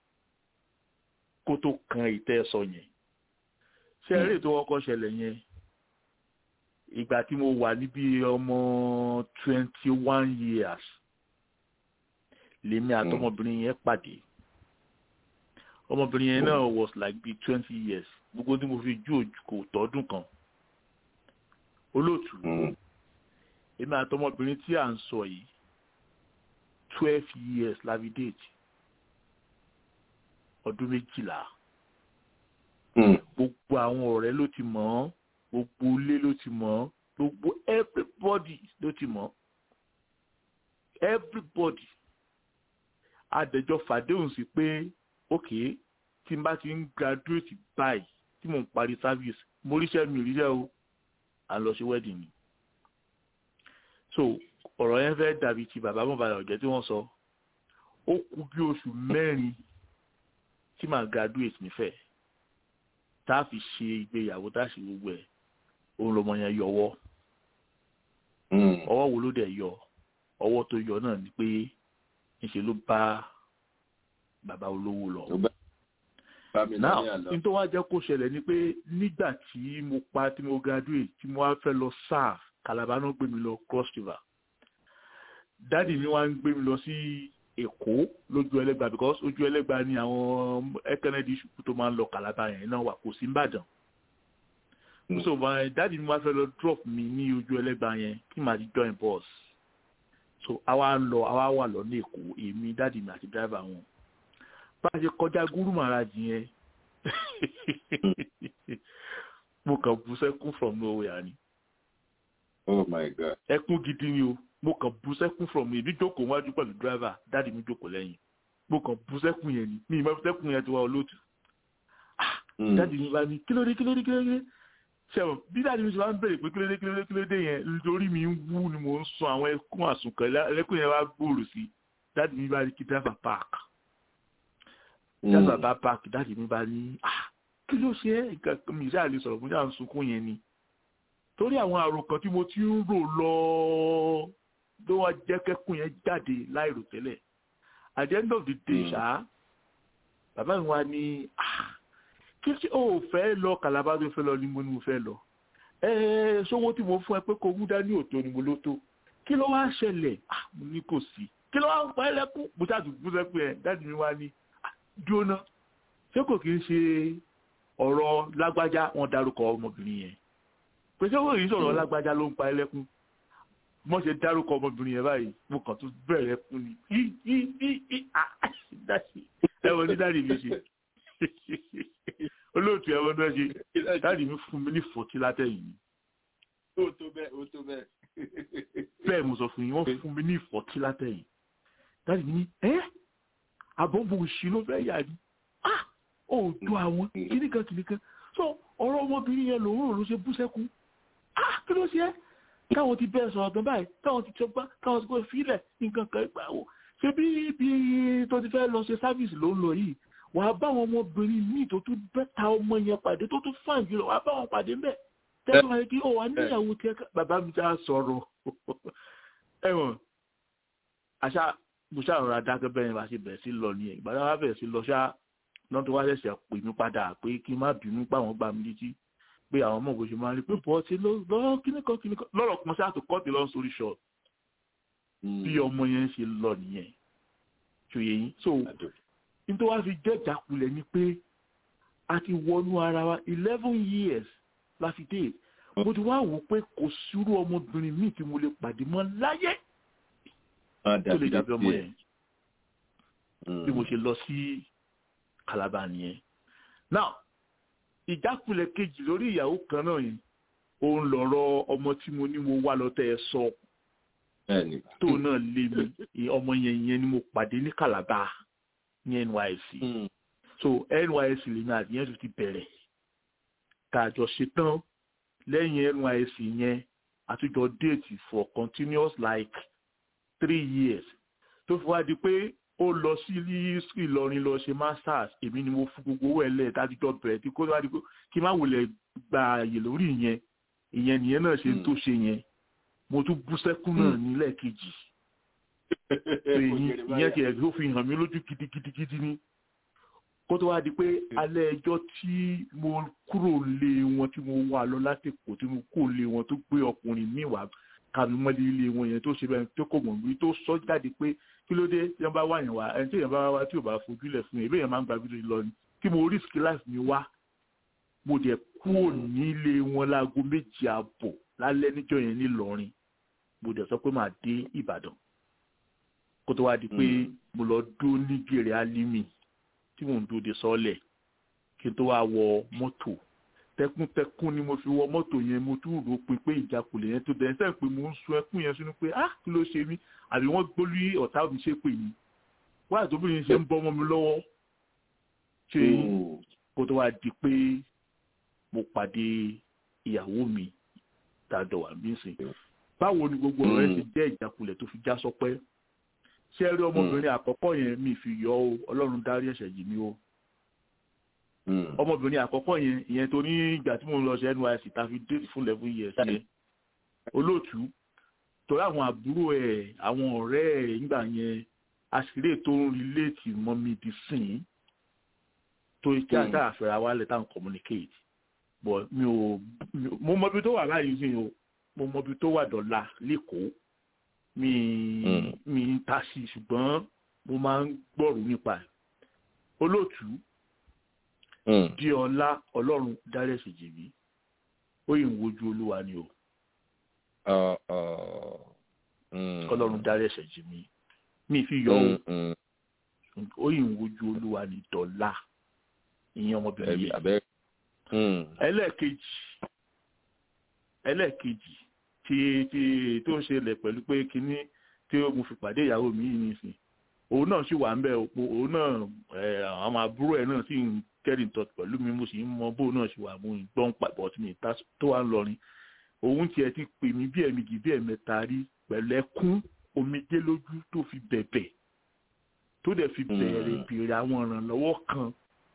kó tó kan ìtẹ́ sọ yẹn ṣe eré tó kọ́kọ́ ṣẹlẹ̀ yẹn ìgbà tí mo wà níbi ọmọ twenty one years lèmi àtọmọbìnrin yẹn pàdé ọmọbìnrin yẹn náà was like be twenty years gbogbo tí mo fi ju òjò kò tọdún kan olóòtú èmi àtọmọbìnrin tí à ń sọ yìí twelve years la fi date ọdún méjìlá gbogbo àwọn ọ̀rẹ́ ló ti mọ̀ ọ́ gbogbo ilé ló ti mọ̀ ọ́ gbogbo everybody ló ti mọ̀ ọ́ everybody adẹjọ fàdéhùn sí pé ok tí n bá ti ń graduate báyìí tí mò ń parí service mo ríṣẹ́ mi ríṣẹ́ o à ń lọ sí wedding ni so ọ̀rọ̀ yẹn fẹ́ dàbí ti bàbá mọ̀bàlá ọ̀jẹ́ tí wọ́n sọ ó kù bí oṣù mẹ́rin tí màá graduate nífẹ̀ẹ́ tá a fi ṣe ìgbéyàwó tá a ṣe gbogbo ẹ̀ òun lọmọ yẹn yọwọ́ ọwọ́ wo ló dẹ̀ yọ ọwọ́ tó yọ náà ni pé ńṣe ló bá bàbá olówó lọ. now n tó wá jẹ́ kó ṣẹlẹ̀ ni pé nígbà tí mo pa tí mo graduate tí mo wá fẹ́ lọ serve Calabar náà gbé mi lọ cross river dáàdi mi wá ń gbé mi lọ sí Èkó lójú ẹlẹ́gba because ojú ẹlẹ́gba ni àwọn ẹkẹnẹdì ṣùkú tó máa ń lọ Calabar yẹn náà wà kò sí Ìbàdàn so dáàdi mi wá fẹ́ lọ drop mi ní ojú ẹlẹ́gba yẹn kí màá ti join bus so àwa ń lọ àwa wà lọ ní Èkó èmi dáàdi mi àti driver wọn bá a ṣe kọjá gúrú màrájì yẹn mo kàn bú sẹ́kún from nowhere ni. oh my god. ẹkún gidi ni o mo kàn bú sẹ́kún from mi èmi jókòó wájú pẹ̀lú driver dáàdi mi jókòó lẹ́yìn mo kàn bú sẹ́kún yẹn ni mi ìmọ̀ sẹ́kún yẹn ti wá olóòtú. dáàdi mi bá ní kílódé kílódé kílódé sẹ́wọ̀n bí dáàdi mi ti máa ń bèrè pé kílódé kílódé kílódé yẹn lórí mi ń wú ni mò ń sun àwọn ẹkún àsùnkàn ẹlẹ́kùn yẹn wá gbòòrò sí dáàdi mi bá ní kí driver park dáàdi bá park dáàdi mi bá ní kí ló ṣe é nǹkan mi ṣáà lè sọ̀rọ̀ fún yàrá sunkún yẹn ni torí àwọn àròkàn tí mo ti ń rò lọ tó wá jẹ́ kẹ́kùn yẹn jáde láìrò tẹ́lẹ̀ at the end of the day ṣá bàbá mi wá ní kí ṣe ó fẹ́ lọ kàlábá tó fẹ́ lọ ni mo ní mo fẹ́ lọ ẹ sówó tí mo fún ẹ pé kò mú dání òtó ni mo ló tó kí ló wá ṣẹlẹ̀ mo ní kò sí kí ló wá ń pa ẹlẹ́kùn mo ṣáàtú fún sẹ́ pé ẹ dáàdì mi wá ní dúró ṣé kò kí ń ṣe ọ̀rọ̀ lágbájá wọn dárúkọ ọmọbìnrin yẹn pé ṣé kò kí ń sọ̀rọ̀ lágbájá ló ń pa ẹlẹ́kùn mo ṣe dárúkọ ọmọbìnrin yẹn báyìí mo kàn tún bẹ̀rẹ̀ fún ni í í í í ẹ̀wọ̀n ní dáàdì mi ṣe olóòtú ẹ̀wọ̀n náà ṣe dáàdì mi fún mi ní fọ̀tí látẹ̀yìn. ó tó bẹ́ẹ̀ ó tó bẹ́ẹ̀. bẹ́ẹ̀ mo sọ fún yín wọ́n fún mi ní ìfọ̀tí látẹ̀yìn dáàdì mi ní ẹ́ àbọ̀bọ̀ òṣì ló fẹ́ yà ni ah ó tó àwọn kìnnìkan kìnnìkan so ọ̀rọ̀ ọmọbìnrin yẹn lòun ló ṣe bú sẹ́kún ah kí ló ṣe é káwọn ti bẹ́ẹ̀ sọ̀rọ̀ gan báyìí káwọn ti tọgbá káwọn ti kó fílẹ̀ nǹkan kan gbà wò ṣé bí ibi tó ti fẹ́ lọ ṣe sáfíìsì ló ń lọ yìí wà á bá àwọn ọmọbìnrin míì tó tún bẹ́ta ọmọ yẹn pàdé tó tún fàn jùlọ wà á bá wọn pàdé mbẹ́ tẹ́lẹ̀ wáyé kí ó wà níyàwó tiẹ̀ bàbá mi já sọ̀rọ̀ ẹ̀wọ̀n àṣà mo ṣàròrà dákẹ́ bẹ́ẹ̀ ni bá ṣe bẹ̀rẹ̀ sí lọ nìyẹn ìgbà tí wọ́n bẹ̀rẹ̀ sí lọ ṣá lọ́n tó wá ṣẹ̀ṣẹ̀ pè mí padà pé kí n má bínú pé àwọn gbà mí létí pé àwọn ọmọ ògùn ṣe máa ń rí pé bọ́ ti lọ kíníkan kíníkan lọ́rọ̀ kan ṣáà tó kọ́ọ̀tì lọ́n sórí ṣọ bí ọmọ yẹn ṣe lọ nìyẹn ṣòye yín so n tó wá fi jẹ́ ìjákulẹ̀ ni pé a ti wọnú ara wa eleven years la fi dé mo ti wá wò pé kò sírú ọmọbìnrin míì tí mo lè pàdé mọ́ láyé tó lè dàbí ọmọ yẹn bí mo ṣe lọ sí Calabar nìyẹn now ìjákulẹ̀ kejì lórí ìyàwó kan náà yìí òun lọ̀rọ̀ ọmọ tí mo ní mo wá lọ́tẹ̀ ẹ sọ tó náà lé mi ọmọ yẹn yẹn ni mo pàdé ní Calabar ní NYSC so NYSC lèmi àti yẹn tó ti bẹ̀rẹ̀ tá a jọ ṣe tán lẹ́yìn NYSC yẹn àtújọ déètì for continuous like three years tó fi wá di pé ó lọ sí Ìlọrin lọ ṣe masters èmi ni mo fún gbogbo owó ẹlẹ dájúdọ bẹ̀rẹ̀ tí kó wá di pé kí n má wulẹ̀ gba àyè lórí ìyẹn ìyẹn nìyẹn náà ṣe ń tó ṣe yẹn mo tún bú sẹ́kún náà nílẹ̀ kejì ìyẹn tiẹ̀ tó fi hàn mí lójú gidigidigidi ni kó tó wá di pé alẹ́ ẹjọ́ tí mo kúrò lé wọn tí mo wà lọ látẹ̀kọ̀ tí mo kó lé wọn tó gbé ọkùnrin míì wá kàmí mọ́lẹ̀ ilé wọn yẹn tó ṣe bẹ́ẹ̀ tó kò mọ̀ wí tó sọ jáde pé kí ló dé tí wọ́n bá wà yẹn wá ẹni tí èèyàn bá wá tí ò bá fojú lẹ̀ fún yẹn ìbéèyàn máa ń gba bíi lọ ni kí mo risk life mi wá mo dẹ̀ kúrò nílé wọn láago méjì àbọ̀ lálẹ́ níjọ́ yẹn nílọrin mo dẹ̀ sọ pé màá dé ìbàdàn kó tó wá di pé mo lọ dó ní gèrè alimi tí mò ń dó de sọ́ọ̀lẹ̀ kí n tó wá wọ mọ́tò tẹkùntẹkùn ni mo fi wọ mọ́tò yẹn mo tún rò pin pé ìjákulẹ̀ yẹn tó bẹ̀rẹ̀ sẹ́yìn pé mo ń sun ẹkún yẹn sínú pé ah kí ló ṣe mí àbí wọ́n gbólú ọ̀tá mi ṣe pè mí wáyà tó bìnrin ṣe ń bọ́ ọmọ mi lọ́wọ́ ṣe kó tó wá di pé mo pàdé ìyàwó mi tàdọ̀ wà mí sìn báwo ni gbogbo ọ̀rọ̀ ẹ ti jẹ́ ìjákulẹ̀ tó fi já sọpẹ́ ṣé ẹ rí ọmọbìnrin àkọ́kọ́ yẹn mi fi yọ ọ ọlọ́run dárí ẹ̀ṣẹ̀ jì mí o ọmọbìnrin àkọ́kọ́ yẹn ìyẹn tó ní ìgbà tí mo ń lọ sí NYSC ta fi dé fún eleven years yẹn olóòtú torí àwọn àbúrò ẹ̀ àwọn ọ̀rẹ́ ẹ̀ nígbà yẹn àṣírí tó ń relate mọ́ mi di sìn tó kí àtà àfẹ́ra wa lẹ̀ táwọn communicate but mi ò mo mọ ibi tó wà láyé sí o mo mọ ibi tó wà dọ̀la lẹ́kọ̀ọ́ mi mi ń ta sí ṣùgbọ́n mo máa ń gbọ́rù nípa ẹ̀ olóòtú di ọlá ọlọ́run dárí ẹ̀ṣẹ̀ jì mí ó yìí ń wojú olúwa ni o ọlọ́run dárí ẹ̀ṣẹ̀ jì mí mi fi yọ o ó yìí ń wojú olúwa ni dọ̀la ìyẹn ọmọbìnrin yẹn ẹlẹ́ẹ̀kejì ẹlẹ́ẹ̀kejì tí tí tó ń ṣẹlẹ̀ pẹ̀lú pé kínní tí mo fi pàdé ìyàwó mi yìí nìsín òun náà sì wà ń bẹ òpó òun náà àwọn àbúrò ẹ̀ náà sì ń kẹ́rì tọ́ pẹ̀lú mi mo sì ń mọ bóun náà sì wà mo ń gbọ́n pàbọ̀ tí mi tó wà ń lọrin òun tiẹ̀ ti pè mí bí ẹ̀mejì bí ẹ̀mẹ́ta rí pẹ̀lú ẹkún omijé lójú tó fi bẹ̀bẹ̀ tó dẹ̀ fi bẹ̀rẹ̀ bèrè àwọn ìrànlọ́wọ́ kan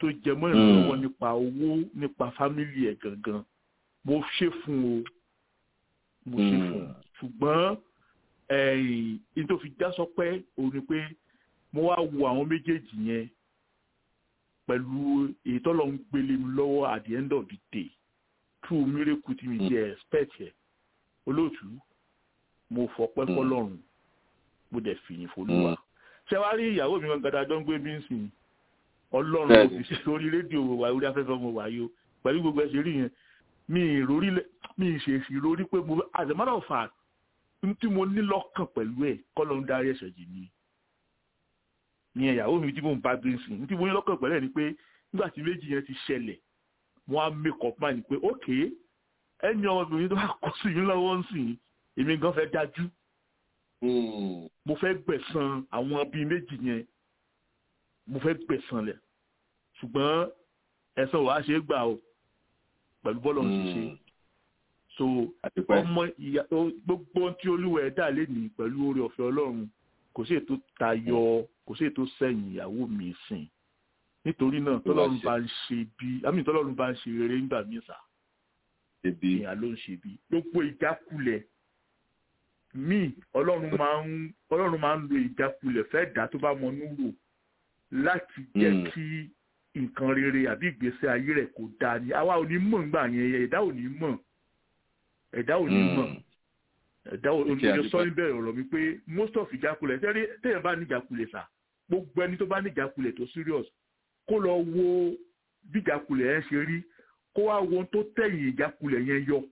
tó jẹ mọ́ ìrànlọ́wọ́ nípa owó nípa fámìlì ẹ̀ gangan mo ṣe fún o mo ṣe fún o ṣùgbọ́n ẹ̀yìn tó fi já sọpẹ́ òun ni pé mo wá wo àwọn méjèèjì yẹn pẹ̀lú èyí tọ́lọ́ ń gbélé mi lọ́wọ́ at the end of the day true miracle tí mi jẹ́ expect ẹ̀ olóòtú mo fọpẹ́ fọlọ́run mo dẹ̀ fìyìn folúwa ṣé wàá rí ìyàwó mi gangan dájọ́ ń gbé bí ń sìn ọlọ́run ló fi ṣe orí rédíò wà orí afẹ́fẹ́ mo wà yìí o pẹ̀lú gbogbo ẹ̀ ṣe rí yẹn mi ìrórí mi ìṣèṣì rórí pé mo as a matter of fact tí mo ní lọ́kàn pẹ̀lú ẹ̀ kọ́ ló ń darí ẹ̀ṣẹ̀ jì mí ní ìyàwó mi tí mò ń bá gbé sìn tí mo ní lọ́kàn pẹ̀lú ẹ̀ ni pé nígbà tí méjì yẹn ti ṣẹlẹ̀ wọ́n á make up mind pé ok ẹni ọmọbìnrin tó bá kó sí yín lọ́wọ́ ń sìn èmi gan fẹ́ dájú mo fẹ́ gbẹ̀san àwọn bíi méjì yẹn mo fẹ́ gbẹ̀san lẹ̀ ṣùgbọ́n ẹ̀san wàá ṣe é gbà o pẹ̀lú bọ́ọ̀lù ti ṣe so ọmọ ìyá gbogbo tí olúwa ẹ̀ dà lé ní pẹ̀lú oore ọ̀fẹ́ ọlọ́run kò sí ètò tayọ kò sí ètò sẹ́yìn ìyàwó mi sìn nítorí náà tọ́lọ́run bá ń ṣe bí àmì tọ́lọ́run bá ń ṣe rere nígbà míì sà ìyá ló ń ṣe bí gbogbo ìjákulẹ̀ míì ọlọ́run máa ń ọlọ́run máa ń lo ìjákulẹ̀ fẹ́ dá tó bá mọ núrò láti jẹ́ kí nǹkan rere àbí ìgbésẹ̀ ayé rẹ̀ kò dáa ni àwa ò ní mọ̀ nígbà yẹn ẹ̀dá ò ní mọ̀ ẹ̀dá ò ní mọ̀ ẹ̀dá ò ní mọ̀ sọ níbẹ̀rẹ̀ ọ̀rọ̀ mi pé most of ìjákulẹ̀ tẹ́lẹ̀ tẹ́lẹ̀ bá ní ìjákulẹ̀ sà gbogbo ẹni tó bá ní ìjákulẹ̀ tó serious kó lọ wo bí ìjákulẹ̀ yẹn ṣe rí kó wá wo ohun tó tẹ̀yìn ìjákulẹ̀ yẹn yọ.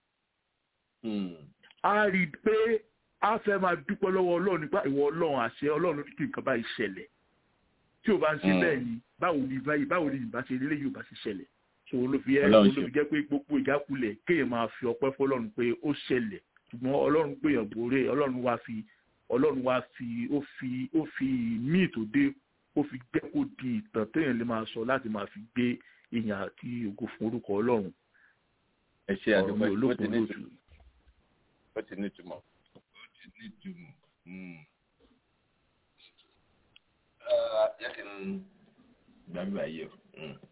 a rí i pé a fẹ́ máa dúpẹ́ lọ́wọ́ ọlọ́run nípa ìwọ ọlọ́run àṣẹ ọlọ́run ní kí nǹkan báyìí ṣẹlẹ̀ tí o bá ń ṣe bẹ́ẹ̀ ni báwo ni báyìí báwo ni ìbá ṣe lélẹ́yìí ò bá ṣe ṣẹlẹ̀ so ló fi yẹ ló fi jẹ́ pé gbogbo ìjákulẹ̀ kéèyàn máa fi ọpẹ́ fọlọ́run pé ó ṣẹlẹ̀ ṣùgbọ́n ọlọ́run gbèyàn bòrè ọlọ́run wá fi ọlọ́run wá fi ó fi ó fi míì tó dé ó fi jẹ́ kó di ìtàn téèyàn lè máa sọ láti máa fi gbé ìyàn àti ògo fún orúkọ ọlọ́run. ẹ ṣe àdúgbò ó ti ní ìtumọ̀ ó ti ní ìtumọ̀ ó ti ní ìtumọ̀ yẹ kí n gbàgbé ayé o.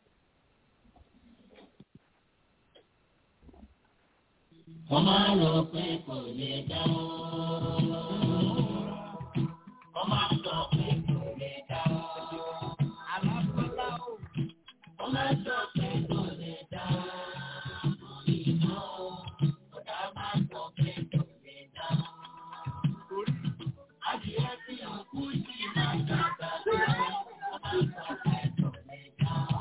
wọ́n máa ń rò pé kò lè dá o. wọ́n máa ń sọ pé kò lè dá o. alábọ́lá o. wọ́n máa ń sọ pé kò lè dá o. ìmọ̀ o. ọ̀dà máa ń sọ pé kò lè dá o. adìyẹ tí òkú sí máa ń dàgbà tó. wọ́n máa ń sọ pé kò lè dá o.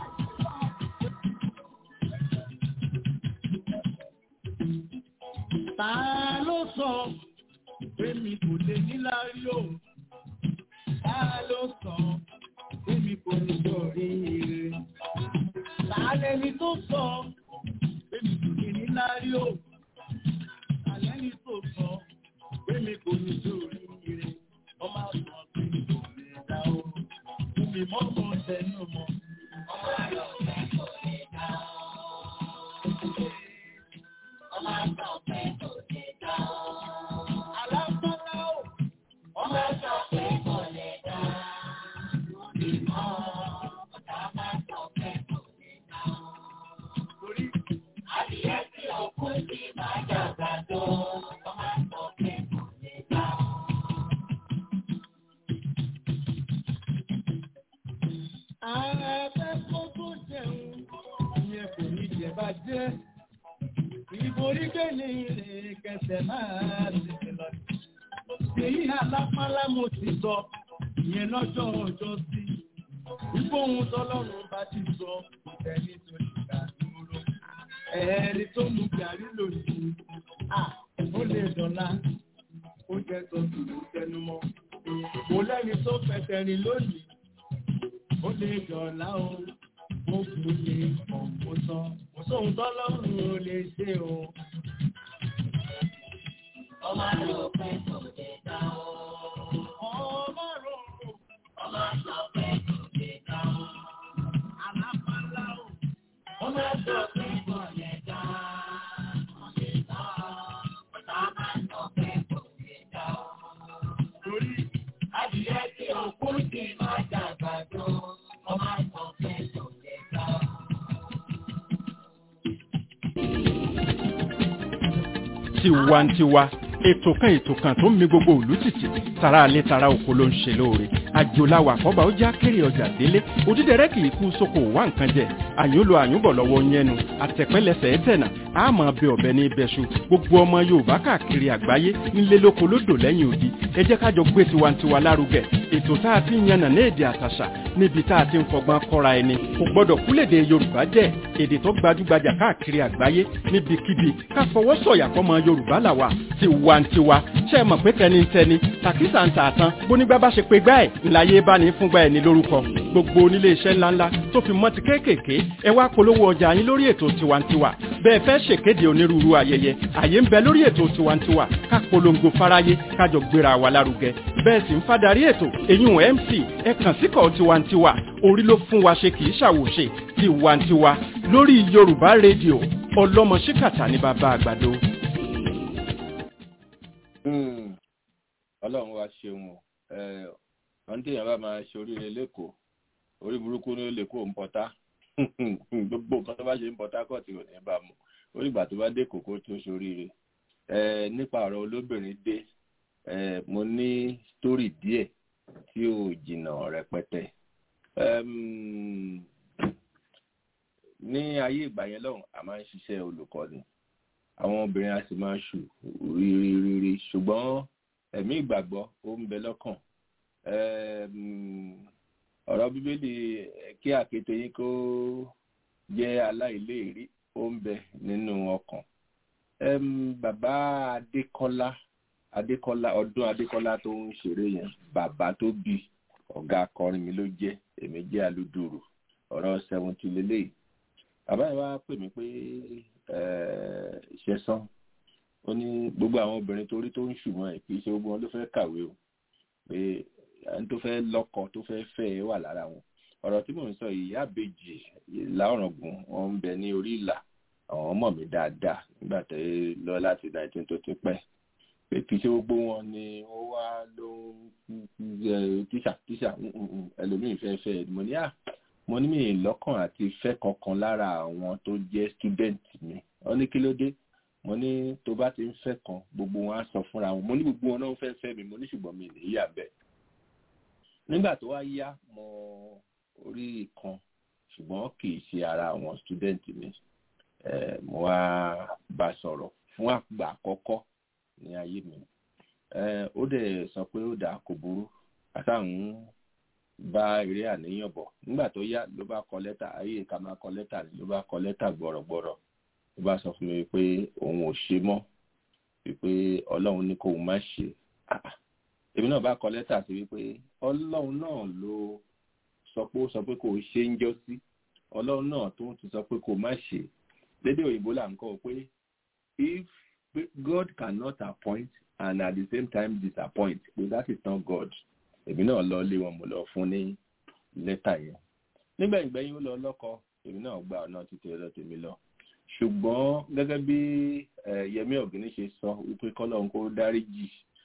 Ta ló sọ pé mi kò lè níláárí o? Ta ló sọ pé mi kò ní sọ̀rí ire? Ta lẹni tó sọ pé mi kò lè níláárí o? Ta lẹni tó sọ pé mi kò ní sọ̀rí ire? Ọmọ àgbọ̀n pé mi kò lè dá o. Fún mi mọ́ mọ́ tẹnu mọ́. Ọmọ àgbọ̀n pé kò lè dá o. Ọmọ àgbọ̀n pé kò lè dá o. Alábọ́lá o. Ọmọ àgbọ̀n pé kò lè dá o. Ìmọ̀ ọ̀tá máa sọ pé kò lè dá o. Torí adìyẹ tí òkú sí máa dàgbà tó. Ọmọ àgbọ̀n pé kò lè dá o. Ààrẹ kó tó jẹun, ìyẹn kò ní jẹ bá jẹ́. Ìborí kéde rè kẹsẹ̀ máa tètè lọ. Èyí alápálá mo ti sọ, ìyẹn lọ́jọ́ ọjọ́ sí. Ìgbóhun tọ́lọ́run bá ti sọ, kò tẹ̀lé tó lè gbà dúró. Ẹ̀ẹ́rì tó mú gàrí lòdì, à ó lè dọ̀la, ó jẹ́ tó dùn tẹnumọ́. Kò lẹ́ni tó fẹsẹ̀ rìn lónìí, ó lè dọ̀la o mo kò lè mọ̀ mo sọ mo sóhun tọ́lọ́run ò lè ṣe o. Ọmọ àlọ́ pé kò lè dá o. ọmọ rò Ọmọ sọ pé kò lè dá o. alápálá o. Ọmọ sọ pé kò lè dá kò lè dá ọ̀tá máa sọ pé kò lè dá o. torí Adìyẹ tí òkú ti máa dàgbà tó. Ọmọ sọ pé kò lè tiwantiwa ètò kan ètò kan tó ń mi gbogbo òlú tìtì tara alẹ́ tara oko ló ń ṣe lóore àjòláwà àkọ́bà ó já kéré ọjà délé òdídẹrẹ́ kì í kú sóko wá nǹkan jẹ àyúnlò àyúnbọ̀ lọ́wọ́ yẹnu àtẹ̀pẹ́lẹsẹ̀ ẹ̀tẹ̀nà àmọ́ bẹ ọ̀bẹ ní ibẹ̀ṣu gbogbo ọmọ yorùbá káàkiri àgbáyé ńlé lóko lódò lẹ́yìn odi ẹ jẹ́ kájọ gbé tiwantiwa lárugẹ ètò tá a ti ń yànnà ní èdè àtàṣà níbi tá a ti ń fọgbọ́n kọ́ra ẹni kò gbọ́dọ̀ kúlèdè yorùbá jẹ́ èdè tó gbajúgbajà káàkiri àgbáyé níbikíbi ká fọwọ́ sọ̀yà fọmọ yorùbá làwà tiwantiwa ṣe é mọ̀ pé tẹnitẹni tàkísà ń tààtàn bónígbà bá ṣe pé gbá ẹ̀ ńláyé bá ní fúngbà ẹ̀ ní lórúkọ gbogbo onílé iṣẹ́ ńláńlá tó fi mọ́ ti kéékèèké ẹ wá polówó ọjà yín lórí ètò tiwantiwa bẹ́ẹ̀ fẹ́ ṣèkéde onírúurú ayẹyẹ àyè ń bẹ lórí ètò tiwantiwa ká polongo fáráyé kájọ gbéra wa lárugẹ bẹ́ẹ̀ sì ń fadarí ètò eyín mc ẹ kàn síkọ̀ tiwantiwa orí ló fún wa ṣe kì í ṣàwòṣe tiwantiwa lórí yorùbá rédíò ọlọ́mọ ṣíkàtà ní bàbá àgbàdo. ọlọ́run wa ṣeun o wọ́n tí èèyàn bá máa ṣe oríire lẹ́kọ̀ọ́ orí burúkú ní lè kó ń pọ́tá gbogbo nǹkan tó bá ṣe ń pọ́tá kọ́ tí ò ní bá mu orí ìgbà tó bá dé kòkó tó ṣoríire nípa ọ̀rọ̀ olóbìnrin dé mo ní sítórì díẹ̀ tí ò jìnnà rẹpẹtẹ ní ayé ìgbà yẹn lọ́hùn a máa ń ṣiṣẹ́ olùkọ́ni àwọn obìnrin a sì máa ń ṣù rírírírí ṣùgbọ́n ẹ̀mí ìgbàgbọ́ ó ń bẹ lọ́kàn ọ̀rọ̀ bíbélì kí àkété yín kó jẹ́ aláìléèrí ó ń bẹ nínú ọkàn bàbá adékọ́lá adékọ́lá ọdún adékọ́lá tó ń ṣeré yẹn bàbá tó bí ọ̀gá akọrin mi ló jẹ́ èmi jẹ́ alúdùrù ọ̀rọ̀ seventy lélẹ́yìí bàbá yẹn wá pè mí pé ṣẹ̀sán ó ní gbogbo àwọn obìnrin torí tó ń ṣùgbọ́n ẹ̀ kì í ṣe gbogbo wọn ló fẹ́ kàwé o pé ẹni tó fẹ́ lọ́kọ tó fẹ́ fẹ́ ẹ wà lára wọn ọ̀rọ̀ tí mò ń sọ yìí àbèjì láọ̀rọ̀gùn wọn ń bẹ ní orí ìlà àwọn ọmọ mi dáadáa nígbà tó lọ láti nineteen tó ti pẹ́ pé kì í ṣe gbogbo wọn ni ó wá ló ń tíṣà tíṣà ẹlòmíì fẹ́ fẹ́ mo ní à mo ní mi lọ́kàn àti fẹ́ kankan lára àwọn tó jẹ́ student mi wọ́n ní kí ló dé mo ní tó bá ti ń fẹ́ kan gbogbo wọn á sọ fúnra wọn mo ní gbogbo wọn náà fẹ́ fẹ́ mi mo ní ṣùgbọ́n mi ní yà bẹ́ẹ̀ nígbà tó wá yá mo orí kan ṣùgbọ́n kì í ṣe ara àwọn student mi mo wá bá sọ̀rọ̀ fún àgbà àkọ́kọ́ ní ayé mi ó dẹ̀ sọ pé ó dà kò burú àtàwọn bá eré àníyàn bọ̀ nígbà tó yá ló bá kọ lẹ́tà ayé ká máa kọ lẹ́tà ló bá kọ lẹ́tà gbọ̀rọ̀gbọ̀rọ̀ ló bá sọ fún mi pé òun ò ṣe mọ́ wípé ọlọ́run ní kóun má ṣe èmi náà bá kọ lẹ́tà sí wípé ọlọ́run náà ló sọ pé ó sọ pé kò ṣe ń jọ́ sí ọlọ́run náà tó ti sọ pé kò má ṣe lédè òyìnbó là ń kọ́ pé if God cannot appoint and at the same time disappoint pé that is not God èmi náà lọ lé wọn mo lọ fún ní lẹ́tà yẹn nígbà ìgbẹ́yìn ó lọ lọ́kọ èmi náà gba ọ̀nà títí ọ̀dọ̀ tèmi lọ ṣùgbọ́n gẹ́gẹ́ bí Yẹmí Ọ̀gíní ṣe sọ wípé kọ́lọ́n kó dáríjì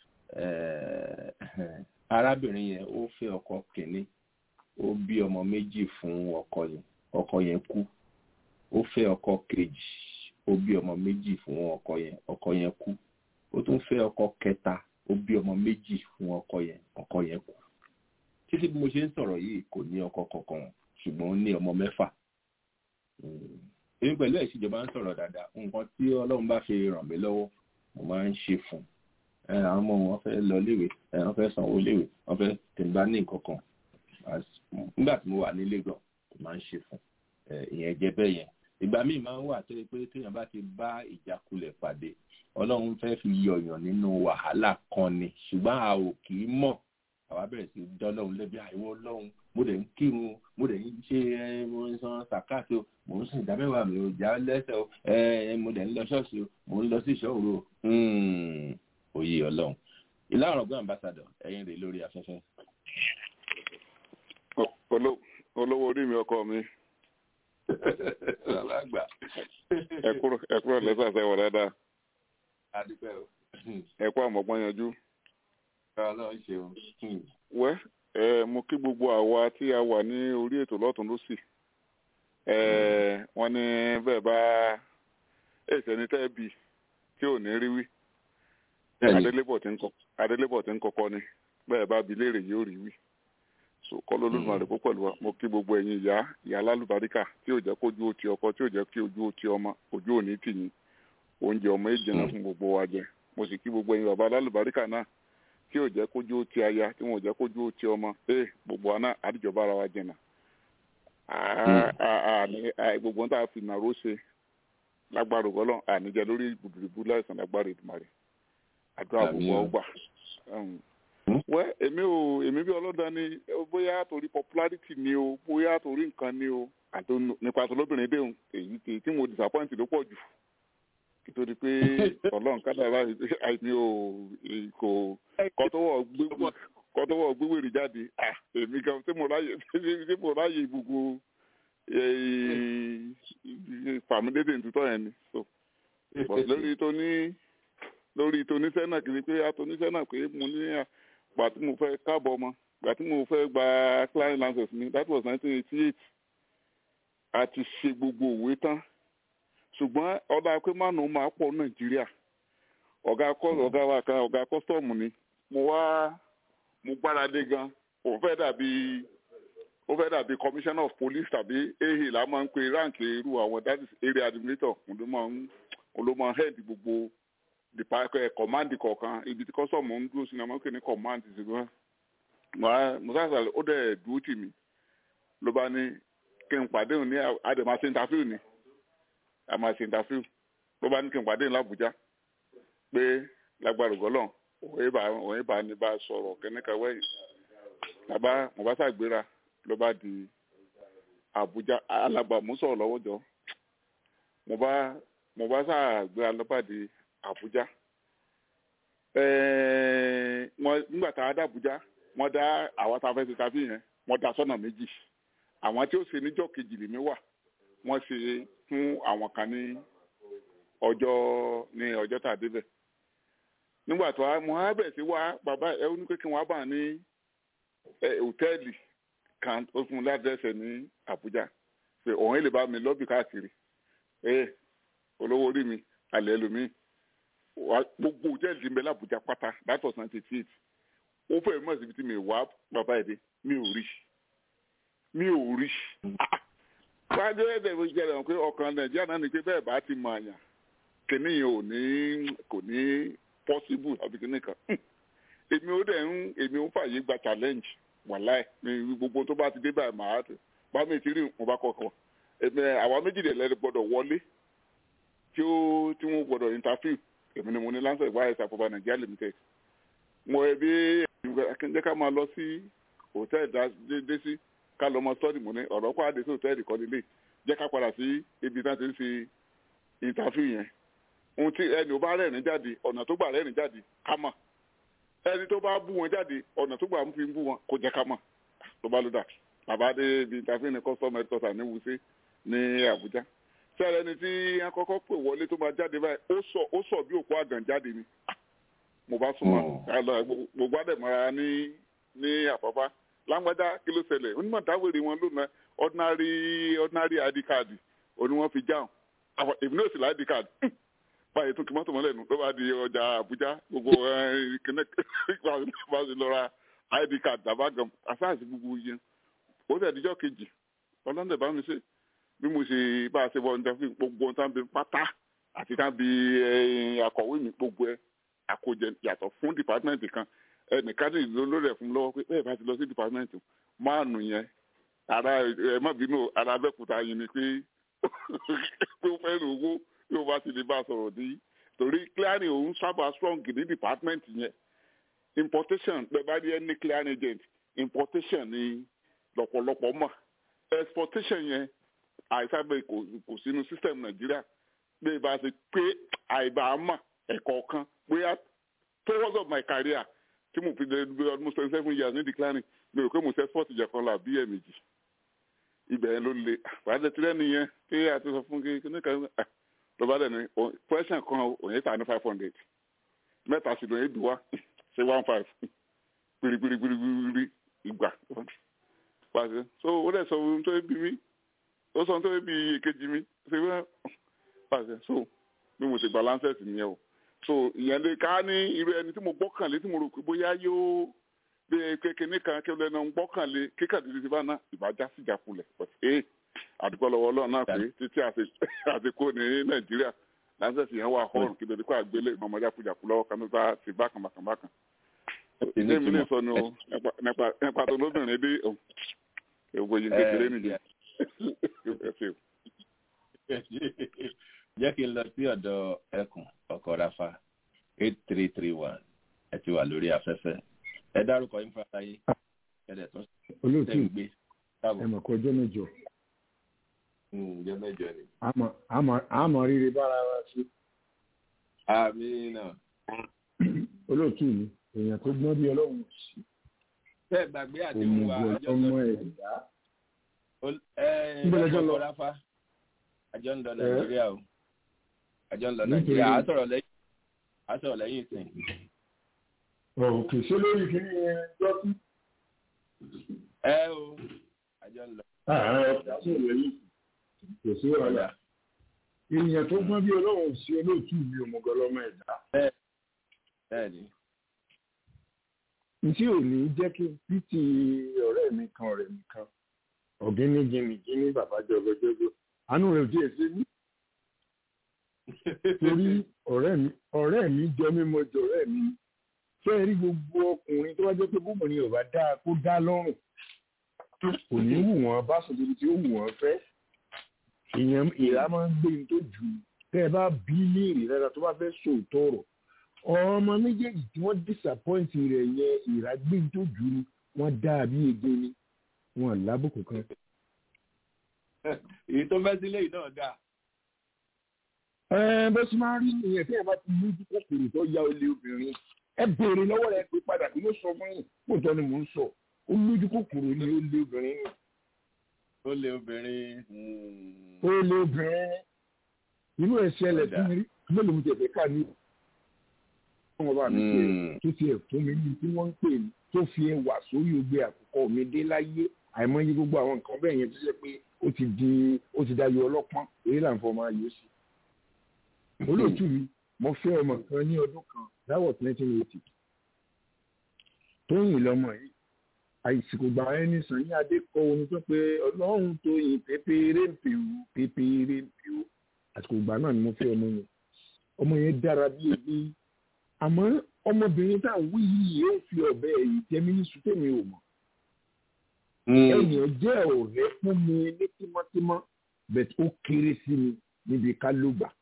arábìnrin yẹn ó fẹ́ ọkọ kìíní ó bí ọmọ méjì fún ọkọ yẹn ọkọ yẹn kú ó fẹ́ ọkọ kejì ó bí ọmọ méjì fún ọkọ yẹn ọkọ yẹn kú ó tún fẹ́ ọkọ kẹta ó bí ọmọ méjì fún ọkọ yẹn ọkọ yẹn kú títí bí mo ṣe ń sọ̀rọ̀ yìí kò ní ọkọ kankan ṣùgbọ́n ó ní ọmọ mẹ́fà èmi pẹ̀lú ìṣèjọba ń sọ̀rọ̀ dáadáa nǹkan tí ọlọ́run bá fi ràn mí lọ́wọ́ mo máa ń ṣe fún un àwọn ọmọ wọn fẹ́ lọ léwe wọn fẹ́ sanwó léwe wọn fẹ́ tẹ̀mbá ní nǹkan kan nígbà tí mo wà nílé gan mo máa ń ṣe fún ìyẹn jẹ́ bẹ́ẹ̀ yẹn ìgbà míì máa ń wà tó yẹ pé téèyàn bá ti bá ìjákulẹ̀ pàdé ọlọ́run fẹ́ fi yọ̀yàn nínú wàhálà kan ni ṣùgbọ́n a ò kì í mọ̀ àwa bẹ̀rẹ̀ sí dọ́lọ́run lẹ́bi àìwọ́ ọlọ́run mo dẹ̀ ń kírun mo dẹ̀ ń ṣe mo ń san sàkáàtì o mo ń sìn ìdámẹ́wàá mi ò já lẹ́sẹ̀ o mo dẹ̀ ń lọ ṣọ́ọ̀ṣì o mo ń lọ sí ìṣọ́òru o òye ọlọ́run ìlà ọ̀rọ̀gbọ́n ambassador ẹ̀yin rè lórí afẹ́fẹ́. olówó orí mi ọkọ mi. alàgbà. ẹ kúrò lẹ́sà sẹ́wọ̀n dáadáa. adúpẹ́ o. ẹ kú àmọ́gbọ́n yanjú. ọlọ́run ṣeun. wẹ́ ẹ mo kí gbogbo àwa tí a wà ní orí ètò lọ́tún lọ́sì. ẹ wọ́n ní bẹ́ẹ̀ bá èsì ẹni tẹ́ bí tí tí ò ní rí wí Bẹ́ẹ̀ni. adélébọ̀ tí ń kọ adélébọ̀ tí ń kọ́kọ́ ni bẹ́ẹ̀ bá bi léèrè yóò rí wí so kọ́lọ́ olódùmarè kó pẹ̀lú wa mo kí gbogbo ẹ̀yin ìyá ìyá alálùbáríkà tí ò jẹ́ kójú ó ti ọkọ tí ò jẹ́ kí ojú ó ti ọmọ ojú ò ní tì yín oúnjẹ ọmọ èjì náà fún gbogbo wa jẹ mo sì kí gbogbo ẹ̀yin bàbá alálùbáríkà náà tí ò jẹ́ kójú ó ti aya tí wọn ò jẹ́ kójú ó ti ọmọ ee gbogbo wa náà àdìjọba ara wa jẹ̀nà gbogbo ohun tá a fi nàró ṣe lágbára ògbọ́lọ́ àníjẹ lórí ìbùdókìbù láìsàn lágbára ìdùmarè àdúrà gbogbo ọgbà wẹ́ èmi ò èmi bí ọlọ́dà ni bóyá torí popularity ni o bóyá torí nǹkan ni o àti nípa tó lóbìnrin déhùn èyí tí tí mo disappoint ló pọ̀ jù nítorí pé ọlọ́run kádàrá àìní o kò kọ́tọ́wọ́ gbéwèrè jáde èmi gan tí mo ráyè tí mo ráyè gbogbo fàmílédè ntutọ́ yẹn ni so lórí tó ní lórí toníṣẹ́ náà kìí pé atoníṣẹ́ náà pé mo ní gbà tí mo fẹ́ káàbọ̀ ọmọ gbà tí mo fẹ́ gba client license mi that was nineteen eighty eight a ti ṣe gbogbo òwe tán ṣùgbọ́n ọ̀dà pé mánu máa pọ̀ nàìjíríà ọ̀gá ọ̀gá wa kan ọ̀gá kọ́sítọ́ọ̀mù ni mo wá mo gbáradé gan òun fẹ́ dàbí ó fẹ́ dàbí commissioner of police tàbí ehe la máa ń pe rank irú àwọn that is area administrator òun ló máa ń òun ló máa ń head gbogbo department command kọ̀ọ̀kan ibi tí kọ́sọ̀mù ń dúró sí ni wọ́n pè ní command ṣùgbọ́n musasa ó dẹ̀ dúró tì mí ló bá ní kí n pàdé òun ní àdèmà ṣe interview ni àmà ṣe interview ló bá ní kí n pàdé òun l'Àbújá pé lágbára ògọ́lọ̀ òun bá òun bá ní bá sọ̀rọ̀ kẹ́nìkan wẹ̀yìn bàbá mo bá ṣàgbéra ló bá di Àbújá alàgbà mú sọ̀rọ̀ lọ́wọ́ jọ mo bá mo bá ṣàgbéra ló bá di Àbújá wọn nígbà tá a dá Àbújá wọn dá àwọn tá a fẹ́ ṣe tàbí yẹn wọn dá sọ́nà méjì àwọn tí ó ṣe níjọ́ kejì lèmi wà wọ́n ṣe fún àwọn kan ní ọjọ́ ní ọjọ́ tá a débẹ̀ nígbà tó a mo á bẹ̀ sí wá bàbá ẹ ó ní pé kí wọ́n á bà ní hòtẹ́ẹ̀lì kan ó fún un ládẹ́sẹ̀ ní Àbújá pé òun lè bá mi lọ́bì káàkiri ẹ olówó orí mi àlẹ́ ẹlòmíì gbogbo hòtẹ́ẹ̀lì ti ń bẹ l'Àbújá pátá that was ninety eight ó fẹ́ mọ̀ síbi tí mi wá bàbá ẹ̀ dé mi ò rí mi ò rí wájú ẹ̀dẹ̀ mo jẹ́ ẹ̀rọ pé ọkàn nàìjíríà náà ni pé bẹ́ẹ̀ bá ti mọ àyàn kìnní yẹn ò ní kò ní possible àbí kìnní kan èmi ò dẹ̀ ń èmi ò fàyè gba challenge wàláì mi gbogbo tó bá ti dé báyìí màá tó bá mi ti rí mo bá kọ̀ọ̀kan èmi àwa méjìlélẹ́rẹ́ gbọ́dọ̀ wọlé tí ó tí wọ́n gbọ́dọ̀ interview èmi ni mo ní lancet wáyé sàfọ̀bà nàìjíríà limited mo ẹbí jẹ́ ká máa lọ sí hòtẹ́ẹ̀lì dé sí ká lọ mọ sọ́ọ̀dì mọ́ ní ọ̀rọ̀ kó àdé sí hòtẹ́ẹ̀lì kan nílé jẹ́ ká padà sí ibi tí wọ́n ti ń ṣe ìntàfíù yẹn ohun tí ẹni ò bá rẹ́rìn jáde ọ̀nà tó gbà rẹ́rìn jáde ká mọ̀ ẹni tó bá bú wọn jáde ọ̀nà tó gbà ń fi bú wọn kó jẹ́ ká mọ̀ ló bá ló dà bàbá dé ibi ìntàfíù ní custom headquarter ní Wuse ní Àbújá sẹ́rẹ̀ ẹni tí wọ́n kọ́kọ́ pè wọlé tó máa jáde báyìí ó sọ ó sọ bí òkú àgàn jáde ni mo bá súnmọ́ gbogbo àdèmọ́ra ní ní àpapá lágbádá kí ló ṣẹlẹ̀ onímọ̀ dáwèrè wọn lónà ordinary ordinary id card òní wọ́n fi jáwọn èmi náà sì lá id card báyìí tún kí mọ́tò mọ́lẹ̀ nù ló bá di ọjà Àbújá gbogbo kìnnìkan bá ti lọ ra id card dàbá gan asáàsì gbogbo yẹn ó sì àdíjọ́ kejì ọlọ́dẹ bá mi ṣe bí mo ṣe bá a ṣe bọ́ ọ̀nà fún gbogbo ọ̀tá bí pátá àti tá bí akọ̀wé mi gbogbo ẹ̀ àkójẹ yàtọ̀ fún dìpátímẹ́ǹtì kan ẹnìkan ní ìlú lórí ẹ̀ fún lọ́wọ́ pé bẹ́ẹ̀ bá ti lọ sí dìpátímẹ́ǹtì máàlù yẹn ara ẹ má bínú ara abẹ́kúta yìí ni pé pé ó fẹ́ràn owó tí ó bá ti lè bá a sọ̀rọ̀ dé torí clearing òun sábà strong ní dìpátímẹ́ǹtì yẹn importation bẹ́ẹ̀ bá rí ẹni clearing agent importation ni lọ́pọ̀lọpọ̀ mọ̀ exportation yẹn àìsàgbé kò sínú system nàìjíríà bẹ́ẹ̀ bá ṣe pé àìbá mọ̀ ẹ̀kọ́ kan bóyá towards of my career tí mo fi dé almost twenty seven years ní declining mi ò pé mo ṣe sport jẹ kan là bí ẹ̀ méjì ibẹ̀ yẹn ló le wàá tí lẹ́nu yẹn pé a ti sọ fún kí ní kan ló bá dẹ̀nu question kan òye tà ní five hundred mẹ́ta sì lóye dùn wá ṣe one five gbirigbirigbirigbiri ìgbà pàṣẹ so ó dẹ̀ sọ ohun tó bí mi ó sọ ohun tó bí èkejì mi ṣe wá pàṣẹ so bí mo ṣe gba lancet nìyẹn o so ìyẹn lè ká ní irú ẹni tí mo gbọ́kànlé tí mo rò pé bóyá yóò bí kékeré kan kí lẹ́nu ń gbọ́kànlé kíkàdé ti bá náà ìbájá sí ìjákulẹ̀ but ee àdúgbò lọ́wọ́ ọlọ́run náà pé títí àti kó ní nàìjíríà lásìkò yẹn wà hall kí lóde kó àgbélé ìmọ̀mọ́jà kújàkú lọ́wọ́ kan tó bá ti bákan bákan bákan. ilé mi lè sọ ni o nípa tó lóbìnrin dé èwo yìí kékeré nìyẹn. jẹ́ kí n lọ sí ọ̀dọ̀ ẹkùn ọkọ̀ rafa eight three three one ẹ ti wà lórí afẹ́fẹ́ ẹ dárúkọ yín fún aráyé ẹ̀dẹ̀ tó olóòtú tẹ̀ ń gbé. ẹ mọ̀ kọjọ́ mẹ́jọ. ǹjẹ́ mẹ́jọ ni. àmọ́ rírì bára wa sí. àmì náà. olóòtú mi èèyàn tó gbọ́n bí ọlọ́run sí. bẹ́ẹ̀ gbàgbé àdéhùn wa ọmọ ẹ̀dá. ẹ ẹ ọkọ̀ rafa àjọ ń lọ nàìjíríà o àjọ ń lọ nàìjíríà á sọ̀rọ̀ lẹ́yìn á sọ̀rọ̀ lẹ́yìn ìsìn. òkè ṣé lórí kí ni ẹ jọ sí. ẹ o àjọ ń lọ. ọ̀gá sọ̀rọ̀ lẹ́yìn kò sí ọ̀la. èèyàn tó gbọ́n bí ọlọ́run sí olóòtú mi òmùgọ́lọ́mọ ẹ̀dá. bẹ́ẹ̀ ni. ntí ò ní jẹ́ kí pt ọ̀rẹ́ mi kan ọ̀rẹ́ mi kan ọ̀gíní gíní gíní bàbá jọgọjọgọ àánú rẹ̀ ò díẹ̀ sí ní. torí ọ̀rẹ́ mi ọ̀rẹ́ mi jọ mí mo jọ ọ̀rẹ́ mi fẹ́ rí gbogbo ọkùnrin tó bá jẹ́ pé bóbìnrin ò bá dáa kó dá lọ́rùn kò ní wù wọ́n bá sọ débi tí ó wù wọ́n fẹ́ ìyẹn ìlà máa ń gbé ní tó jù tẹ́ ẹ bá bí léèrè rárá tó bá fẹ́ sòótọ́ ọ̀rọ̀ ọmọ méjèèjì tí wọ́n disappoint rẹ̀ yẹn ìlà gbé ní tó jù ni wọ́n dá bí ege ni wọ́n lábùkù kan èyí tó fẹ́ sílé yìí náà dáa. ẹ bó ṣe máa ń rí nìyẹn tí ẹ bá ti lójú kòkòrò tó ya olè obìnrin ẹ béèrè lọ́wọ́ rẹ pé padà kí ló sọ fún yín kó tọ́ ni mò ń sọ ó lójú kòkòrò ni ó lé obìnrin ni. ó lé obìnrin. ó lé obìnrin inú ẹ ṣẹlẹ̀ sí mi rí mélòó mi tẹ̀fẹ́ ká ní. wọ́n bá mi pé tó ti ẹ̀ fún mi ní tí wọ́n ń pè mí tó fi ẹwà sórí ogbe àkọ́kọ́ mi dé láyé àìmọye gbogbo àwọn nǹkan bẹ́ẹ̀ yẹn tó ṣe pé ó ti di ó ti dayọ ọlọ́pọ́n èyí là ń fọ máa yọ sí. olóòtú mi mo fẹ́ ọmọ kan ní ọdún kan that was nineteen eighty tóyìn lọmọ yìí àìsìkò gbà ẹni sàn ní adé kọ orin tó pé ọlọ́run tó yin pépéré ń pèwú pépéré ń pèwú àsìkò gbà náà ni mo fẹ́ ọmọ yẹn ọmọ yẹn dára bí ebi àmọ́ ọmọbìnrin tá à ń wí yìí yóò fi ọ̀bẹ ẹ̀yìn tẹ́mi ní sùtẹ́mi ò mọ̀ ẹ̀yìn jẹ́ ọ̀rẹ́ fún mi ní tímọ́tímọ́ bẹ̀t ó kéré sí mi níbi ká ló gbà.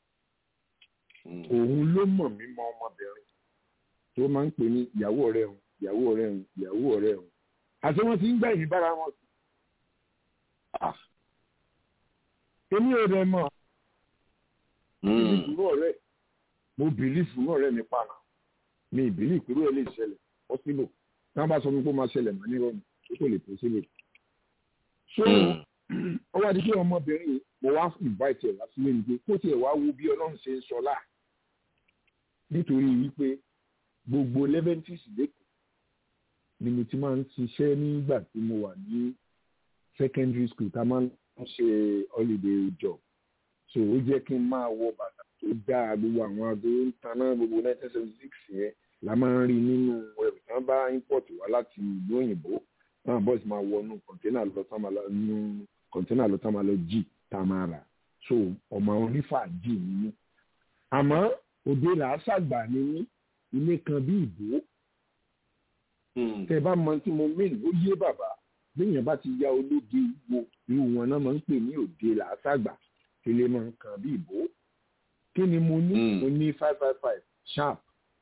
òun ló mọ̀ mí mọ ọmọbìnrin tó máa ń pè ní ìyàwó ọ̀rẹ́ òun ìyàwó ọ̀rẹ́ òun ìyàwó ọ̀rẹ́ òun àti wọ́n ti ń gbà yín bára wọn sí. èmi ò rẹ̀ mọ̀ èmi kúrò ọ̀rẹ́ mo bìlí fún ọ̀rẹ́ mi pààlà mi ìbílí ìkúrò ẹ̀ lè ṣẹlẹ̀ possible tí wọ́n bá sọ fún mi pé ó máa ṣẹlẹ̀ mọ́ nírọ̀rùn ó kò lè tó sílẹ̀. so ó wá di pé ọmọbìnrin yìí mo wá invite ẹ̀ wá sílé mi pé kó tiẹ̀ wá wo bí ọlọ́run ṣe ń sọlá nítorí wípé gbogbo leventis lẹ́kọ̀ọ́ ni mo ti máa ń ṣiṣẹ́ nígbà tí mo wà ní secondary school tá a máa ń ṣe holiday job so ó jẹ́ kí n máa wọ bàtà tó dáa gbogbo àwọn aago ń taná gbogbo nineteen seventy six yẹn la máa ń rí nínú ẹrù tí wọ́n bá import wá láti ìlú òyìnbó náà bọ́ọ̀sì máa wọnú kọ̀ńténà lọ tán máa lọ nú kọ̀ńténà lọ tán máa lọ jì tá a máa rà so ọmọ onífàájì ni mí àmọ́ òde làásàgbà ni mí ilé kan bí ìbò tẹ bá mọ tí mo mìn ó yé bàbá léèyàn bá ti ya ológe wo irú wọn náà máa ń pè ní òde làásàgbà ilé máa ń kan bí ìbò kí ni mo ní mo ní five five five sharp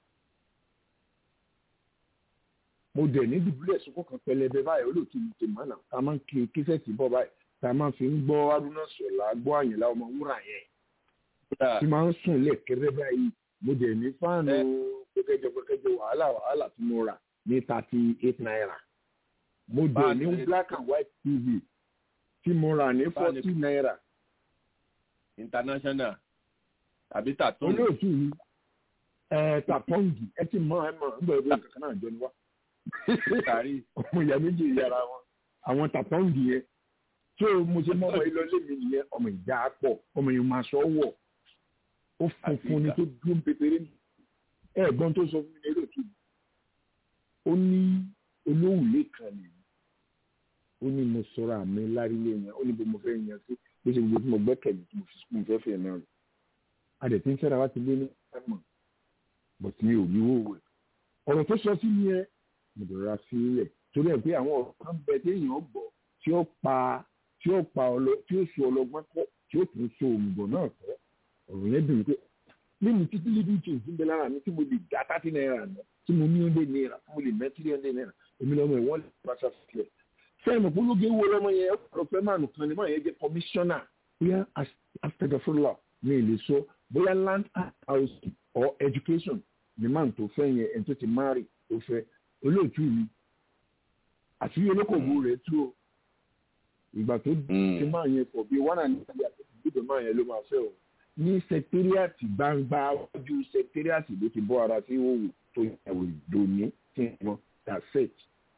mo dẹ̀ ní dùbúlẹ̀ sunkún kan pẹlẹbẹ báyìí olóòtú mi ti mọ́nà tá a máa ń kiri kíṣẹ́ẹ̀tì bọ́ báyìí tá a máa fi ń gbọ́ arúnà sọ̀lá gbọ́ àyìnlá ọmọ wúrà yẹn tí máa ń sùn lẹ́ẹ̀kẹ́rẹ́ báyìí mo dẹ̀ ní fáànù pẹ́kẹ́jọ pẹ́kẹ́jọ wàhálà wàhálà tí mo rà ní thirty eight naira mo dẹ̀ ní black and white tv tí mo rà ní forty naira. international àbí tàtún. olóòtú mi ẹ tàpọ́ǹgì ẹ ti mọ ẹ mọ ẹ bọ̀ ẹ bọ̀ kankan náà jọ ni wá ọmọ ìyá méjì yàrá wọn àwọn tàpọ́ǹgì yẹn tí o mo ṣe mọ́ ọmọ yìí lọ lé mi nìyẹn ọmọ ìjà pọ̀ ọmọ yìí máa sọ wọ̀ ó funfun ni tó dúró pépéré ni ẹ̀gbọ́n tó sọ fún mi lérò tù ó ní olóhùnlé kan ni ó ní mo sọ̀rọ̀ àmì lárílé yẹn ó ní bó mo fẹ́ yan sí bó ṣe gbogbo tí mo gbẹ́kẹ̀lé tí mo fi sùkúù fẹ́ fẹ́ náà rẹ̀ adẹ̀ tí ń fẹ́ra wá ti lé ní ẹ̀mọ̀ bọ̀ tí mi ò ní wòwò ẹ̀ ọ̀rọ̀ tó sọ sí mi ẹ mo dọ̀rọ̀ sí ilẹ̀ torí ẹ̀ pé àwọn ọ̀rọ̀ kan bẹ téèyàn gbọ́ tí ó pa tí ó pa ọlọ tí ó so ọlọgbọ́n kọ́ tí ó tún so òmùgọ̀ náà kọ́ ọ̀rọ̀ yẹn dùn pé nínú títí lídìí tí òfin bẹ lára mi tí mo lè dá thirty naira náà tí mo ní ọdẹ naira tí mo lè ná three hundred naira èmi lọ́mọ ẹ̀ wọ́n lè bá ṣàfihàn sẹ́yìn mọ̀ pológe wo lọ́mọ yẹn ọ̀rọ̀ fẹ́ máa nùkan ni máa yẹn jẹ́ kọmíṣánná bóyá astagafurla mi lè sọ bóyá land house or education ni máa tó fẹ́ yẹn ẹni tó ti marry tó fẹ́ olóòtú mi àti olókòwò rẹ̀ tú o ìgbà tó ti máa yẹn pọ̀ bí wọ́n náà ní ìgbà tó ti gbọ́dọ̀ máa yẹn ló máa fẹ́ o ní sẹkítẹ́rìàtì gbangba ojú sẹkítẹ́rìàtì ló ti bọ́ ara sí òwò tó yàwó ìdòní tí wọ́n dà set.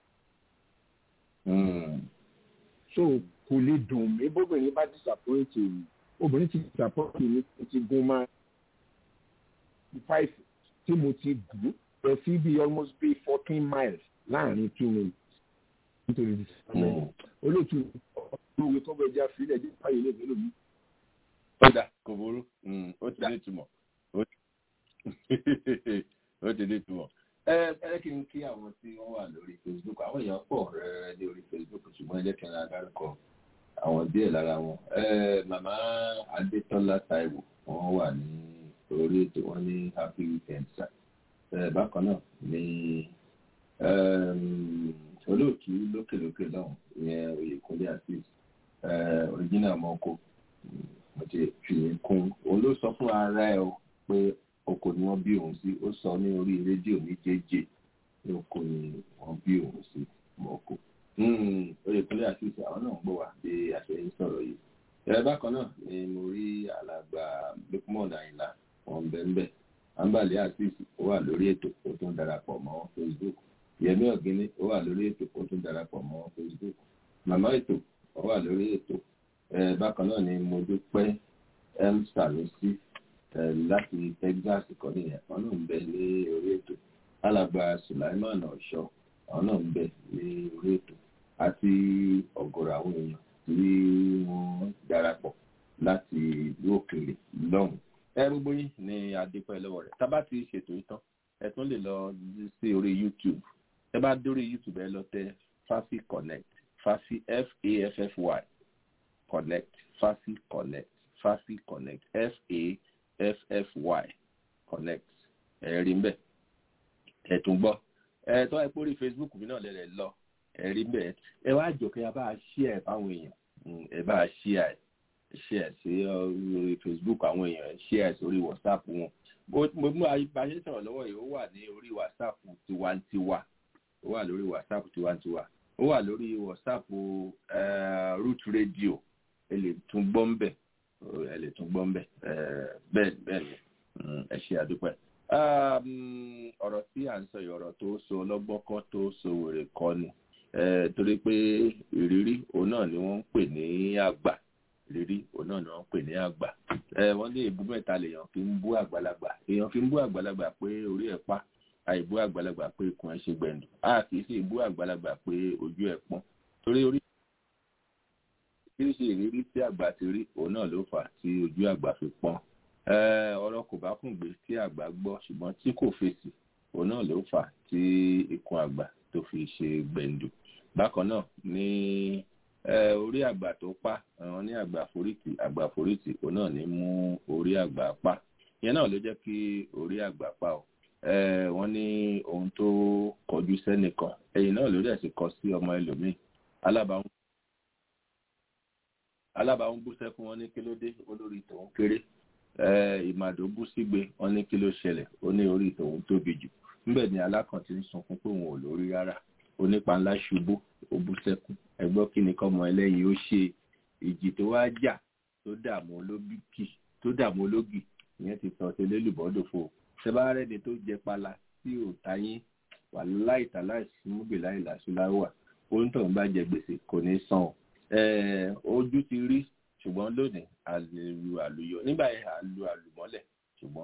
so kò lè dùn mí bóbìnrin bá disappoint mi obìnrin ti disappoint mi ti gun máa five tí mo ti gùn lọ sí bí almost bí fourteen miles láàrin two minutes nítorí disappointment olóòtú olówó tó bẹ já sílẹ̀ jẹ́ báyìí lè fẹ́ lómi ó dà kò burú ó ti ní ìtumọ̀ ó ti ní ìtumọ̀. ẹ ẹ kí n kí àwọn tí wọ́n wà lórí facebook àwọn èèyàn pọ̀ rẹ́rẹ́ ní orí facebook ṣùgbọ́n ẹ jẹ́ kí n ra dárúkọ àwọn díẹ̀ lára wọn. màmá adétọ́lá taiwo wọ́n wà ní orí ètò wọn ní happy weekend sir. bákan náà ní olóòtú lókèlókè lọ́hùn ìyẹn oyèkúnlé àti original mọ́kò mo ti fi kún òun ló sọ fún ara ẹ o pé oko ni wọ́n bí òun sí ó sọ ní orí rédíò ní jẹjẹ ní oko ni wọ́n bí òun sí mọ̀ọ́kò oyèkúnlé àti ìṣe àwọn náà ń gbọ́ wá bí àṣẹ ń sọ̀rọ̀ yìí ẹ̀rẹ́ bákan náà ni mo rí alàgbà lukman àyìnlá wọn bẹ́ẹ̀ àǹbàlẹ̀ àti ìṣe ó wà lórí ètò ó tún darapọ̀ mọ́ facebook yẹmí ọ̀gíní ó wà lórí ètò ó tún darapọ̀ mọ́ facebook màmá ètò ó wà lórí ètò bákan náà ni mo dúpẹ́ m sanusi láti texas kan nìyẹn àwọn náà ń bẹ ní orí ètò alàgbà sulaiman ọ̀ṣọ́ àwọn náà ń bẹ ní orí ètò àti ọ̀gọ̀rọ̀ àwọn èèyàn tí wọ́n darapọ̀ láti ìlú òkèèrè lọ́hùn. ẹ gbogbo yín ni adépẹ́ lọ́wọ́ rẹ̀ tá bá ti ṣètò ìtàn ẹ tún lè lọ sí orí youtube ẹ bá dórí youtube ẹ lọ tẹ fafi connect fafi f a f f y connect fafi connect fafi connect f a f f y connect ẹ̀rí mbẹ́ ẹ̀tún gbọ́ ẹ̀ tọ́ ẹ pórí facebook mi náà lẹ́rẹ̀ lọ ẹ̀rí mbẹ́ ẹ wá jọ̀kẹ́ ẹ bá ṣí ẹ̀ fáwọn èèyàn ẹ bá ṣí ẹ̀ ṣí ẹ̀ sí orí facebook àwọn èèyàn ṣí ẹ̀ sórí whatsapp wọn mo mú ayé sọ̀rọ̀ lọ́wọ́ yìí ó wà ní orí whatsapp tiwantiwa ó wà lórí whatsapp tiwantiwa ó wà lórí whatsapp root radio ẹ lè tún gbọ́ ń bẹ̀ ẹ lè tún gbọ́ ń bẹ̀ bẹ́ẹ̀ bẹ́ẹ̀ ni ẹ ṣe àdúpẹ́. ọ̀rọ̀ tí à ń sọ yìí ọ̀rọ̀ tó so ọlọ́gbọ́n kọ́ tó so wèrè kọ́ ni torí pé ìrírí òun náà ni wọ́n ń pè ní àgbà ìrírí òun náà ni wọ́n ń pè ní àgbà. wọ́n ní ìbú mẹ́ta lèèyàn fi ń bú àgbàlagbà èèyàn fi ń bú àgbàlagbà pé orí ẹ̀ pa àìbú àgbàlagbà pé ikùn ẹ̀ ṣe gbẹ̀ndù a kì í sì bú àgbàlagbà pé ojú ẹ̀ pọ́n torí orí oríṣiríṣi ìrírí tí àgbà ti rí òun náà ló fà á tí ojú àgbà fi pọ́n ọ̀rọ̀ kò bá kùn gbé tí àgbà gbọ́ ṣùgbọ́n tí kò fèsì òun náà ló fà á tí ikùn àgbà tó fi ṣe gbẹ̀ǹdù bákan náà ní orí àgbà tó pa àwọn ní àgbà forítì àgbà forítì òun náà ní mú orí àgbà pa ìyẹn náà ló jẹ́ kí orí àgbà pa ọ́ wọ́n ní ohun tó kọjú sẹ́nìkan ẹ̀yìn náà ló dẹ̀ sì kọ sí ọmọ ẹlòmíì alábàáhùn alábàáhùn bú sẹ́kún wọn ní kí ló dé olórí tòun kéré ìmàdó bú sígbe wọn ní kí ló ṣẹlẹ̀ ó ní orí tòun tóbi jù níbẹ̀ ni alákàn ti ń sunkún pé òun ò lórí rárá onípa ńlá ṣubú ó bú sẹ́kún ẹgbọ́n kí ni kọ́mọ ẹlẹ́yin ó ṣe ìjì tó wá jà tó dààmú ológì tó dààmú ológì ìyẹn ti sọ sí lélùbọ́dòfo ṣẹbárẹ́ni tó jẹ pala tí ò táyín wà láìta láìsí múbì láìláṣú láwà oúntọ̀ ń bá jẹ gbèsè kò ní san ojú ti rí ṣùgbọ́n lónìí àlù àlùyọ nígbà yẹn àlù àlùmọ́lẹ̀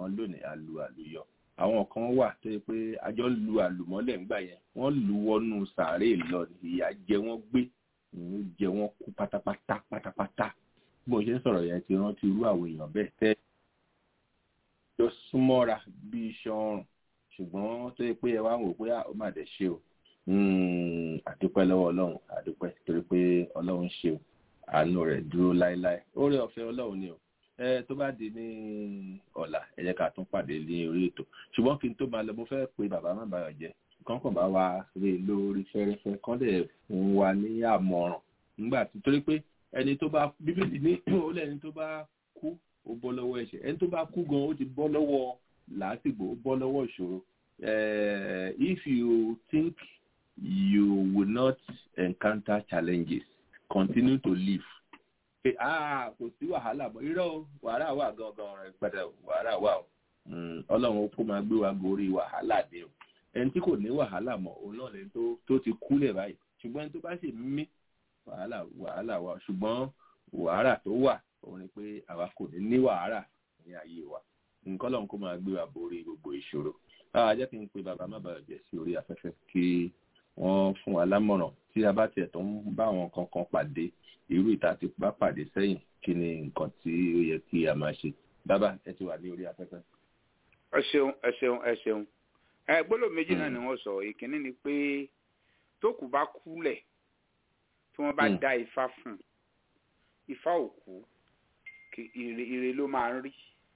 ṣùgbọ́n lónìí a lu àlùyọ àwọn kan wà tó yẹ pé àjọ ń lu àlùmọ́lẹ̀ ńgbà yẹn wọ́n lu wọnú sàárè lọ ìyà jẹ wọ́n gbé ìyẹn jẹ wọ́n kú pátápátá pátápátá bí mo ṣe ń sọ̀rọ̀ yẹn ti rántí irú àwọn èèyàn bẹ́ẹ̀ tẹ́ jọ súnmọ́ra bí iṣan ọrùn ṣùgbọ́n tó yẹ pé ẹ wá ń wò pé ó mà dẹ̀ ṣe o àdúpẹ́ lọ́wọ́ ọlọ́run àdúpẹ́ torí pé ọlọ́run ṣe o àánú rẹ̀ dúró láéláé oore ọ̀fẹ́ ọlọ́run ni o ẹ tó bá di ní ọ̀la ẹ jẹ́ ká tún pàdé ní orí ètò ṣùgbọ́n kí n tó máa lọ mo fẹ́ pe bàbá má bàyọ̀ jẹ́ kán kàn bá wa rí lórí fẹ́rẹ́fẹ́ kán lè fún wa ní àmọ̀ràn nígbà tí torí pé ẹni tó bá bíbélì ní ó lẹ́ni tó bá kú ó bọ́ lọ́wọ́ ẹ̀ṣẹ̀ ẹni tó bá kú gan ó ti bọ́ lọ́wọ́ làásìgbò ó bọ́ lọ́wọ́ ìṣòro if you think you will not encounter challenges continue to live pé ah kò sí wàhálà mọ́ irọ́ wàhálà wà gangan rẹ̀ padà wàhálà wà o ọlọ́run kó máa gbé wa gorí wàhálà dé o ẹni tí kò ní wàhálà mọ́ òun náà lẹni tó tó ti kúlẹ̀ báyìí ṣùgbọ́n ẹni tó bá sì mí wàhálà wàhálà wà ṣùgbọ́n wàhálà tó wà òun ni pé àwa kò ní ní wàhálà ní ayé wa nǹkan lọ́run kó máa gbé wa borí gbogbo ìṣòro a jẹ́ kí n pe bàbá má bàa jẹ́ sí orí afẹ́fẹ́ kí wọ́n fún wa lámọ̀ràn tí a bá tiẹ̀ tó ń bá àwọn kankan pàdé irú ìta ti bá pàdé sẹ́yìn kí ni nǹkan tí ó yẹ kí a máa ṣe bàbá ẹ ti wà ní orí afẹ́fẹ́. ẹ ṣeun ẹ ṣeun ẹ ṣeun ẹ gbọ́dọ̀ méjì náà ni wọ́n sọ ìkíní ni pé tókù bá kúlẹ̀ tí wọ́n bá dá ifá fún ifá òkú ire ló máa ń rí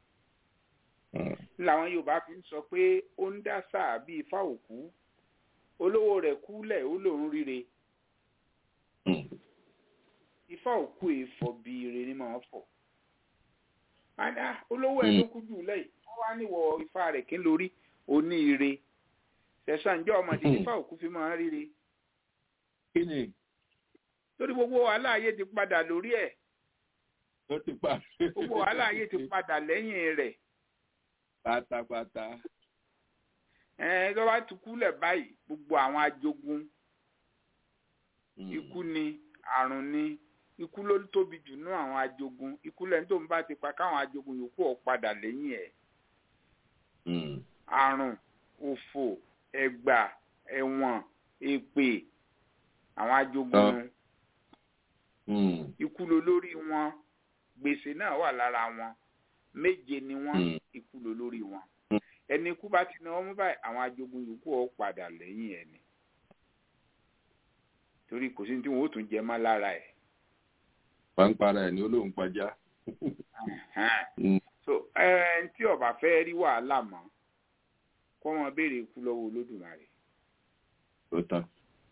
làwọn yorùbá fi ń sọ pé ó ń dá sáà bí ifá òkú olówó rẹ̀ kúlẹ̀ ó lòún ríre ifá òkú èèfọ̀ bí ire ni màá fọ̀ àdá olówó ẹ̀ ló kú jù lẹ́yìn wọ́n wá níwọ̀ ifá rẹ̀ kí n lórí oní ire ṣẹ̀ṣán jẹ́ ọmọdé ifá òkú fi máa ń ríre torí gbogbo wàhálà ayé ti padà lórí ẹ̀ gbogbo wàhálà ayé ti padà lẹ́yìn rẹ̀ pátápátá. ẹ tó bá ti kúlẹ̀ báyìí gbogbo àwọn ajogun ikú ni àrùn ni ikú ló tóbi jù nú àwọn ajogun ikú lẹ́ni tó ń bá ti pa káwọn ajogun yòókù ọ̀ padà lẹ́yìn ẹ̀. àrùn òfò ẹ̀gbà ẹ̀wọ̀n èpè àwọn ajogun ikú ló lórí wọn gbèsè náà wà lára wọn méje ni wọn ikú ló lórí wọn ẹni ikú bá ti náwó mú báyìí àwọn ajogun yòókù ọ padà lẹ́yìn ẹni torí kò sí ní tí wọn ó tún jẹ mọ́ lára ẹ̀. pàǹpara ẹ̀ ní olóhùn pàjá. so ẹ tí ọba fẹ́ rí wàhálà mọ́ kó wọn béèrè ikú lọ́wọ́ olódùmarè. ó tán.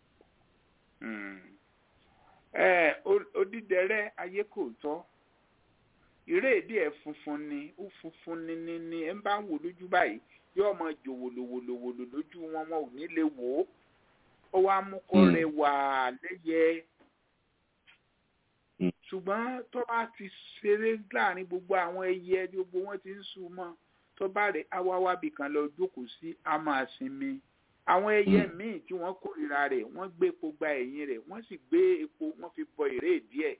ẹ odídẹrẹ́ ayé kò tọ́ ìrédìí ẹ funfun ni ó funfun ni ni ni ẹ bá ń wò lójú báyìí yóò máa jò wòlòwòlòwòlò lójú wọn wọn ò ní lè wò ó ó wá mú kó rẹwà lẹ́yẹ ṣùgbọ́n tó bá ti ṣeré láàrin gbogbo àwọn ẹyẹ gbogbo wọn ti ń sùn mọ́ tó bá rẹ̀ awáwábì kan lọ jókòó sí a máa sinmi àwọn ẹyẹ míì tí wọ́n kórìíra rẹ̀ wọ́n gbé epo gba ẹ̀yìn rẹ̀ wọ́n sì gbé epo wọ́n fi bọ ìrédìí ẹ̀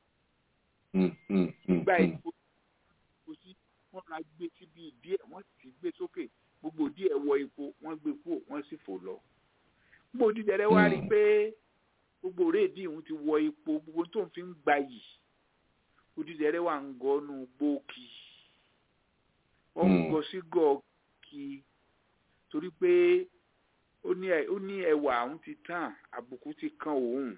gba epo kò sí wọ́n ra gbé síbi ìdí ẹ̀ wọ́n sì gbé sókè gbogbo ìdí ẹ̀ wọ epo wọ́n gbé kúrò wọ́n sì fò lọ. gbogbo dídẹrẹ wá rí i pé gbogbo rédíì òun ti wọ epo gbogbo tó ń fi ń gba yìí odídẹrẹ wà ń gọnu gbòókì wọ́n ń gọ sí gọọkì torí pé ó ní ẹwà òun ti tàn àbùkù ti kan òun.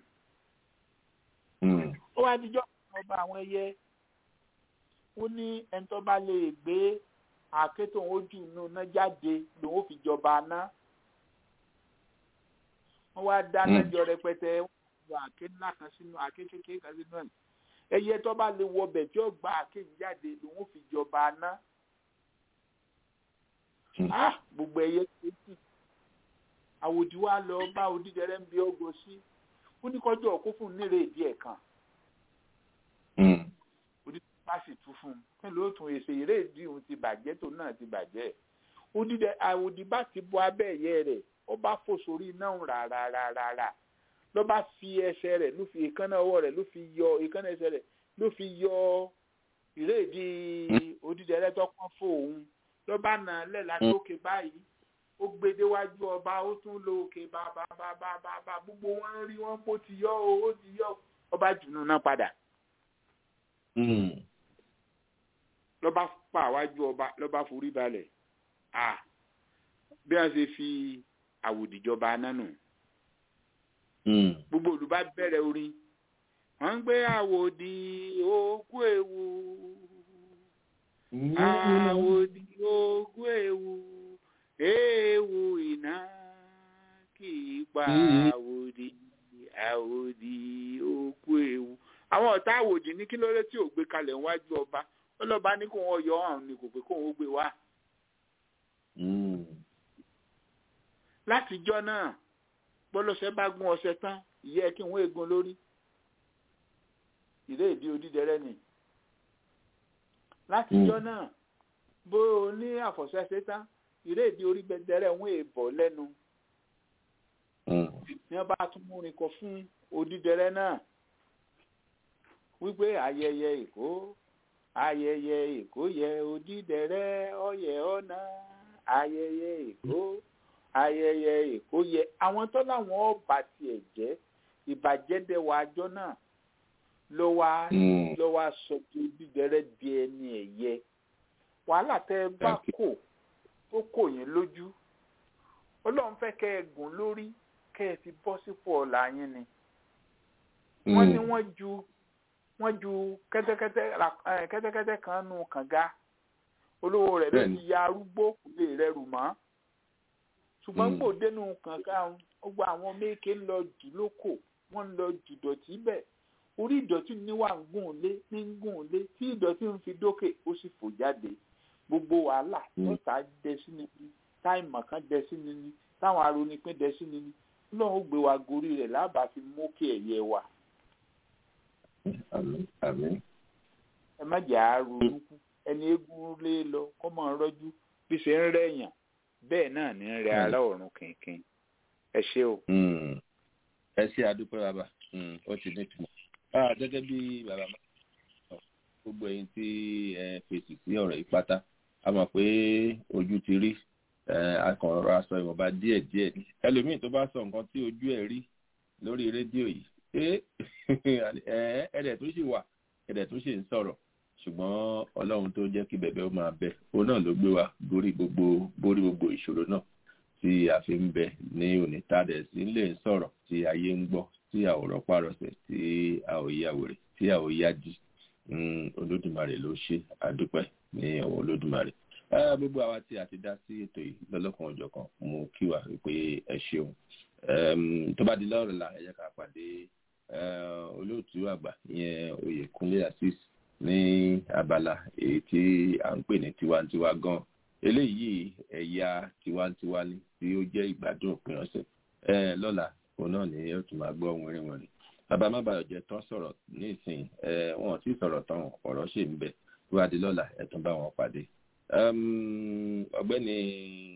ó wá dijọ́ ọba àwọn ẹyẹ ó ní ẹni tó bá lè gbé àáké tóun ojú inú náà jáde lòun ó fi jọba ná wọn wá dáná jọ rẹpẹtẹ wọn yọ àáké ńlá kan sínú àáké kékeré kan sínú ẹ ẹyẹ tó bá lè wọbẹ tí ó gba àáké yìí jáde lòun ó fi jọba ná gbogbo ẹyẹ kéjì àwòdì wa lọ bá odídẹrẹ ń bí ọgọ sí ó ní kọjọ ọkọ fún nírè díẹ̀ kan bá sì tú fún un kí ló tún èsè eré ìdí òun ti bàjẹ́ tó náà ti bàjẹ́ odidẹ àwòdì bá ti bọ abẹ́ ẹ̀yẹ rẹ̀ ó bá fò sórí iná rárárárá ló bá fi ẹsẹ̀ rẹ̀ ló fi èékánná ọwọ́ rẹ̀ ló fi yọ èékánná ẹsẹ̀ rẹ̀ ló fi yọ eré ìdí odidẹ rẹ̀ tó pọ́n fún òun ló bá nà án lẹ̀ látòkè báyìí ó gbé déwájú ọba ó tún lo òkè bàbá bàbá bàbá gbogbo wọn rí wọn kó ti yọ o ó ti yọ o ọba jùnú náà padà ló bá pa àwájú ọba ló bá forí balẹ̀ à bí wọ́n ṣe fi àwòdìjọba nánu gbogbo olùbá bẹ̀rẹ̀ orin wọ́n ń gbé àwòdì òkú ewu àwòdì òkú ewu ewu iná kì í pa àwòdì àwòdì òkú ewu àwọn ọ̀tá àwòdì ní kí ló dé tí ò gbé kalẹ̀ níwájú ọba ó lọ́ba ní kó wọ́n yọ ọ̀hún ni kò pé kó wọ́n gbé wá. látijọ́ náà gbọ́lọ́sẹ̀ bá gún ọṣẹ tán ìyẹ́ kí wọ́n egun lórí ìré ìdí odídẹrẹ́ ni látijọ́ náà bó o ní àfọ̀ṣẹ́ṣe tán ìré ìdí orí gbẹdẹrẹ́ wọ́n èèbọ̀ lẹ́nu ní wọ́n bá tún múrin kọ fún odídẹrẹ́ náà wípé ayẹyẹ èkó ayẹyẹ èkó yẹ odídẹrẹ́ ọyẹ ọ̀nà ayẹyẹ èkó ayẹyẹ èkó yẹ àwọn tó láwọn ọba tiẹ̀ jẹ́ ìbàjẹ́ dẹwà àjọ náà ló wá ló wá sọ pé odídẹrẹ́ di ẹni ẹ̀yẹ wàhálà tẹ ẹ bá kò tó kò yín lójú ọlọ́run fẹ́ kẹ́ ẹ gùn lórí kẹ́ ẹ fi bọ́ sípò ọ̀la yín ni wọ́n ní wọ́n ju wọ́n ju kẹ́tẹ́kẹ́tẹ́ kẹ́tẹ́kẹ́tẹ́ kan nù kànga olówó rẹ̀ ló ti ya arúgbó kò lè rẹrù mọ́ ṣùgbọ́n kò dénú kànga ó gba àwọn méèké ń lọ jù lóko wọ́n ń lọ jù dọ̀tí bẹ̀ orí ìdọ̀tí ni wà ń gùn lé ní ń gùn lé tí ìdọ̀tí ń fi dókè ó sì fò jáde gbogbo wàhálà mẹ́ta dẹ sí ni ní táìmọ̀ kan dẹ sí ni ní táwọn aronipín dẹ sí ni ní lọ́wọ́ gbé wa gorí rẹ̀ lábàá fi mókè ẹ̀yẹ wa àmín. ẹ má jà á ronú kú ẹni eégún lé lọ kó mọ̀ ń rọ́jú bí ṣe ń rẹ̀yàn bẹ́ẹ̀ náà ní ń rẹ ará ọ̀run kìnkìn ẹ ṣé o. ẹ ṣe àdúpẹ́ bàbá ó ti ní ìtumọ̀. gẹ́gẹ́ bí bàbá máa ń sọ gbogbo ẹ̀yin tí ẹ fèsì sí ọ̀rọ̀ yìí pátá a mọ̀ pé ojú ti rí akọ̀rọ̀ aṣọ ìwọ̀nba díẹ̀díẹ̀ ẹlòmíì tó bá sọ nǹkan tí ojú ẹ̀ rí lórí rédíò yìí ẹ̀ẹ́dẹ̀ tó ṣì wà ẹ̀dẹ̀ tó ṣì ń sọ̀rọ̀ ṣùgbọ́n ọlọ́run tó jẹ́ kí bẹ̀bẹ̀ ó máa bẹ òun náà ló gbé wa borí gbogbo borí gbogbo ìṣòro náà tí a fi ń bẹ ní òní tàdẹ̀ sí lè ń sọ̀rọ̀ tí ayé ń gbọ́ tí a ò rọ́pá rọsẹ̀ tí a ò yá wèrè tí a ò yá jì olódùmarè ló ṣe àdúpẹ́ ní ọwọ́ olódùmarè gbogbo àwa tí a ti dá sí ètò yìí lọ́lọ́kan ọ̀jọ̀kan mo kí wa pé ẹ ṣeun tó bá di lọ́rọ̀ la ẹ jẹ́ ká pàdé olóòtú àgbà ìyẹn oyèkúnlé assis ní abala èyí tí à ń pè ní tiwantiwa gan eléyìí ẹ̀yà tiwantiwa ni tí ó jẹ́ ìgbádùn òpin ọ̀sẹ̀ lọ́la òun náà ni ó tún máa gbọ́ wìnrin wìnrin bàbá má bàa jẹ tán sọ̀rọ̀ ní ìsìn wọn ò tí ì sọ̀rọ̀ tán ọ̀rọ̀ ṣì ń bẹ tó bá di lọ́la ẹ̀ tún bá wọn pàdé ọ̀gbẹ́ni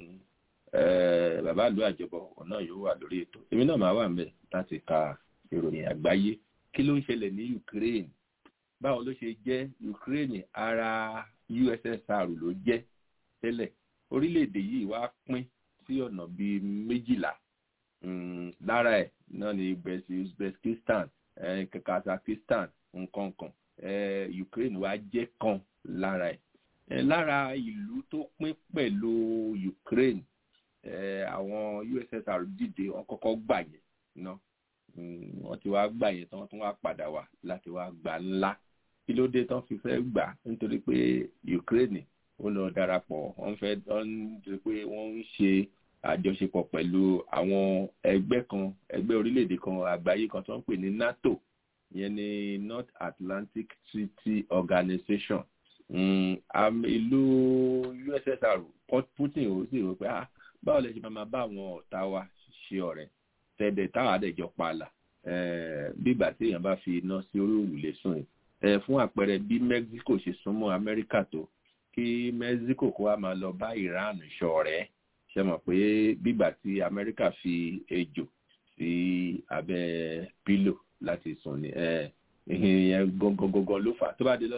bàbá àlú àjọbọ òun náà yóò wà lórí ètò èmi náà máa wà ń bẹ láti ka ìròyìn àgbáyé kí ló ń ṣẹlẹ̀ ní Ukraine báwo ló ṣe jẹ́ Ukraine ara USSR ló jẹ́ tẹ́lẹ̀ orílẹ̀-èdè yìí wá pín sí ọ̀nà bíi méjìlá lára ẹ̀ náà ni Uzbekistan Kazakhstan nǹkankan Ukraine wá jẹ́ kan lára ẹ̀ lára ìlú tó pín pẹ̀lú Ukraine àwọn USSR dìde wọ́n kọ́kọ́ gbà yẹn náà wọ́n ti wá gbà yẹn tán wọ́n tún wá padà wá láti wá gbà ńlá kí ló dé tán fi fẹ́ gbà nítorí pé Ukraine ó lọ darapọ̀ wọ́n fẹ́ nítorí pé wọ́n ń ṣe àjọṣepọ̀ pẹ̀lú àwọn ẹgbẹ́ kan ẹgbẹ́ orílẹ̀-èdè kan àgbáyé kan tó ń pè ní NATO ìyẹn ní North Atlantic Treaty Organization ìlú USSR Putin ò sì rò pé báwo lè ṣe máa bá àwọn ọ̀tá wa ṣe ọ̀rẹ́ tẹ̀dẹ̀ táwọn àdẹ̀jọ pààlà bígbà tí èèyàn bá fi iná sí orí òrùlé sùn ẹ̀ fún àpẹẹrẹ bí Mexico ṣe súnmọ́ Amẹ́ríkà tó kí Mexico kó wa máa lọ bá Iran ṣọ̀rẹ́ ṣe mọ̀ pé bígbà tí Amẹ́ríkà fi ejò sí abẹ́ pílò láti sùn ní ìyẹn gangan ló fà tó bá dé lọ́la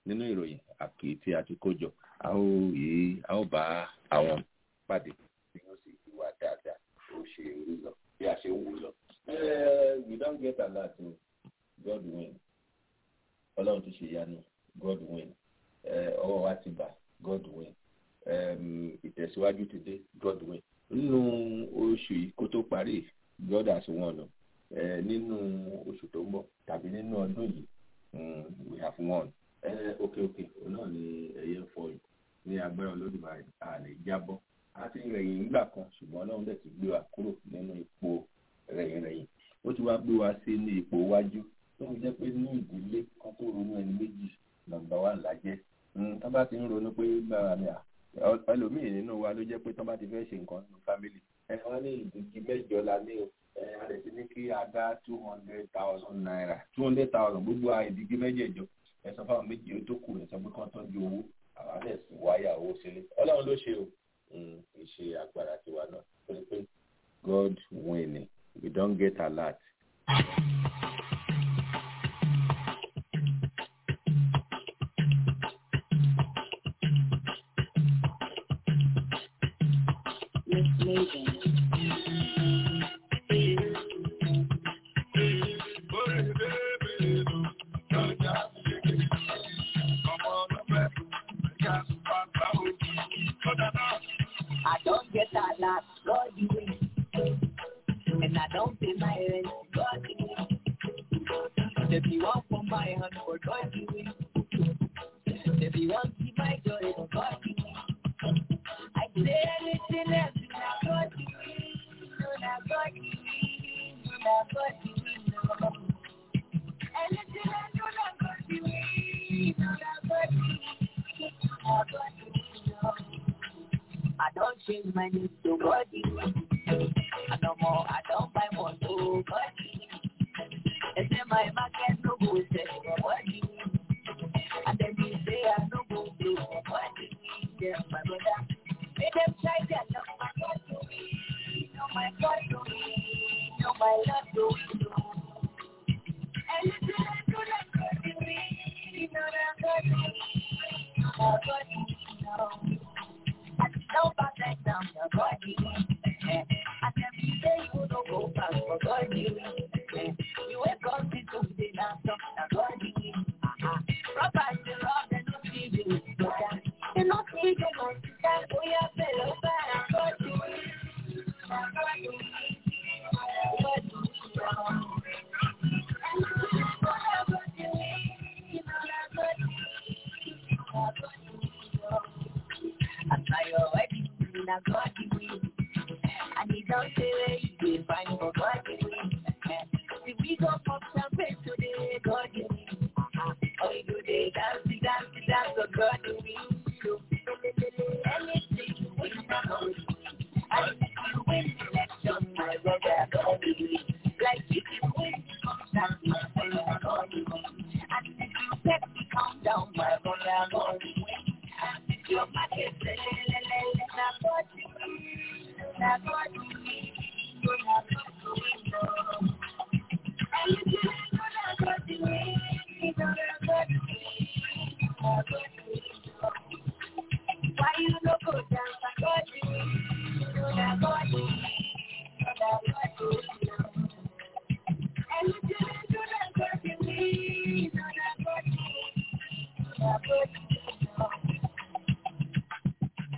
nínú ìròyìn àkè tí a ti kó jọ a ó yí a ó bá àwọn pàdé tí wọ́n sì wà dáadáa ó ṣe rí lọ bí a ṣe ń wù lọ. we don get alert o god win ọlọ́run ti ṣe ìyanu god win ọwọ́ wa ti bà god win ìtẹ̀síwájú ti dé god win nínú oṣù yìí kó tó parí god has won o nínú oṣù tó ń bọ̀ tàbí nínú ọdún yìí we have won òkè òkè náà ni ẹyẹ ń fọyín ní agbára olódùmarè a lè jábọ́ a ti rẹ̀yìn nígbà kan ṣùgbọ́n ọlọ́run dẹ̀ ti gbé wa kúrò nínú ipò rẹ̀yìn rẹ̀yìn ó ti wá gbé wa sí ní ipò iwájú tó ń jẹ́ pé ní ìdílé kan tó ronú ẹni méjì nọ́mbà wa làjẹ́ tó bá ti ń ronú pé bára mi à ẹlòmíì nínú wa ló jẹ́ pé tó bá ti fẹ́ ṣe nǹkan nínú fámìlì ẹ wọ́n ní ìdíjì mẹ́jọ la ní o ẹ a lè ti ní kí a dá two hundred thousand naira two hundred thousand gbogbo ìdíjì mẹ́jẹ̀jọ ẹ sọ fáwọn méjì tó kù ẹ sọ pé kán tọ́jú owó àwọn alẹ́ sì wáyà owó sílé ọlọ́run ló ṣe o ìṣe agbára tiwa náà torí pé god win we don get alert. I don't get a lot, God you win. And I don't pay my rent, God you win. If you want from my hand, for God you win. If you want to see my joy, for God you win. I say anything else, you not God you win. You not God you win. You not God you win. No. Anything else, you not God you win. You not God you win. You not God you win. No. I don't change my name to body. I no more, I don't buy more to body. And then my market no go sell for body. And then they say I no go do for body. Yeah, my brother. Make them try their luck, my God to me. No, my God to me. No, my Lord to me. Anything I do, that God to me. No, that God to me. No, God to me. No. No perfect down your body. I can be there, you don't go back for body. You ain't got to do the last of the body. Robert the rock and not see you. You not see you want to tell we are fellow back. Body. I your wedding, I got you win. And he don't say where you can find for God you win. If we go pop champagne today, God you win. Oh, you do the dance, the dance, the dance, so God you win. So, anything you win, I know you win. And if you win the election, my brother, God you win. Like if you win the concert, my friend, God you win. And if you set the countdown, my brother, God you win. And if your market, la la la la, na God you win. Na God you win. So na God you win, no. And if you win, no, na God you win. No, na God you win. Na God you win, no. Why you no go dance? Na God you win. No, na God you win. No, na God you win, no. And if you win, no, na God you win. No, na God you win. No, na God you win, no.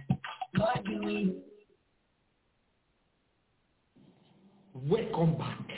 God you win. Welcome back.